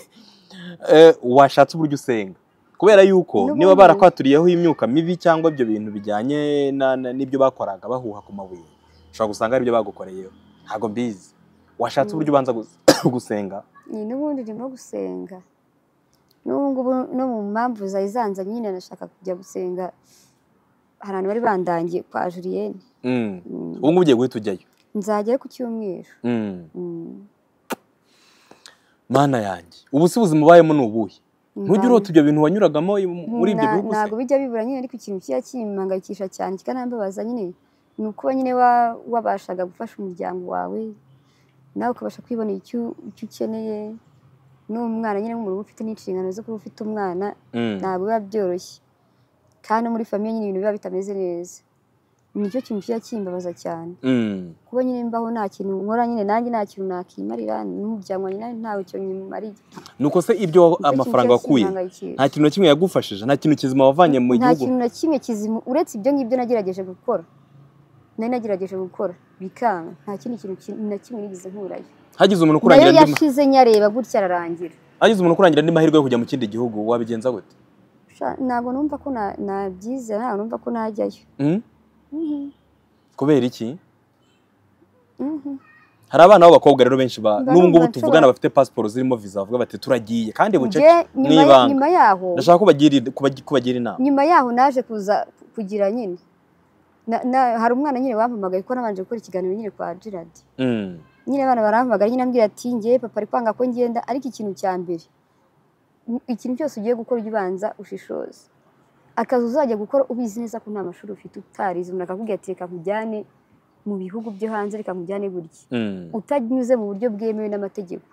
eh, washatse uburyo usenga kubera yuko N'ubundi- niba barakwaturiyeho imyuka mibi cyangwa ibyo bintu bijyanye na- na- n'ibyo bakoraga bahuha ku mabuye ushobora gusanga ari ibyo bagukoreyeho ntabwo mbizi washatse Mm. uburyo ubanza gus- gusenga ni n'ubundi ndimo gusenga n'ubu ngubu no mu mpamvu zari zanzanye nyine nashaka kujya gusenga hari abantu bari bandangiye kwa Julienne Mm. Mm. ubu ngubu ugiye guhita ujyayo nzajyayo ku cyumweru Mm. Mm. mana yanjye ubu si buzima ubayemo ni ubuhe ntujya Nta- urota ibyo bintu wanyuragamo i- muri ibyo Na- bihugu se? ntabwo bijya bibura nyine ariko ikintu kijya kimpangayikisha cyane kikanambabaza nyine ni uko nyine wa- wabashaga gufasha umuryango wawe nawe ukabasha kwibonera icyo icyo ukeneye n'umwana nyine nk'umuntu uba ufite n'inshingano zo kuba ufite umwana Mm. ntabwo biba byoroshye kandi no muri famiye nyine ibintu biba bitameze neza nicyo kintu kijya kimbabaza cyane Mm. kuba nyine mbaho nta kintu nkora nyine nanjye nta kintu nakimarira n'umuryango wanjye nawe ntawe icyo nyimariye nuko se ibyo wa- amafaranga wakuye nta kintu na kimwe yagufashije nta kintu kizima wavanye mu nta gihugu kintu na kimwe kizima uretse ibyo ngibyo nagerageje gukora nari nagerageje gukora bikanga nta kindi kintu ki- na kimwe nigeze nkurayo hagize umuntu nayo ukurangira andi ma- yashize nyareba gutya ararangira hagize umuntu ukurangira andi mahirwe yo kujya mu kindi gihugu wabigenza gute Sha- ntabwo numva ko na- nabyizera ntabwo numva ko najyayo Mm? Mhm, kubera iki mhm. hari abana b'abakobwa rero benshi ba Mba n'ubu ngubu numva tuvugana nshobora- bafite pasiporo zirimo viza bavuga bati turagiye kandi bucece Nge- nyuma ya- ibanga. nyuma yaho ndashaka kubagira id- kubagi- kubagira inama nyuma yaho naje kuza kugira nyine na- na- hari umwana nyine wampamagaye ko nabanje gukora ikiganiro nyine kwa Gerard Mm. nyine abana barampamagara nyine ambwira ati ngewe papa ari kwanga ko ngenda ariko ikintu cya mbere ni- ikintu cyose ugiye gukora ujya ubanza ushishoze akazi uzajya gukora ubizi neza ko nta mashuri ufite utarize umuntu akakubwira ati reka nkujyane mu bihugu byo hanze reka nkujyane gutya Mm. utanyuze mu buryo bwemewe n'amategeko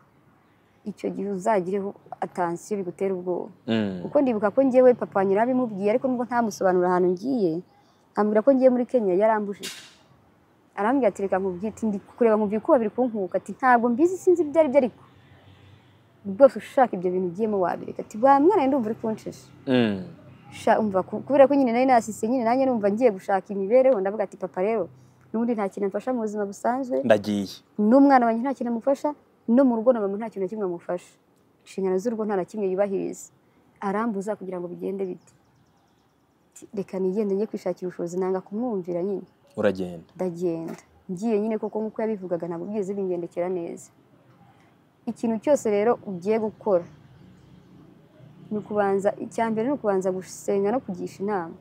icyo gihe uzagireho atansiyo bigutera ubwoba Mm. kuko ndibuka ko ngewe papa wanjye yarabimubwiye ariko nubwo ntamusobanura ahantu ngiye ambwira ko ngiye muri Kenya yarambujije arambwira ati reka nkubwire ati ndi kureba nkumva ko babiri kunkuka ati ntabwo mbizi sinzi ibyo ari byo ariko rwose ushaka ibyo bintu ugiyemo wabireka ati wa mwana we, ndumva uri kunshisha Mm. sha umva ku- kubera ko nyine nari nasise nyine nanjye numva ngiye gushaka imibereho ndavuga ati papa rero n'ubundi nta kintu amfasha mu buzima busanzwe ndagiye n'umwana wanjye nta kintu amufasha no mu rugo na mama nta kintu na kimwe amufasha inshingano z'urugo nta na kimwe yubahiriza arambuza kugira ngo bigende bite Ti, reka nigende njye kwishakira ubushobozi nanga kumwumvira nyine uragenda ndagenda ngiye nyine kuko nk'uko yabivugaga ntabwo byigeze bingendekera neza ikintu cyose rero ugiye gukora ni ukubanza icya mbere ni ukubanza gusenga no kugisha inama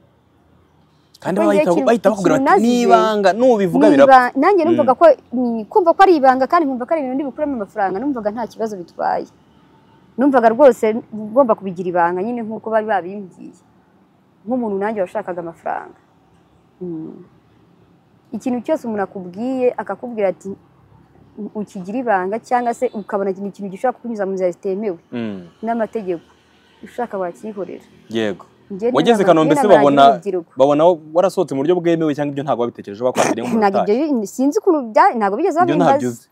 kandi Kuko bahita igihe bahita kintu- bakubwira ikintu bati nazize- n'ibanga nubivuga Ni birapfa iba- nanjye numvaga ko ni- kumva ko ari ibanga kandi nkumva ko ari ibintu ndi bukuramo amafaranga numvaga nta kibazo bitwaye numvaga rwose ngomba kubigira ibanga nyine nk'uko bari babimbwiye nk'umuntu nanjye washakaga amafaranga Mm. ikintu cyose umuntu akubwiye akakubwira ati "U- ukigira ibanga cyangwa se ukabona ni ikintu gishobora kukunyuza mu nzira zitemewe Mm. n'amategeko ushaka wakikorera yego Njye wageze n'inama- Kanombe se n'inama nagira babona- urubyiruko. babona warasohotse mu buryo bwemewe cyangwa ibyo ntabwo wabitekereje bakwakiriye ntabwo nk'umuntu ibyo sinzi ukuntu bya- ntabwo bigeze ibyo ntabyo babimbaza uzi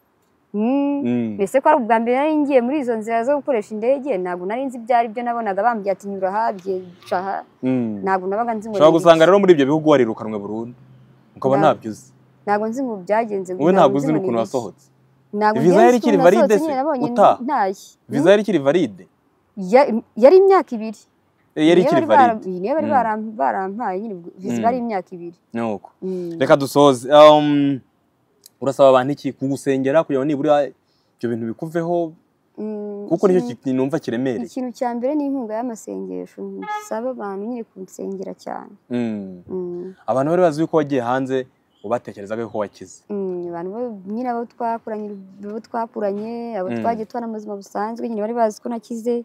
Mm. Mm. mbese ko ari ubwa mbere nari ngiye muri izo nzira zo gukoresha indege ntabwo nari nzi ibyo ari byo nabonaga bambwiye ati nyura aha byica aha Mm. ntabwo nabaga nzi ngo ushobora ni gusanga iki. rero muri ibyo bihugu warirukanwe burundu ukaba Nda- ntabyo uzi ntabwo nzi ngo byagenze ntabwo wowe ntabwo nzi uzi ngo ni n'ukuntu iki. wasohotse ntabwo Viza ngenzi yari ikiri ukuntu nasohotse valide se? nyine nabonye Utaha? ntashye viza yari ikiri valide Ya- yari imyaka ibiri Eh, yari Niyo ikiri bari bara- valide niyo bari Mm. baram- barampaye nyine viza Mm. bari imyaka ibiri nuko Mm. reka dusoze Um, urasaba abantu iki kugusengera kugira ngo nibura ibyo bintu bikuveho Mm, kuko nicyo kintu numva kiremereye ikintu cya mbere ni inkunga y'amasengesho nsaba abantu nyine kunsengera cyane Mm. Mm. abantu bari bazi yuko wagiye hanze ubatekerezaga yuko wakize Mm, abantu bo- nyine abo twakuranye abo twakuranye abo Mm. twagiye tubana mu buzima busanzwe nyine bari bazi ko nakize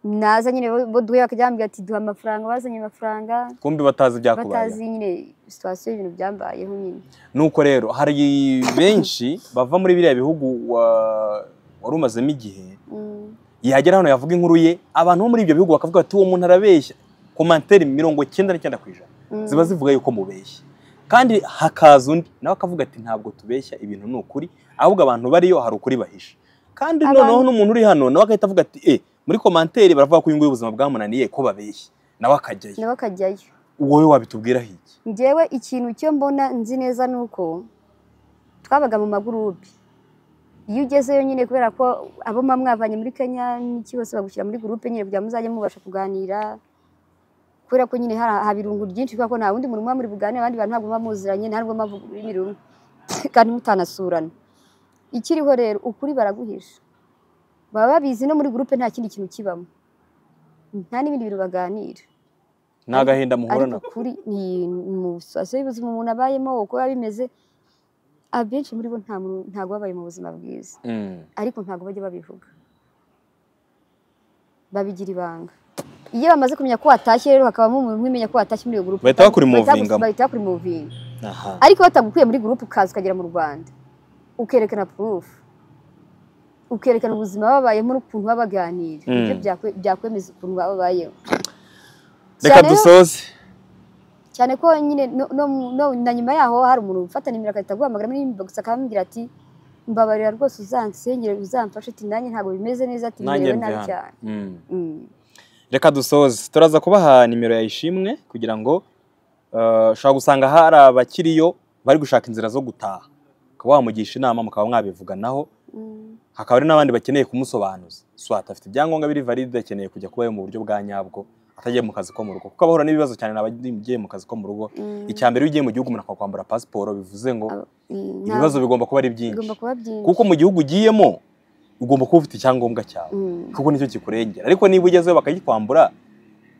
naza nyine bo- bo duhuye bakajya bambwira ati duha amafaranga bazanye amafaranga kumbi batazi ibyakubaye batazi nyine situwasiyo y'ibintu byambayeho nyine nuko rero hari benshi bava muri biriya bihugu wa- wari umazemo igihe Mm, yagera hano yavuga inkuru ye abantu bo muri ibyo bihugu bakavuga bati uwo muntu arabeshya komantere mirongo cyenda n'icyenda ku ijana mm, ziba zivuga yuko mubeshya kandi hakaza undi nawe akavuga ati ntabwo tubeshya ibintu ni ukuri ahubwo abantu bariyo hari ukuri bahisha kandi Abantu- noneho n'umuntu uri hano nawe agahita avuga ati e muri komantere baravuga ko uyu nguyu ubuzima bwamunaniye ko babeshya nawe akajyayo nabo akajyayo wowe wabitubwiraho iki njyewe ikintu cyo mbona nzi neza ni uko twabaga mu magurupe iyo ugezeyo nyine kubera ko abo muba mwavanye muri kenya n'iki bose bagushyira muri gurupe nyine kugira ngo muzajye mubasha kuganira kubera ko nyine hari haba irungu ryinshi kubera ko nta wundi muntu muba muri buganire abandi bantu ntabwo muba muziranye nta n'ubwo muba muri rumwe kandi mutanasurana ikiriho rero ukuri baraguhisha baba babizi no muri gurupe nta kindi kintu kibamo nta n'ibindi bintu baganira ni agahinda muhura ariko nako kuri ni mu sitasiyo y'ubuzima umuntu abayemo uko biba bimeze abenshi muri bo nta muntu- ntabwo babaye mu buzima bwiza Mm. ariko ntabwo bajya babivuga babigira ibanga iyo bamaze kumenya ko watashye rero hakabamo umuntu umwe umenya ko watashye muri iyo gurupe Bahita bakurimovingamo. bahita bakurimuvinga aha ariko batagukuye muri gurupe ukaza ukagera mu rwanda ukerekana purufu ukerekana ubuzima babayemo n'ukuntu baba baganira Mm. nibyo byakwe- byakwemeza ukuntu baba babayeho reka Cyane yo- dusoze cyane ko nyine no, no, no, na nyuma yaho hari umuntu ufata nimero agahita aguhamagara muri inbox akambwira ati mbabarira rwose uzansenyere uzamfashe ati nanjye ntabwo bimeze neza ati nanjye bimerewe mve nabi hano cyane Mm. Mm. reka dusoze turaza kubaha nimero ya ishimwe kugira ngo eh, ushobora gusanga hari abakiriyo bari gushaka inzira zo gutaha ukaba wamugisha inama mukaba mwabivuganaho Mm. hakaba hari n'abandi bakeneye kumusobanuza swat afite ibyangombwa biri valide akeneye kujya kubayo mu buryo bwa nyabwo atagiye mu kazi ko mu rugo kuko abahura n'ibibazo cyane n'abagiye mu kazi ko mu rugo Mm. icya mbere iyo ugiye mu gihugu umuntu akakwambura pasiporo bivuze ngo Aba- Mm, nta- ibibazo bigomba kuba ari byinshi bigomba kuba byinshi kuko mu gihugu ugiyemo ugomba kuba ufite icyangombwa cyawe Mm. kuko nicyo kikurengera ariko niba ugezeyo bakagikwambura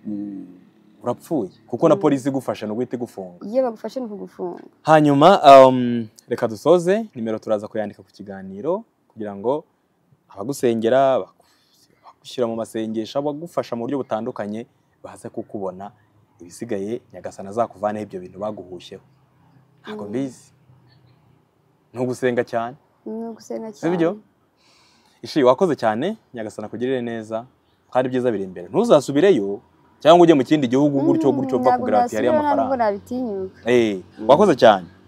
mm, urapfuye kuko na Mm. polisi igufashe ni uguhita igufunga iyo bagufashe ni ukugufunga hanyuma um, reka dusoze nimero turaza kuyandika ku kiganiro kugira ngo abagusengera baku- bagushyira mu masengesho abagufasha mu buryo butandukanye baze kukubona ibisigaye nyagasana azakuvaneho ibyo bintu baguhushyeho ntabwo Mm. mbizi ni ugusenga cyane ni ugusenga cyane Sibyo? ishi wakoze cyane nyagasana kugirire neza kandi ibyiza biri imbere ntuzasubireyo cyangwa ujye mu kindi gihugu gutyo Mm, gutyo bakubwira ntabwo bati hariya nasubira ntabwo amafaranga nabitinyuka Eh, wakoze cyane